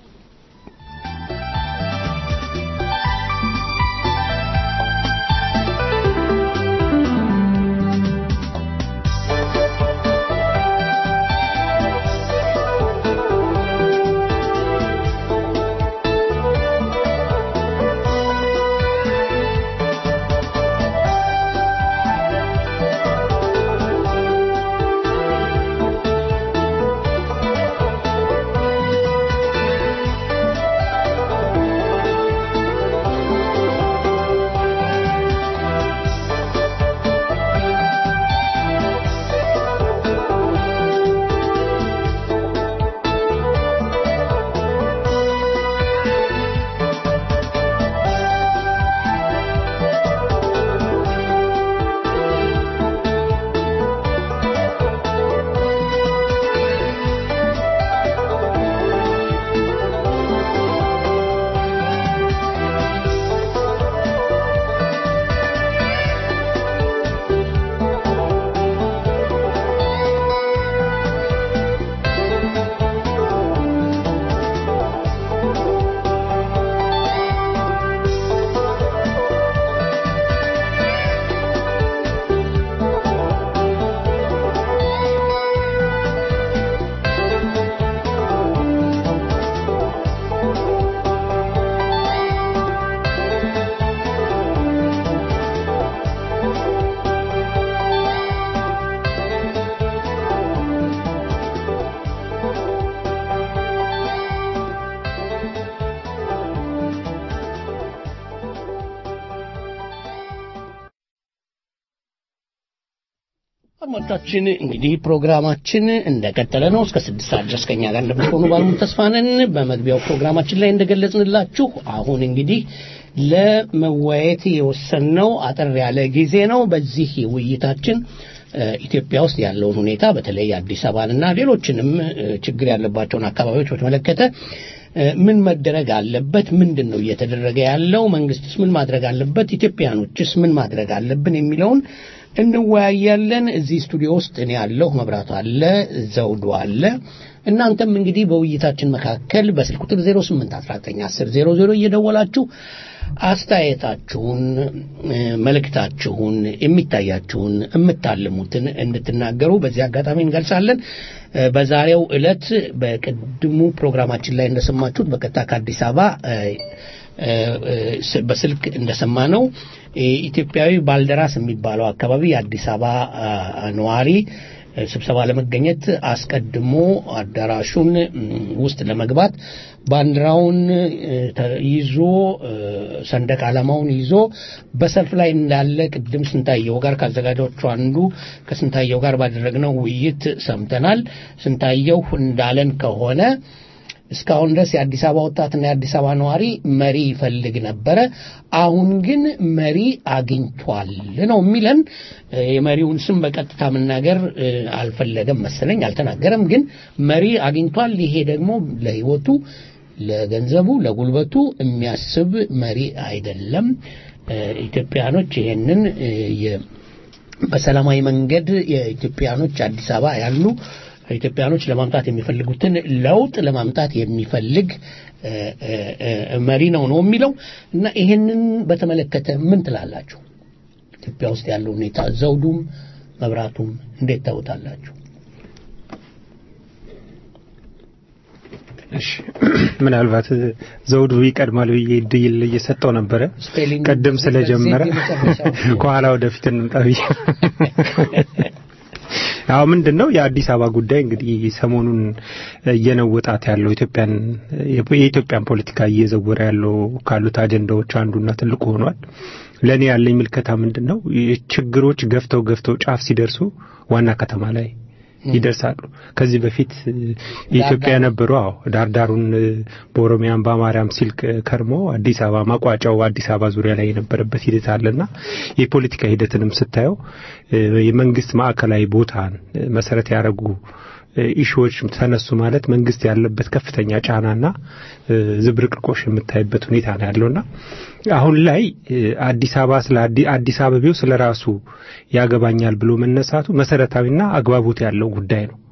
አድማጮቻችን እንግዲህ ፕሮግራማችን እንደቀጠለ ነው። እስከ ስድስት ሰዓት ድረስ ከኛ ጋር እንደምትሆኑ ባለሙሉ ተስፋ ነን። በመግቢያው ፕሮግራማችን ላይ እንደገለጽንላችሁ አሁን እንግዲህ ለመወያየት የወሰንነው አጠር ያለ ጊዜ ነው። በዚህ ውይይታችን ኢትዮጵያ ውስጥ ያለውን ሁኔታ በተለይ አዲስ አበባንና ሌሎችንም ችግር ያለባቸውን አካባቢዎች በተመለከተ ምን መደረግ አለበት? ምንድን ነው እየተደረገ ያለው? መንግስትስ ምን ማድረግ አለበት? ኢትዮጵያኖችስ ምን ማድረግ አለብን? የሚለውን እንወያያለን። እዚህ ስቱዲዮ ውስጥ እኔ ያለሁ፣ መብራቱ አለ፣ ዘውዱ አለ፣ እናንተም እንግዲህ በውይይታችን መካከል በስልክ ቁጥር 08191000 እየደወላችሁ አስተያየታችሁን፣ መልእክታችሁን፣ የሚታያችሁን፣ የምታልሙትን እንድትናገሩ በዚህ አጋጣሚ እንገልጻለን። በዛሬው ዕለት በቅድሙ ፕሮግራማችን ላይ እንደሰማችሁት በቀጥታ ከአዲስ አበባ በስልክ እንደሰማ ነው ኢትዮጵያዊ ባልደራስ የሚባለው አካባቢ የአዲስ አበባ ነዋሪ ስብሰባ ለመገኘት አስቀድሞ አዳራሹን ውስጥ ለመግባት ባንዲራውን ይዞ ሰንደቅ ዓላማውን ይዞ በሰልፍ ላይ እንዳለ ቅድም ስንታየው ጋር ከአዘጋጆቹ አንዱ ከስንታየው ጋር ባደረግነው ውይይት ሰምተናል። ስንታየው እንዳለን ከሆነ እስካሁን ድረስ የአዲስ አበባ ወጣትና የአዲስ አበባ ነዋሪ መሪ ይፈልግ ነበረ። አሁን ግን መሪ አግኝቷል ነው የሚለን። የመሪውን ስም በቀጥታ መናገር አልፈለገም መሰለኝ፣ አልተናገረም። ግን መሪ አግኝቷል። ይሄ ደግሞ ለሕይወቱ፣ ለገንዘቡ፣ ለጉልበቱ የሚያስብ መሪ አይደለም። ኢትዮጵያኖች ይሄንን በሰላማዊ መንገድ የኢትዮጵያኖች አዲስ አበባ ያሉ ኢትዮጵያኖች ለማምጣት የሚፈልጉትን ለውጥ ለማምጣት የሚፈልግ መሪ ነው ነው የሚለው እና ይሄንን በተመለከተ ምን ትላላችሁ? ኢትዮጵያ ውስጥ ያለው ሁኔታ ዘውዱም መብራቱም እንዴት ታውታላችሁ? እሺ ምናልባት ዘውዱ ይቀድማል ብዬ እድል እየሰጠው ነበረ። ቀደም ስለጀመረ ከኋላ ወደፊት እንምጣ ብዬ አዎ ምንድን ነው የአዲስ አበባ ጉዳይ እንግዲህ ሰሞኑን እየነወጣት ያለው ኢትዮጵያን የኢትዮጵያን ፖለቲካ እየዘወረ ያለው ካሉት አጀንዳዎች አንዱና ትልቁ ሆኗል። ለእኔ ያለኝ ምልከታ ምንድን ነው ችግሮች ገፍተው ገፍተው ጫፍ ሲደርሱ ዋና ከተማ ላይ ይደርሳሉ። ከዚህ በፊት የኢትዮጵያ የነበሩ አዎ ዳርዳሩን በኦሮሚያን በአማርያም ሲል ከርሞ አዲስ አበባ ማቋጫው አዲስ አበባ ዙሪያ ላይ የነበረበት ሂደት አለና የፖለቲካ ሂደትንም ስታየው የመንግስት ማዕከላዊ ቦታን መሰረት ያደረጉ ኢሹዎች ተነሱ ማለት መንግስት ያለበት ከፍተኛ ጫናና ዝብርቅርቆሽ የምታይበት ሁኔታ ነው ያለውና አሁን ላይ አዲስ አበባ ስለ አዲስ አበቤው ስለ ራሱ ያገባኛል ብሎ መነሳቱ መሰረታዊና አግባቦት ያለው ጉዳይ ነው።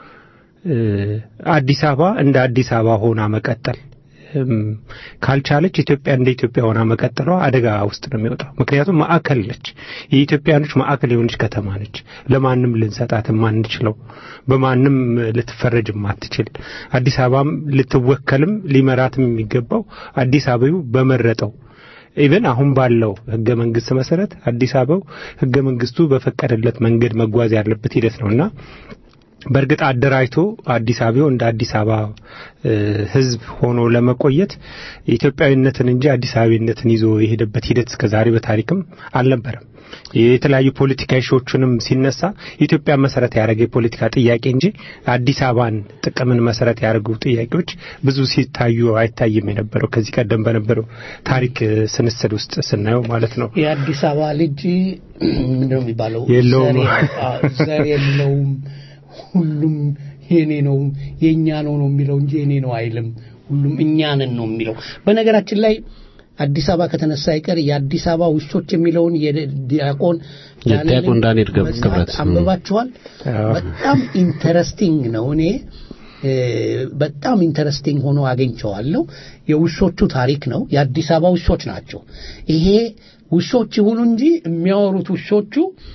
አዲስ አበባ እንደ አዲስ አበባ ሆና መቀጠል ካልቻለች ኢትዮጵያ እንደ ኢትዮጵያ ሆና መቀጠሏ አደጋ ውስጥ ነው የሚወጣው። ምክንያቱም ማዕከል ነች፣ የኢትዮጵያኖች ማዕከል የሆነች ከተማ ነች። ለማንም ልንሰጣት የማንችለው በማንም ልትፈረጅ የማትችል አዲስ አበባም ልትወከልም ሊመራትም የሚገባው አዲስ አበባው በመረጠው ኢቨን አሁን ባለው ህገ መንግስት መሰረት አዲስ አበባው ህገ መንግስቱ በፈቀደለት መንገድ መጓዝ ያለበት ሂደት ነውና በእርግጥ አደራጅቶ አዲስ አበባው እንደ አዲስ አበባ ህዝብ ሆኖ ለመቆየት ኢትዮጵያዊነትን እንጂ አዲስ አበባነትን ይዞ የሄደበት ሂደት እስከዛሬ በታሪክም አልነበረም። የተለያዩ ፖለቲካ ሾዎችንም ሲነሳ ኢትዮጵያ መሰረት ያደረገ የፖለቲካ ጥያቄ እንጂ አዲስ አበባን ጥቅምን መሰረት ያደረጉ ጥያቄዎች ብዙ ሲታዩ አይታይም የነበረው ከዚህ ቀደም በነበረው ታሪክ ስንስል ውስጥ ስናየው ማለት ነው። የአዲስ አበባ ልጅ ምንድነው የሚባለው? የለውም ዘር የለውም ሁሉም የኔ ነው የእኛ ነው ነው የሚለው እንጂ የኔ ነው አይልም። ሁሉም እኛንን ነው የሚለው። በነገራችን ላይ አዲስ አበባ ከተነሳ አይቀር የአዲስ አበባ ውሾች የሚለውን የዲያቆን የዲያቆን ዳንኤል ክብረት አንብባችኋል? በጣም ኢንተረስቲንግ ነው። እኔ በጣም ኢንተረስቲንግ ሆኖ አገኝቸዋለሁ። የውሾቹ ታሪክ ነው። የአዲስ አበባ ውሾች ናቸው። ይሄ ውሾች ይሁኑ እንጂ የሚያወሩት ውሾቹ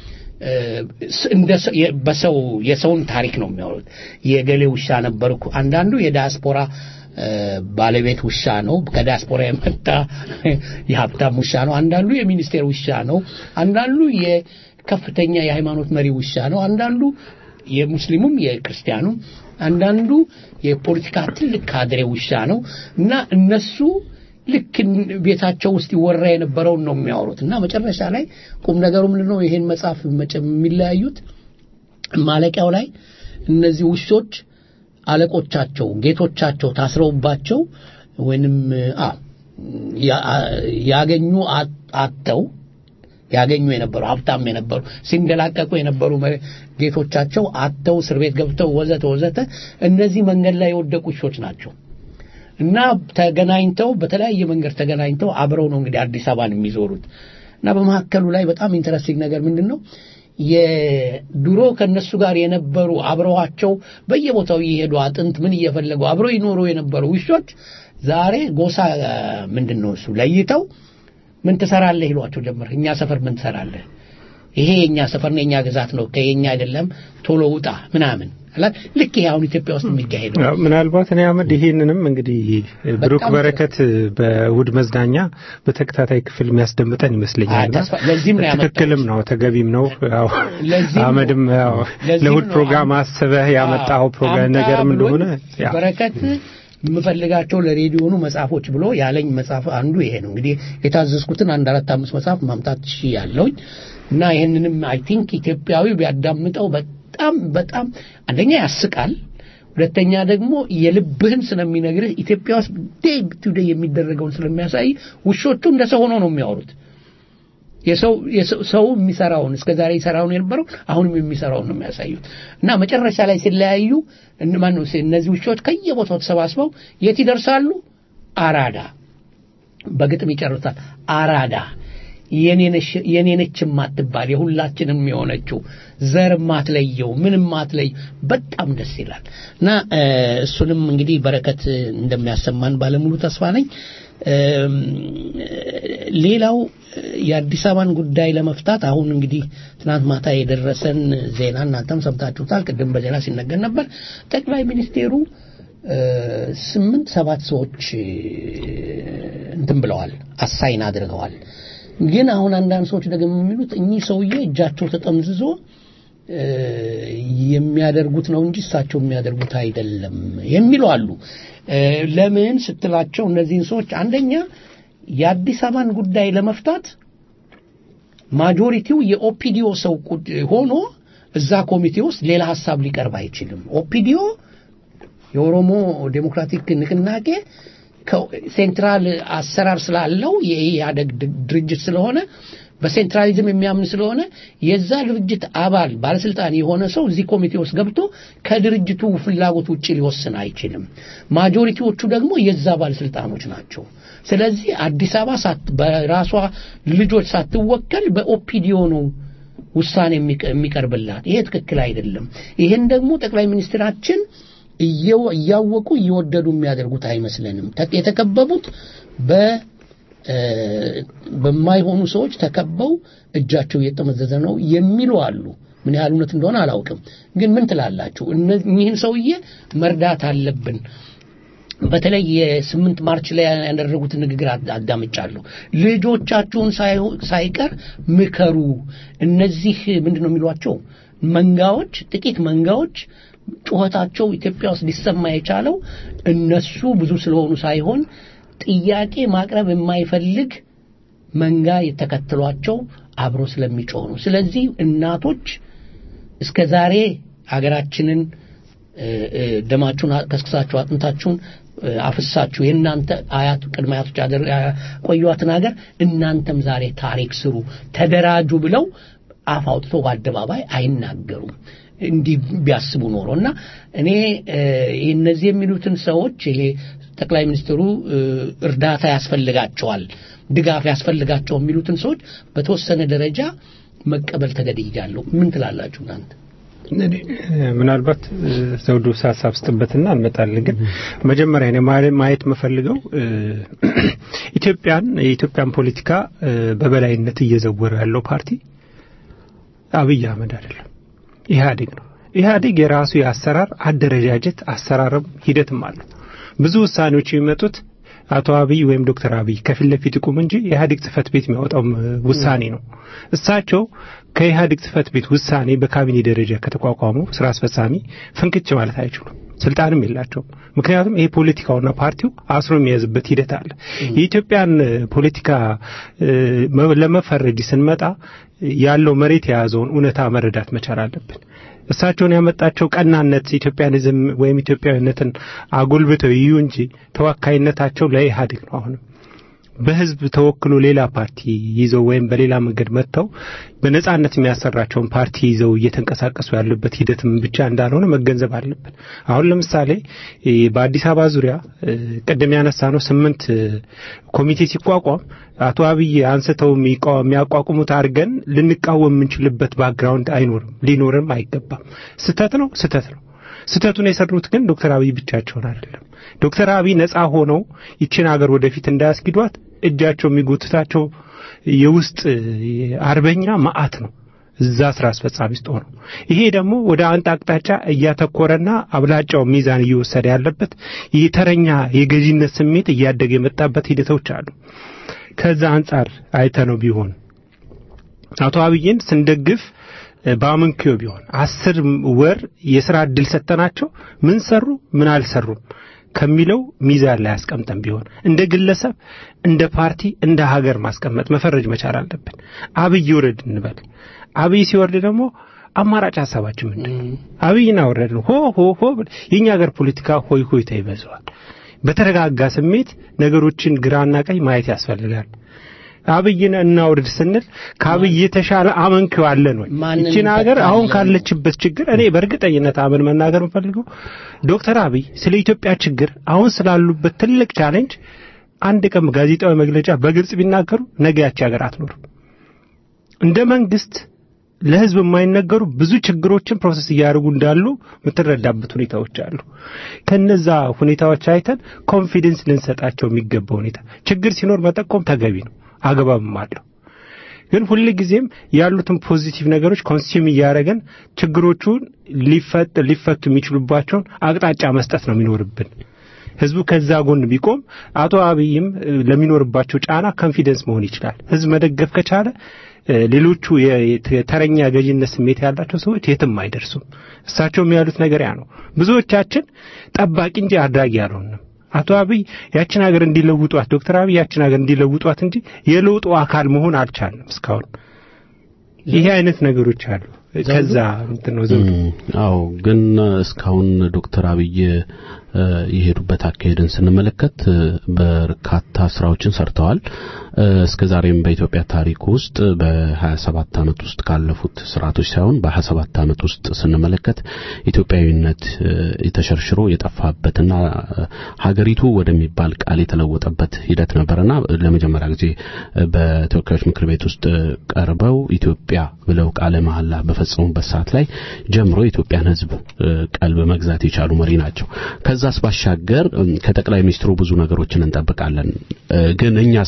በሰው የሰውን ታሪክ ነው የሚያወሩት። የገሌ ውሻ ነበርኩ። አንዳንዱ የዲያስፖራ ባለቤት ውሻ ነው፣ ከዲያስፖራ የመጣ የሀብታም ውሻ ነው። አንዳንዱ የሚኒስቴር ውሻ ነው። አንዳንዱ የከፍተኛ የሃይማኖት መሪ ውሻ ነው። አንዳንዱ የሙስሊሙም የክርስቲያኑም፣ አንዳንዱ የፖለቲካ ትልቅ ካድሬ ውሻ ነው እና እነሱ ልክ ቤታቸው ውስጥ ይወራ የነበረውን ነው የሚያወሩት እና መጨረሻ ላይ ቁም ነገሩ ምንድን ነው? ይሄን መጽሐፍ የሚለያዩት ማለቂያው ላይ እነዚህ ውሾች አለቆቻቸው፣ ጌቶቻቸው ታስረውባቸው ወይንም ያገኙ አጥተው ያገኙ የነበሩ ሀብታም የነበሩ ሲንደላቀቁ የነበሩ ጌቶቻቸው አጥተው እስር ቤት ገብተው ወዘተ ወዘተ እነዚህ መንገድ ላይ የወደቁ ውሾች ናቸው። እና ተገናኝተው በተለያየ መንገድ ተገናኝተው አብረው ነው እንግዲህ አዲስ አበባን የሚዞሩት እና በመካከሉ ላይ በጣም ኢንተረስቲንግ ነገር ምንድን ነው የድሮ ከነሱ ጋር የነበሩ አብረዋቸው በየቦታው እየሄዱ አጥንት ምን እየፈለጉ አብረው ይኖሩ የነበሩ ውሾች ዛሬ ጎሳ ምንድን ነው እሱ ለይተው ምን ትሰራለህ ይሏቸው ጀመር። እኛ ሰፈር ምን ትሰራለህ? ይሄ የኛ ሰፈር ነው፣ የኛ ግዛት ነው፣ ከየኛ አይደለም፣ ቶሎ ውጣ ምናምን አላ ልክ ይሄ አሁን ኢትዮጵያ ውስጥ የሚካሄደው አዎ፣ ምናልባት እኔ አህመድ ይሄንንም እንግዲህ ብሩክ በጣም በረከት በእሑድ መዝናኛ በተከታታይ ክፍል የሚያስደምጠን ይመስለኛል። አዎ፣ ተስፋ- ለዚህም ነው ያመጣሁት። ትክክልም ነው ተገቢም ነው። ያው ለዚህም ነው- አህመድም ያው ለዚህም ለእሑድ ነው ፕሮግራም አም- አስበህ ያመጣኸው ፕሮግራም አምጣ ነገርም ብሎኝ እንደሆነ ያው በረከት የምፈልጋቸው ለሬዲዮኑ መጽሐፎች ብሎ ያለኝ መጽሐፍ አንዱ ይሄ ነው። እንግዲህ የታዘዝኩትን አንድ አራት አምስት መጽሐፍ ማምጣት ሺ ያለውኝ እና ይህንንም አይ ቲንክ ኢትዮጵያዊ ቢያዳምጠው በጣም በጣም አንደኛ ያስቃል፣ ሁለተኛ ደግሞ የልብህን ስለሚነግርህ ኢትዮጵያ ውስጥ ዴይ ቱ ዴይ የሚደረገውን ስለሚያሳይ ውሾቹ እንደ ሰው ሆነው ነው የሚያወሩት። የሰው የሰው- ሰው የሚሰራውን እስከ ዛሬ ይሰራውን የነበረው አሁንም የሚሰራውን ነው የሚያሳዩት እና መጨረሻ ላይ ሲለያዩ እን- ማነው ሲ- እነዚህ ውሾች ከየቦታው ተሰባስበው የት ይደርሳሉ? አራዳ በግጥም ይጨርሳል። አራዳ የኔ ነች የማትባል የሁላችንም የሆነችው ዘር ማትለየው ምንም ማትለይ በጣም ደስ ይላል እና እ፣ እሱንም እንግዲህ በረከት እንደሚያሰማን ባለሙሉ ተስፋ ነኝ። እም፣ ሌላው የአዲስ አበባን ጉዳይ ለመፍታት አሁን እንግዲህ ትናንት ማታ የደረሰን ዜና እናንተም ሰምታችሁታል። ቅድም በዜና ሲነገር ነበር። ጠቅላይ ሚኒስቴሩ እ፣ ስምንት ሰባት ሰዎች እ፣ እንትን ብለዋል፣ አሳይን አድርገዋል። ግን አሁን አንዳንድ ሰዎች ደግሞ የሚሉት እኚህ ሰውዬ እጃቸው ተጠምዝዞ እ፣ የሚያደርጉት ነው እንጂ እሳቸው የሚያደርጉት አይደለም የሚሉ አሉ። እ፣ ለምን ስትላቸው እነዚህን ሰዎች አንደኛ የአዲስ አበባን ጉዳይ ለመፍታት ማጆሪቲው የኦፒዲዮ ሰው ቁድ- ሆኖ እዛ ኮሚቴ ውስጥ ሌላ ሀሳብ ሊቀርብ አይችልም። ኦፒዲዮ የኦሮሞ ዴሞክራቲክ ንቅናቄ ሴንትራል አሰራር ስላለው የኢህአደግ ድ- ድርጅት ስለሆነ በሴንትራሊዝም የሚያምን ስለሆነ የዛ ድርጅት አባል ባለስልጣን የሆነ ሰው እዚህ ኮሚቴ ውስጥ ገብቶ ከድርጅቱ ፍላጎት ውጭ ሊወስን አይችልም። ማጆሪቲዎቹ ደግሞ የዛ ባለስልጣኖች ናቸው። ስለዚህ አዲስ አበባ ሳት- በራሷ ልጆች ሳትወከል በኦፒዲዮ ነው ውሳኔ የሚቀ- የሚቀርብላት። ይሄ ትክክል አይደለም። ይህን ደግሞ ጠቅላይ ሚኒስትራችን እየው- እያወቁ እየወደዱ የሚያደርጉት አይመስለንም። ተ- የተከበቡት በ እ፣ በማይሆኑ ሰዎች ተከበው እጃቸው እየጠመዘዘ ነው የሚሉ አሉ። ምን ያህል እውነት እንደሆነ አላውቅም። ግን ምን ትላላችሁ? እነዚህን ሰውዬ መርዳት አለብን። በተለይ የስምንት ማርች ላይ ያደረጉትን ንግግር አድ- አዳምጫለሁ። ልጆቻችሁን ሳይሆ- ሳይቀር ምከሩ። እነዚህ ምንድን ነው የሚሏቸው መንጋዎች፣ ጥቂት መንጋዎች ጩኸታቸው ኢትዮጵያ ውስጥ ሊሰማ የቻለው እነሱ ብዙ ስለሆኑ ሳይሆን ጥያቄ ማቅረብ የማይፈልግ መንጋ የተከተሏቸው አብሮ ስለሚጮህ ነው። ስለዚህ እናቶች እስከ ዛሬ ሀገራችንን እ፣ እ፣ ደማችሁን ከስክሳችሁ አጥንታችሁን እ፣ አፍሳችሁ የእናንተ አያት ቅድመ አያቶች አደር- ያቆዩዋትን ሀገር እናንተም ዛሬ ታሪክ ስሩ፣ ተደራጁ ብለው አፍ አውጥተው በአደባባይ አይናገሩም። እንዲህ ቢያስቡ ኖሮ እና እኔ እ፣ እነዚህ የሚሉትን ሰዎች ይሄ ጠቅላይ ሚኒስትሩ እ፣ እርዳታ ያስፈልጋቸዋል፣ ድጋፍ ያስፈልጋቸው የሚሉትን ሰዎች በተወሰነ ደረጃ መቀበል ተገድጃለሁ። ምን ትላላችሁ እናንተ? እኔ ምናልባት እ፣ ዘውዱ ሀሳብ ስጥበትና እንመጣለን። ግን መጀመሪያ እኔ ማ- ማየት የምፈልገው እ፣ ኢትዮጵያን የኢትዮጵያን ፖለቲካ እ፣ በበላይነት እየዘወረ ያለው ፓርቲ አብይ አህመድ አይደለም፣ ኢህአዴግ ነው። ኢህአዴግ የራሱ የአሰራር አደረጃጀት አሰራርም ሂደትም አለው። ብዙ ውሳኔዎች የሚመጡት አቶ አብይ ወይም ዶክተር አብይ ከፊት ለፊት ይቁም እንጂ የኢህአዴግ ጽህፈት ቤት የሚያወጣው ውሳኔ ነው። እሳቸው ከኢህአዴግ ጽህፈት ቤት ውሳኔ በካቢኔ ደረጃ ከተቋቋሙ ስራ አስፈጻሚ ፍንክች ማለት አይችሉም። ስልጣንም የላቸውም። ምክንያቱም ይሄ ፖለቲካውና ፓርቲው አስሮ የሚያዝበት ሂደት አለ። የኢትዮጵያን እ፣ ፖለቲካ እ፣ መ- ለመፈረጅ ስንመጣ ያለው መሬት የያዘውን እውነታ መረዳት መቻል አለብን። እሳቸውን ያመጣቸው ቀናነት ኢትዮጵያኒዝም ወይም ኢትዮጵያዊነትን አጎልብተው ይዩ እንጂ ተወካይነታቸው ለኢህአዴግ ነው። አሁንም በህዝብ ተወክሎ ሌላ ፓርቲ ይዘው ወይም በሌላ መንገድ መጥተው በነጻነት የሚያሰራቸውን ፓርቲ ይዘው እየተንቀሳቀሱ ያሉበት ሂደትም ብቻ እንዳልሆነ መገንዘብ አለብን። አሁን ለምሳሌ በአዲስ አበባ ዙሪያ ቅድም ያነሳ ነው ስምንት ኮሚቴ ሲቋቋም አቶ አብይ አንስተው የሚያቋቁሙት አድርገን ልንቃወም የምንችልበት ባክግራውንድ አይኖርም፣ ሊኖርም አይገባም። ስተት ነው፣ ስተት ነው። ስተቱን የሰሩት ግን ዶክተር አብይ ብቻቸውን አይደለም። ዶክተር አብይ ነጻ ሆነው ይችን ሀገር ወደፊት እንዳያስጊዷት እጃቸው የሚጎትታቸው የውስጥ አርበኛ ማአት ነው እዛ ስራ አስፈጻሚ ውስጥ ሆነው ይሄ ደግሞ ወደ አንድ አቅጣጫ እያተኮረና አብላጫው ሚዛን እየወሰደ ያለበት ይህ ተረኛ የገዢነት ስሜት እያደገ የመጣበት ሂደቶች አሉ። ከዛ አንጻር አይተ ነው ቢሆን አቶ አብይን ስንደግፍ በአመንኪዮ ቢሆን አስር ወር የስራ እድል ሰጠናቸው ምን ሰሩ ምን አልሰሩም ከሚለው ሚዛን ላይ አስቀምጠን ቢሆን እንደ ግለሰብ እንደ ፓርቲ እንደ ሀገር ማስቀመጥ መፈረጅ መቻል አለብን አብይ ይውረድ እንበል አብይ ሲወርድ ደግሞ አማራጭ ሀሳባችን ምንድን ነው አብይን አወረድን ሆ ሆ ሆ የእኛ ሀገር ፖለቲካ ሆይ ሆይታ ይበዛዋል በተረጋጋ ስሜት ነገሮችን ግራና ቀኝ ማየት ያስፈልጋል አብይን እናውርድ ስንል ከአብይ የተሻለ አመንኪው አለን ወይ? ይችን ሀገር አሁን ካለችበት ችግር እኔ በእርግጠኝነት አምን መናገር የምፈልገው ዶክተር አብይ ስለ ኢትዮጵያ ችግር አሁን ስላሉበት ትልቅ ቻሌንጅ አንድ ቀን ጋዜጣዊ መግለጫ በግልጽ ቢናገሩ ነገ ያቺ ሀገር አትኖርም። እንደ መንግስት ለህዝብ የማይነገሩ ብዙ ችግሮችን ፕሮሰስ እያደረጉ እንዳሉ የምትረዳበት ሁኔታዎች አሉ። ከነዛ ሁኔታዎች አይተን ኮንፊደንስ ልንሰጣቸው የሚገባ ሁኔታ ችግር ሲኖር መጠቆም ተገቢ ነው። አግባብም አለው። ግን ሁል ጊዜም ያሉትን ፖዚቲቭ ነገሮች ኮንሱም እያደረገን ችግሮቹን ሊፈጥ ሊፈቱ የሚችሉባቸውን አቅጣጫ መስጠት ነው የሚኖርብን። ህዝቡ ከዛ ጎን ቢቆም አቶ አብይም ለሚኖርባቸው ጫና ኮንፊደንስ መሆን ይችላል። ህዝብ መደገፍ ከቻለ ሌሎቹ የተረኛ ገዥነት ስሜት ያላቸው ሰዎች የትም አይደርሱም። እሳቸውም ያሉት ነገር ያ ነው። ብዙዎቻችን ጠባቂ እንጂ አድራጊ አልሆንም። አቶ አብይ ያችን ሀገር እንዲለውጧት ዶክተር አብይ ያችን ሀገር እንዲለውጧት እንጂ የለውጡ አካል መሆን አልቻልንም እስካሁን። ይሄ አይነት ነገሮች አሉ። ከዛ እንትን ነው ዘውዱ። አዎ፣ ግን እስካሁን ዶክተር አብይ የሄዱበት አካሄድን ስንመለከት በርካታ ስራዎችን ሰርተዋል። እስከ ዛሬም በኢትዮጵያ ታሪክ ውስጥ በ27 ዓመት ውስጥ ካለፉት ስርዓቶች ሳይሆን በ27 ዓመት ውስጥ ስንመለከት ኢትዮጵያዊነት የተሸርሽሮ የጠፋበትና ሀገሪቱ ወደሚባል ቃል የተለወጠበት ሂደት ነበርና ለመጀመሪያ ጊዜ በተወካዮች ምክር ቤት ውስጥ ቀርበው ኢትዮጵያ ብለው ቃለ መሐላ በፈጸሙበት ሰዓት ላይ ጀምሮ የኢትዮጵያን ሕዝብ ቀልብ መግዛት የቻሉ መሪ ናቸው። ከዛስ ባሻገር ከጠቅላይ ሚኒስትሩ ብዙ ነገሮችን እንጠብቃለን። ግን እኛስ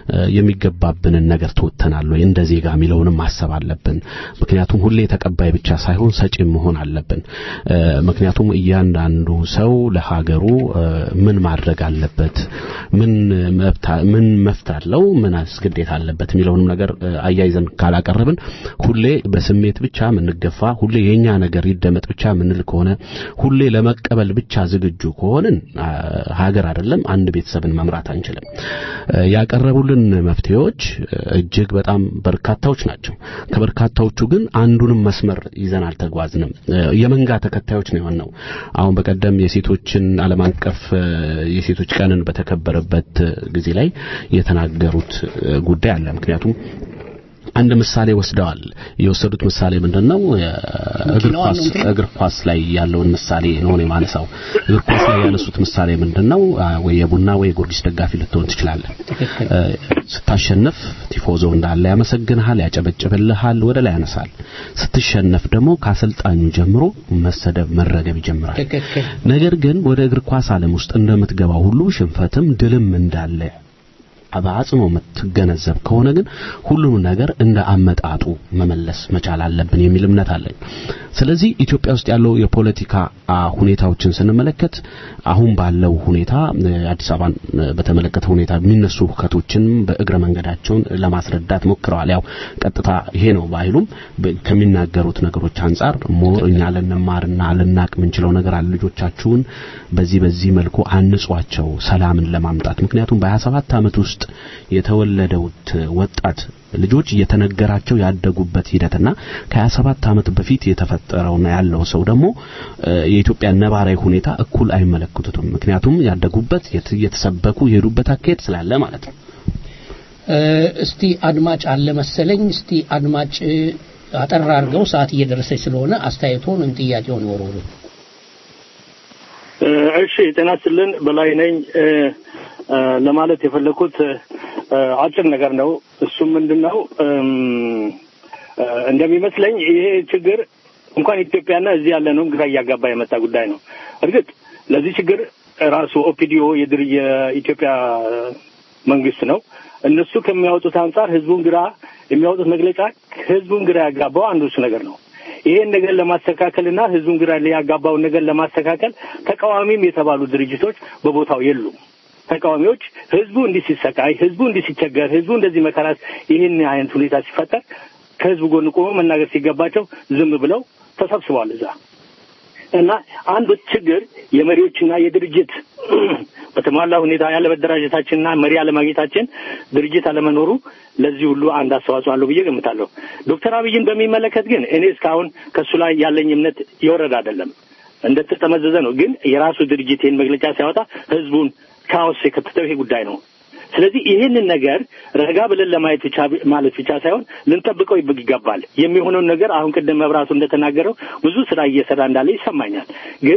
የሚገባብንን ነገር ተወጥተናል ወይ እንደ ዜጋ የሚለውንም ማሰብ አለብን። ምክንያቱም ሁሌ ተቀባይ ብቻ ሳይሆን ሰጪ መሆን አለብን። ምክንያቱም እያንዳንዱ ሰው ለሀገሩ ምን ማድረግ አለበት፣ ምን መብት ምን መፍት አለው፣ ምን ግዴታ አለበት የሚለውንም ነገር አያይዘን ካላቀረብን ሁሌ በስሜት ብቻ የምንገፋ ሁሌ የኛ ነገር ይደመጥ ብቻ የምንል ከሆነ ሁሌ ለመቀበል ብቻ ዝግጁ ከሆንን ሀገር አይደለም አንድ ቤተሰብን መምራት አንችልም። ያቀረቡልን መፍትሄዎች እጅግ በጣም በርካታዎች ናቸው። ከበርካታዎቹ ግን አንዱንም መስመር ይዘን አልተጓዝንም። የመንጋ ተከታዮች ነው የሆነው። አሁን በቀደም የሴቶችን ዓለም አቀፍ የሴቶች ቀንን በተከበረበት ጊዜ ላይ የተናገሩት ጉዳይ አለ። ምክንያቱም አንድ ምሳሌ ወስደዋል። የወሰዱት ምሳሌ ምንድነው? እግር ኳስ እግር ኳስ ላይ ያለውን ምሳሌ ነው የማነሳው። እግር ኳስ ላይ ያነሱት ምሳሌ ምንድነው? ወይ የቡና ወይ የጊዮርጊስ ደጋፊ ልትሆን ትችላለህ። ስታሸንፍ ቲፎዞ እንዳለ ያመሰግንሃል፣ ያጨበጭብልሃል፣ ወደ ላይ ያነሳል። ስትሸነፍ ደግሞ ከአሰልጣኙ ጀምሮ መሰደብ፣ መረገብ ይጀምራል። ነገር ግን ወደ እግር ኳስ ዓለም ውስጥ እንደምትገባው ሁሉ ሽንፈትም ድልም እንዳለ በአጽኖ የምትገነዘብ ከሆነ ግን ሁሉም ነገር እንደ አመጣጡ መመለስ መቻል አለብን የሚል እምነት አለኝ። ስለዚህ ኢትዮጵያ ውስጥ ያለው የፖለቲካ ሁኔታዎችን ስንመለከት አሁን ባለው ሁኔታ አዲስ አበባን በተመለከተ ሁኔታ የሚነሱ ሁከቶችን በእግረ መንገዳቸውን ለማስረዳት ሞክረዋል። ያው ቀጥታ ይሄ ነው ባይሉም ከሚናገሩት ነገሮች አንጻር ሞር እኛ ልንማርና ልናቅ የምንችለው ነገር አለ። ልጆቻችሁን በዚህ በዚህ መልኩ አንጿቸው ሰላምን ለማምጣት ምክንያቱም በ27 ዓመት ውስጥ የተወለደውት ወጣት ልጆች እየተነገራቸው ያደጉበት ሂደትና ከ27 ዓመት በፊት የተፈጠረውና ያለው ሰው ደግሞ የኢትዮጵያ ነባራዊ ሁኔታ እኩል አይመለከቱትም። ምክንያቱም ያደጉበት የተሰበኩ የሄዱበት አካሄድ ስላለ ማለት ነው። እስቲ አድማጭ አለ መሰለኝ። እስቲ አድማጭ አጠር አድርገው ሰዓት እየደረሰች ስለሆነ አስተያየቶን ወይም ጥያቄውን ይወርውሩ። እሺ ጤና ይስጥልን በላይ ነኝ። ለማለት የፈለኩት አጭር ነገር ነው። እሱም ምንድን ነው እንደሚመስለኝ ይሄ ችግር እንኳን ኢትዮጵያና እዚህ ያለነውም ግራ እያጋባ የመጣ ጉዳይ ነው። እርግጥ ለዚህ ችግር ራሱ ኦፒዲዮ የድር የኢትዮጵያ መንግስት ነው። እነሱ ከሚያወጡት አንጻር ህዝቡን ግራ የሚያወጡት መግለጫ ህዝቡን ግራ ያጋባው አንዱ እሱ ነገር ነው። ይሄን ነገር ለማስተካከልና ህዝቡን ግራ ያጋባውን ነገር ለማስተካከል ተቃዋሚም የተባሉ ድርጅቶች በቦታው የሉም። ተቃዋሚዎች ህዝቡ እንዲህ ሲሰቃይ፣ ህዝቡ እንዲህ ሲቸገር፣ ህዝቡ እንደዚህ መከራት፣ ይህን አይነት ሁኔታ ሲፈጠር ከህዝቡ ጎን ቆሞ መናገር ሲገባቸው ዝም ብለው ተሰብስበዋል እዛ እና አንዱ ችግር የመሪዎችና የድርጅት በተሟላ ሁኔታ ያለመደራጀታችንና መሪ አለማግኘታችን ድርጅት አለመኖሩ ለዚህ ሁሉ አንድ አስተዋጽኦ አለው ብዬ ገምታለሁ። ዶክተር አብይን በሚመለከት ግን እኔ እስካሁን ከእሱ ላይ ያለኝ እምነት የወረደ አይደለም፣ እንደተጠመዘዘ ነው። ግን የራሱ ድርጅት ይህን መግለጫ ሲያወጣ ህዝቡን ካኦስ የከተተው ይሄ ጉዳይ ነው። ስለዚህ ይህንን ነገር ረጋ ብለን ለማየት ብቻ ማለት ብቻ ሳይሆን ልንጠብቀው ይገባል። የሚሆነውን ነገር አሁን ቅድም መብራቱ እንደተናገረው ብዙ ስራ እየሰራ እንዳለ ይሰማኛል። ግን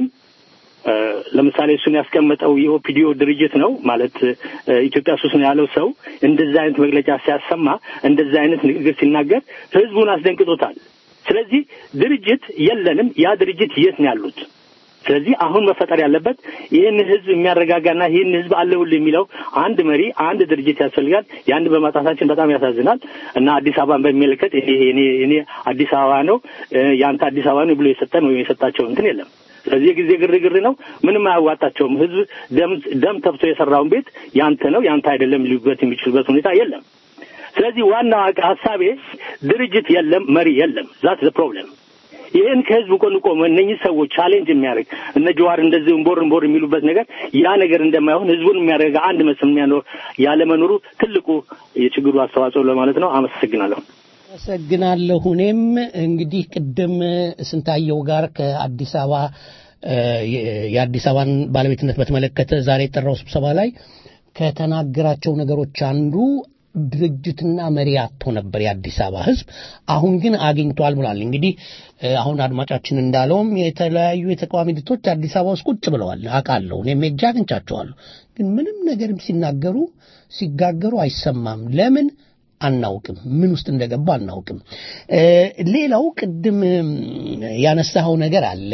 ለምሳሌ እሱን ያስቀመጠው የኦፒዲዮ ድርጅት ነው ማለት ኢትዮጵያ ሱስ ነው ያለው ሰው እንደዚህ አይነት መግለጫ ሲያሰማ እንደዚህ አይነት ንግግር ሲናገር ህዝቡን አስደንቅጦታል። ስለዚህ ድርጅት የለንም። ያ ድርጅት የት ነው ያሉት? ስለዚህ አሁን መፈጠር ያለበት ይህን ህዝብ የሚያረጋጋና ይህን ህዝብ አለውል የሚለው አንድ መሪ አንድ ድርጅት ያስፈልጋል። ያን በማጣታችን በጣም ያሳዝናል እና አዲስ አበባን በሚመለከት እኔ እኔ አዲስ አበባ ነው የአንተ አዲስ አበባ ነው ብሎ የሰጠን ወይም የሰጣቸው እንትን የለም። ስለዚህ የጊዜ ግርግር ነው። ምንም አያዋጣቸውም። ህዝብ ደም ደም ተፍቶ የሰራውን ቤት ያንተ ነው ያንተ አይደለም ሊሉበት የሚችሉበት ሁኔታ የለም። ስለዚህ ዋናው ሀሳቤ ድርጅት የለም፣ መሪ የለም። ዛት ዘ ፕሮብለም ይህን ከህዝብ ጎን ቆመ እነኚህ ሰዎች ቻሌንጅ የሚያደርግ እነ ጀዋር እንደዚህ እንቦር እንቦር የሚሉበት ነገር ያ ነገር እንደማይሆን ህዝቡን የሚያደርግ አንድ መስል የሚያኖር ያለመኖሩ ትልቁ የችግሩ አስተዋጽኦ ለማለት ነው። አመሰግናለሁ። አመሰግናለሁ። እኔም እንግዲህ ቅድም ስንታየው ጋር ከአዲስ አበባ የአዲስ አበባን ባለቤትነት በተመለከተ ዛሬ የጠራው ስብሰባ ላይ ከተናገራቸው ነገሮች አንዱ ድርጅትና መሪ አጥቶ ነበር የአዲስ አበባ ህዝብ። አሁን ግን አግኝቷል ብሏል። እንግዲህ አሁን አድማጫችን እንዳለውም የተለያዩ የተቃዋሚ ድርጅቶች አዲስ አበባ ውስጥ ቁጭ ብለዋል አውቃለሁ። እኔም ሄጄ አግኝቻቸዋለሁ። ግን ምንም ነገርም ሲናገሩ ሲጋገሩ አይሰማም። ለምን አናውቅም። ምን ውስጥ እንደገባ አናውቅም። ሌላው ቅድም ያነሳኸው ነገር አለ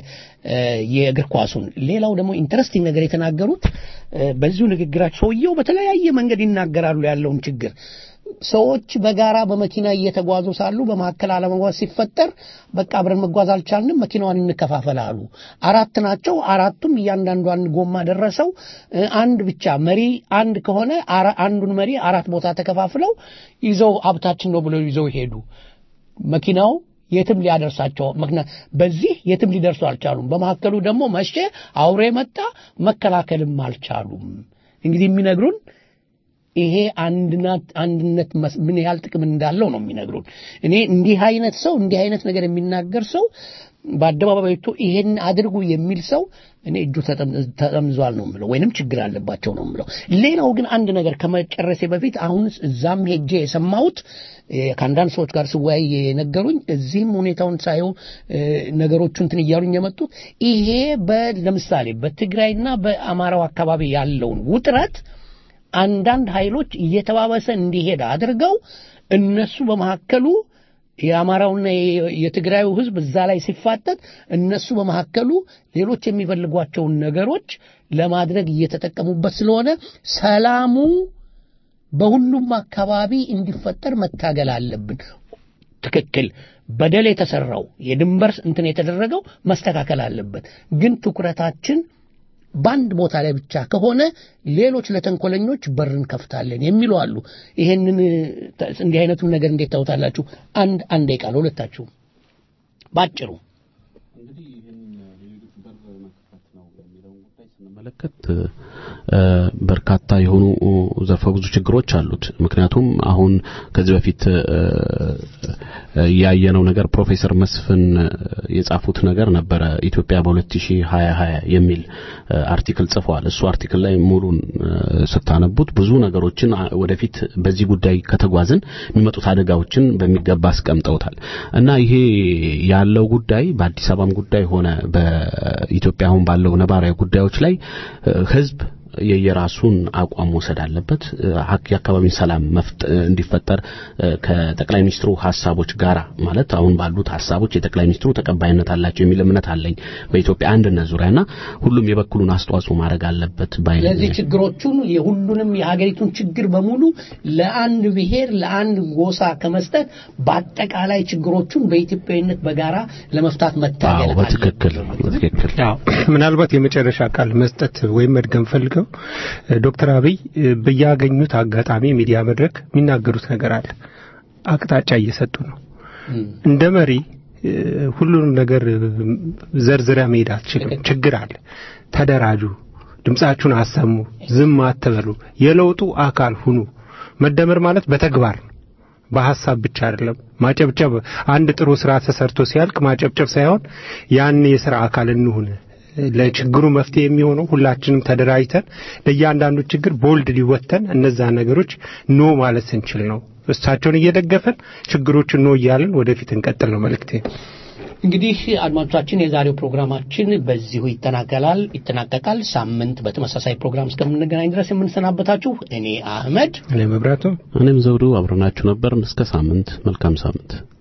የእግር ኳሱን። ሌላው ደግሞ ኢንተረስቲንግ ነገር የተናገሩት በዚሁ ንግግራቸው ሰውየው በተለያየ መንገድ ይናገራሉ ያለውን ችግር ሰዎች በጋራ በመኪና እየተጓዙ ሳሉ በመካከል አለመጓዝ ሲፈጠር በቃ አብረን መጓዝ አልቻልንም፣ መኪናዋን እንከፋፈል አሉ። አራት ናቸው። አራቱም እያንዳንዷን ጎማ ደረሰው። አንድ ብቻ መሪ አንድ ከሆነ አንዱን መሪ አራት ቦታ ተከፋፍለው ይዘው ሀብታችን ነው ብለው ይዘው ሄዱ። መኪናው የትም ሊያደርሳቸው ምክንያት በዚህ የትም ሊደርሱ አልቻሉም። በመካከሉ ደግሞ መቼ አውሬ መጣ፣ መከላከልም አልቻሉም። እንግዲህ የሚነግሩን ይሄ አንድነት ምን ያህል ጥቅም እንዳለው ነው የሚነግሩን። እኔ እንዲህ አይነት ሰው እንዲህ አይነት ነገር የሚናገር ሰው በአደባባይ ወጥቶ ይሄን አድርጉ የሚል ሰው እኔ እጁ ተጠምዟል ነው የምለው፣ ወይንም ችግር አለባቸው ነው የምለው። ሌላው ግን አንድ ነገር ከመጨረሴ በፊት አሁን እዛም ሄጄ የሰማሁት ከአንዳንድ ሰዎች ጋር ስወያይ የነገሩኝ እዚህም ሁኔታውን ሳየው ነገሮቹ እንትን እያሉኝ የመጡት ይሄ ለምሳሌ በትግራይና በአማራው አካባቢ ያለውን ውጥረት አንዳንድ ኃይሎች እየተባበሰ እንዲሄድ አድርገው እነሱ በመካከሉ የአማራውና የትግራዩ ህዝብ እዛ ላይ ሲፋጠጥ እነሱ በመካከሉ ሌሎች የሚፈልጓቸውን ነገሮች ለማድረግ እየተጠቀሙበት ስለሆነ ሰላሙ በሁሉም አካባቢ እንዲፈጠር መታገል አለብን። ትክክል። በደል የተሰራው የድንበር እንትን የተደረገው መስተካከል አለበት። ግን ትኩረታችን በአንድ ቦታ ላይ ብቻ ከሆነ ሌሎች ለተንኮለኞች በር እንከፍታለን የሚሉ አሉ። ይሄንን እንዲህ አይነቱን ነገር እንዴት ታውታላችሁ? አንድ አንድ ደቂቃ ለሁለታችሁ ባጭሩ። ስንመለከት በርካታ የሆኑ ዘርፈ ብዙ ችግሮች አሉት። ምክንያቱም አሁን ከዚህ በፊት ያየነው ነገር ፕሮፌሰር መስፍን የጻፉት ነገር ነበረ። ኢትዮጵያ በ2020 የሚል አርቲክል ጽፈዋል። እሱ አርቲክል ላይ ሙሉን ስታነቡት ብዙ ነገሮችን ወደፊት በዚህ ጉዳይ ከተጓዝን የሚመጡት አደጋዎችን በሚገባ አስቀምጠውታል እና ይሄ ያለው ጉዳይ በአዲስ አበባም ጉዳይ ሆነ በኢትዮጵያ አሁን ባለው ነባራዊ ጉዳዮች ላይ ህዝብ የየራሱን አቋም መውሰድ አለበት። የአካባቢን ሰላም እንዲፈጠር ከጠቅላይ ሚኒስትሩ ሀሳቦች ጋራ ማለት አሁን ባሉት ሀሳቦች የጠቅላይ ሚኒስትሩ ተቀባይነት አላቸው የሚል እምነት አለኝ በኢትዮጵያ አንድነት ዙሪያና ሁሉም የበኩሉን አስተዋጽኦ ማድረግ አለበት ባይ ስለዚህ ችግሮቹን የሁሉንም የሀገሪቱን ችግር በሙሉ ለአንድ ብሔር ለአንድ ጎሳ ከመስጠት በአጠቃላይ ችግሮቹን በኢትዮጵያዊነት በጋራ ለመፍታት መታገል በትክክል በትክክል ምናልባት የመጨረሻ ቃል መስጠት ወይም መድገም ፈልገው ዶክተር አብይ በያገኙት አጋጣሚ ሚዲያ መድረክ የሚናገሩት ነገር አለ። አቅጣጫ እየሰጡ ነው። እንደ መሪ ሁሉንም ነገር ዘርዝሪያ መሄድ አትችልም። ችግር አለ። ተደራጁ፣ ድምጻችሁን አሰሙ፣ ዝም አትበሉ፣ የለውጡ አካል ሁኑ። መደመር ማለት በተግባር ነው። በሐሳብ ብቻ አይደለም። ማጨብጨብ አንድ ጥሩ ስራ ተሰርቶ ሲያልቅ ማጨብጨብ ሳይሆን ያን የስራ አካል እንሁን ለችግሩ መፍትሄ የሚሆነው ሁላችንም ተደራጅተን ለእያንዳንዱ ችግር ቦልድ ሊወተን እነዛ ነገሮች ኖ ማለት ስንችል ነው። እሳቸውን እየደገፈን ችግሮችን ኖ እያልን ወደፊት እንቀጥል ነው መልእክቴ። እንግዲህ አድማጮቻችን የዛሬው ፕሮግራማችን በዚሁ ይጠናቀላል ይጠናቀቃል። ሳምንት በተመሳሳይ ፕሮግራም እስከምንገናኝ ድረስ የምንሰናበታችሁ እኔ አህመድ፣ እኔ መብራቱ፣ እኔም ዘውዱ አብረናችሁ ነበር። እስከ ሳምንት መልካም ሳምንት።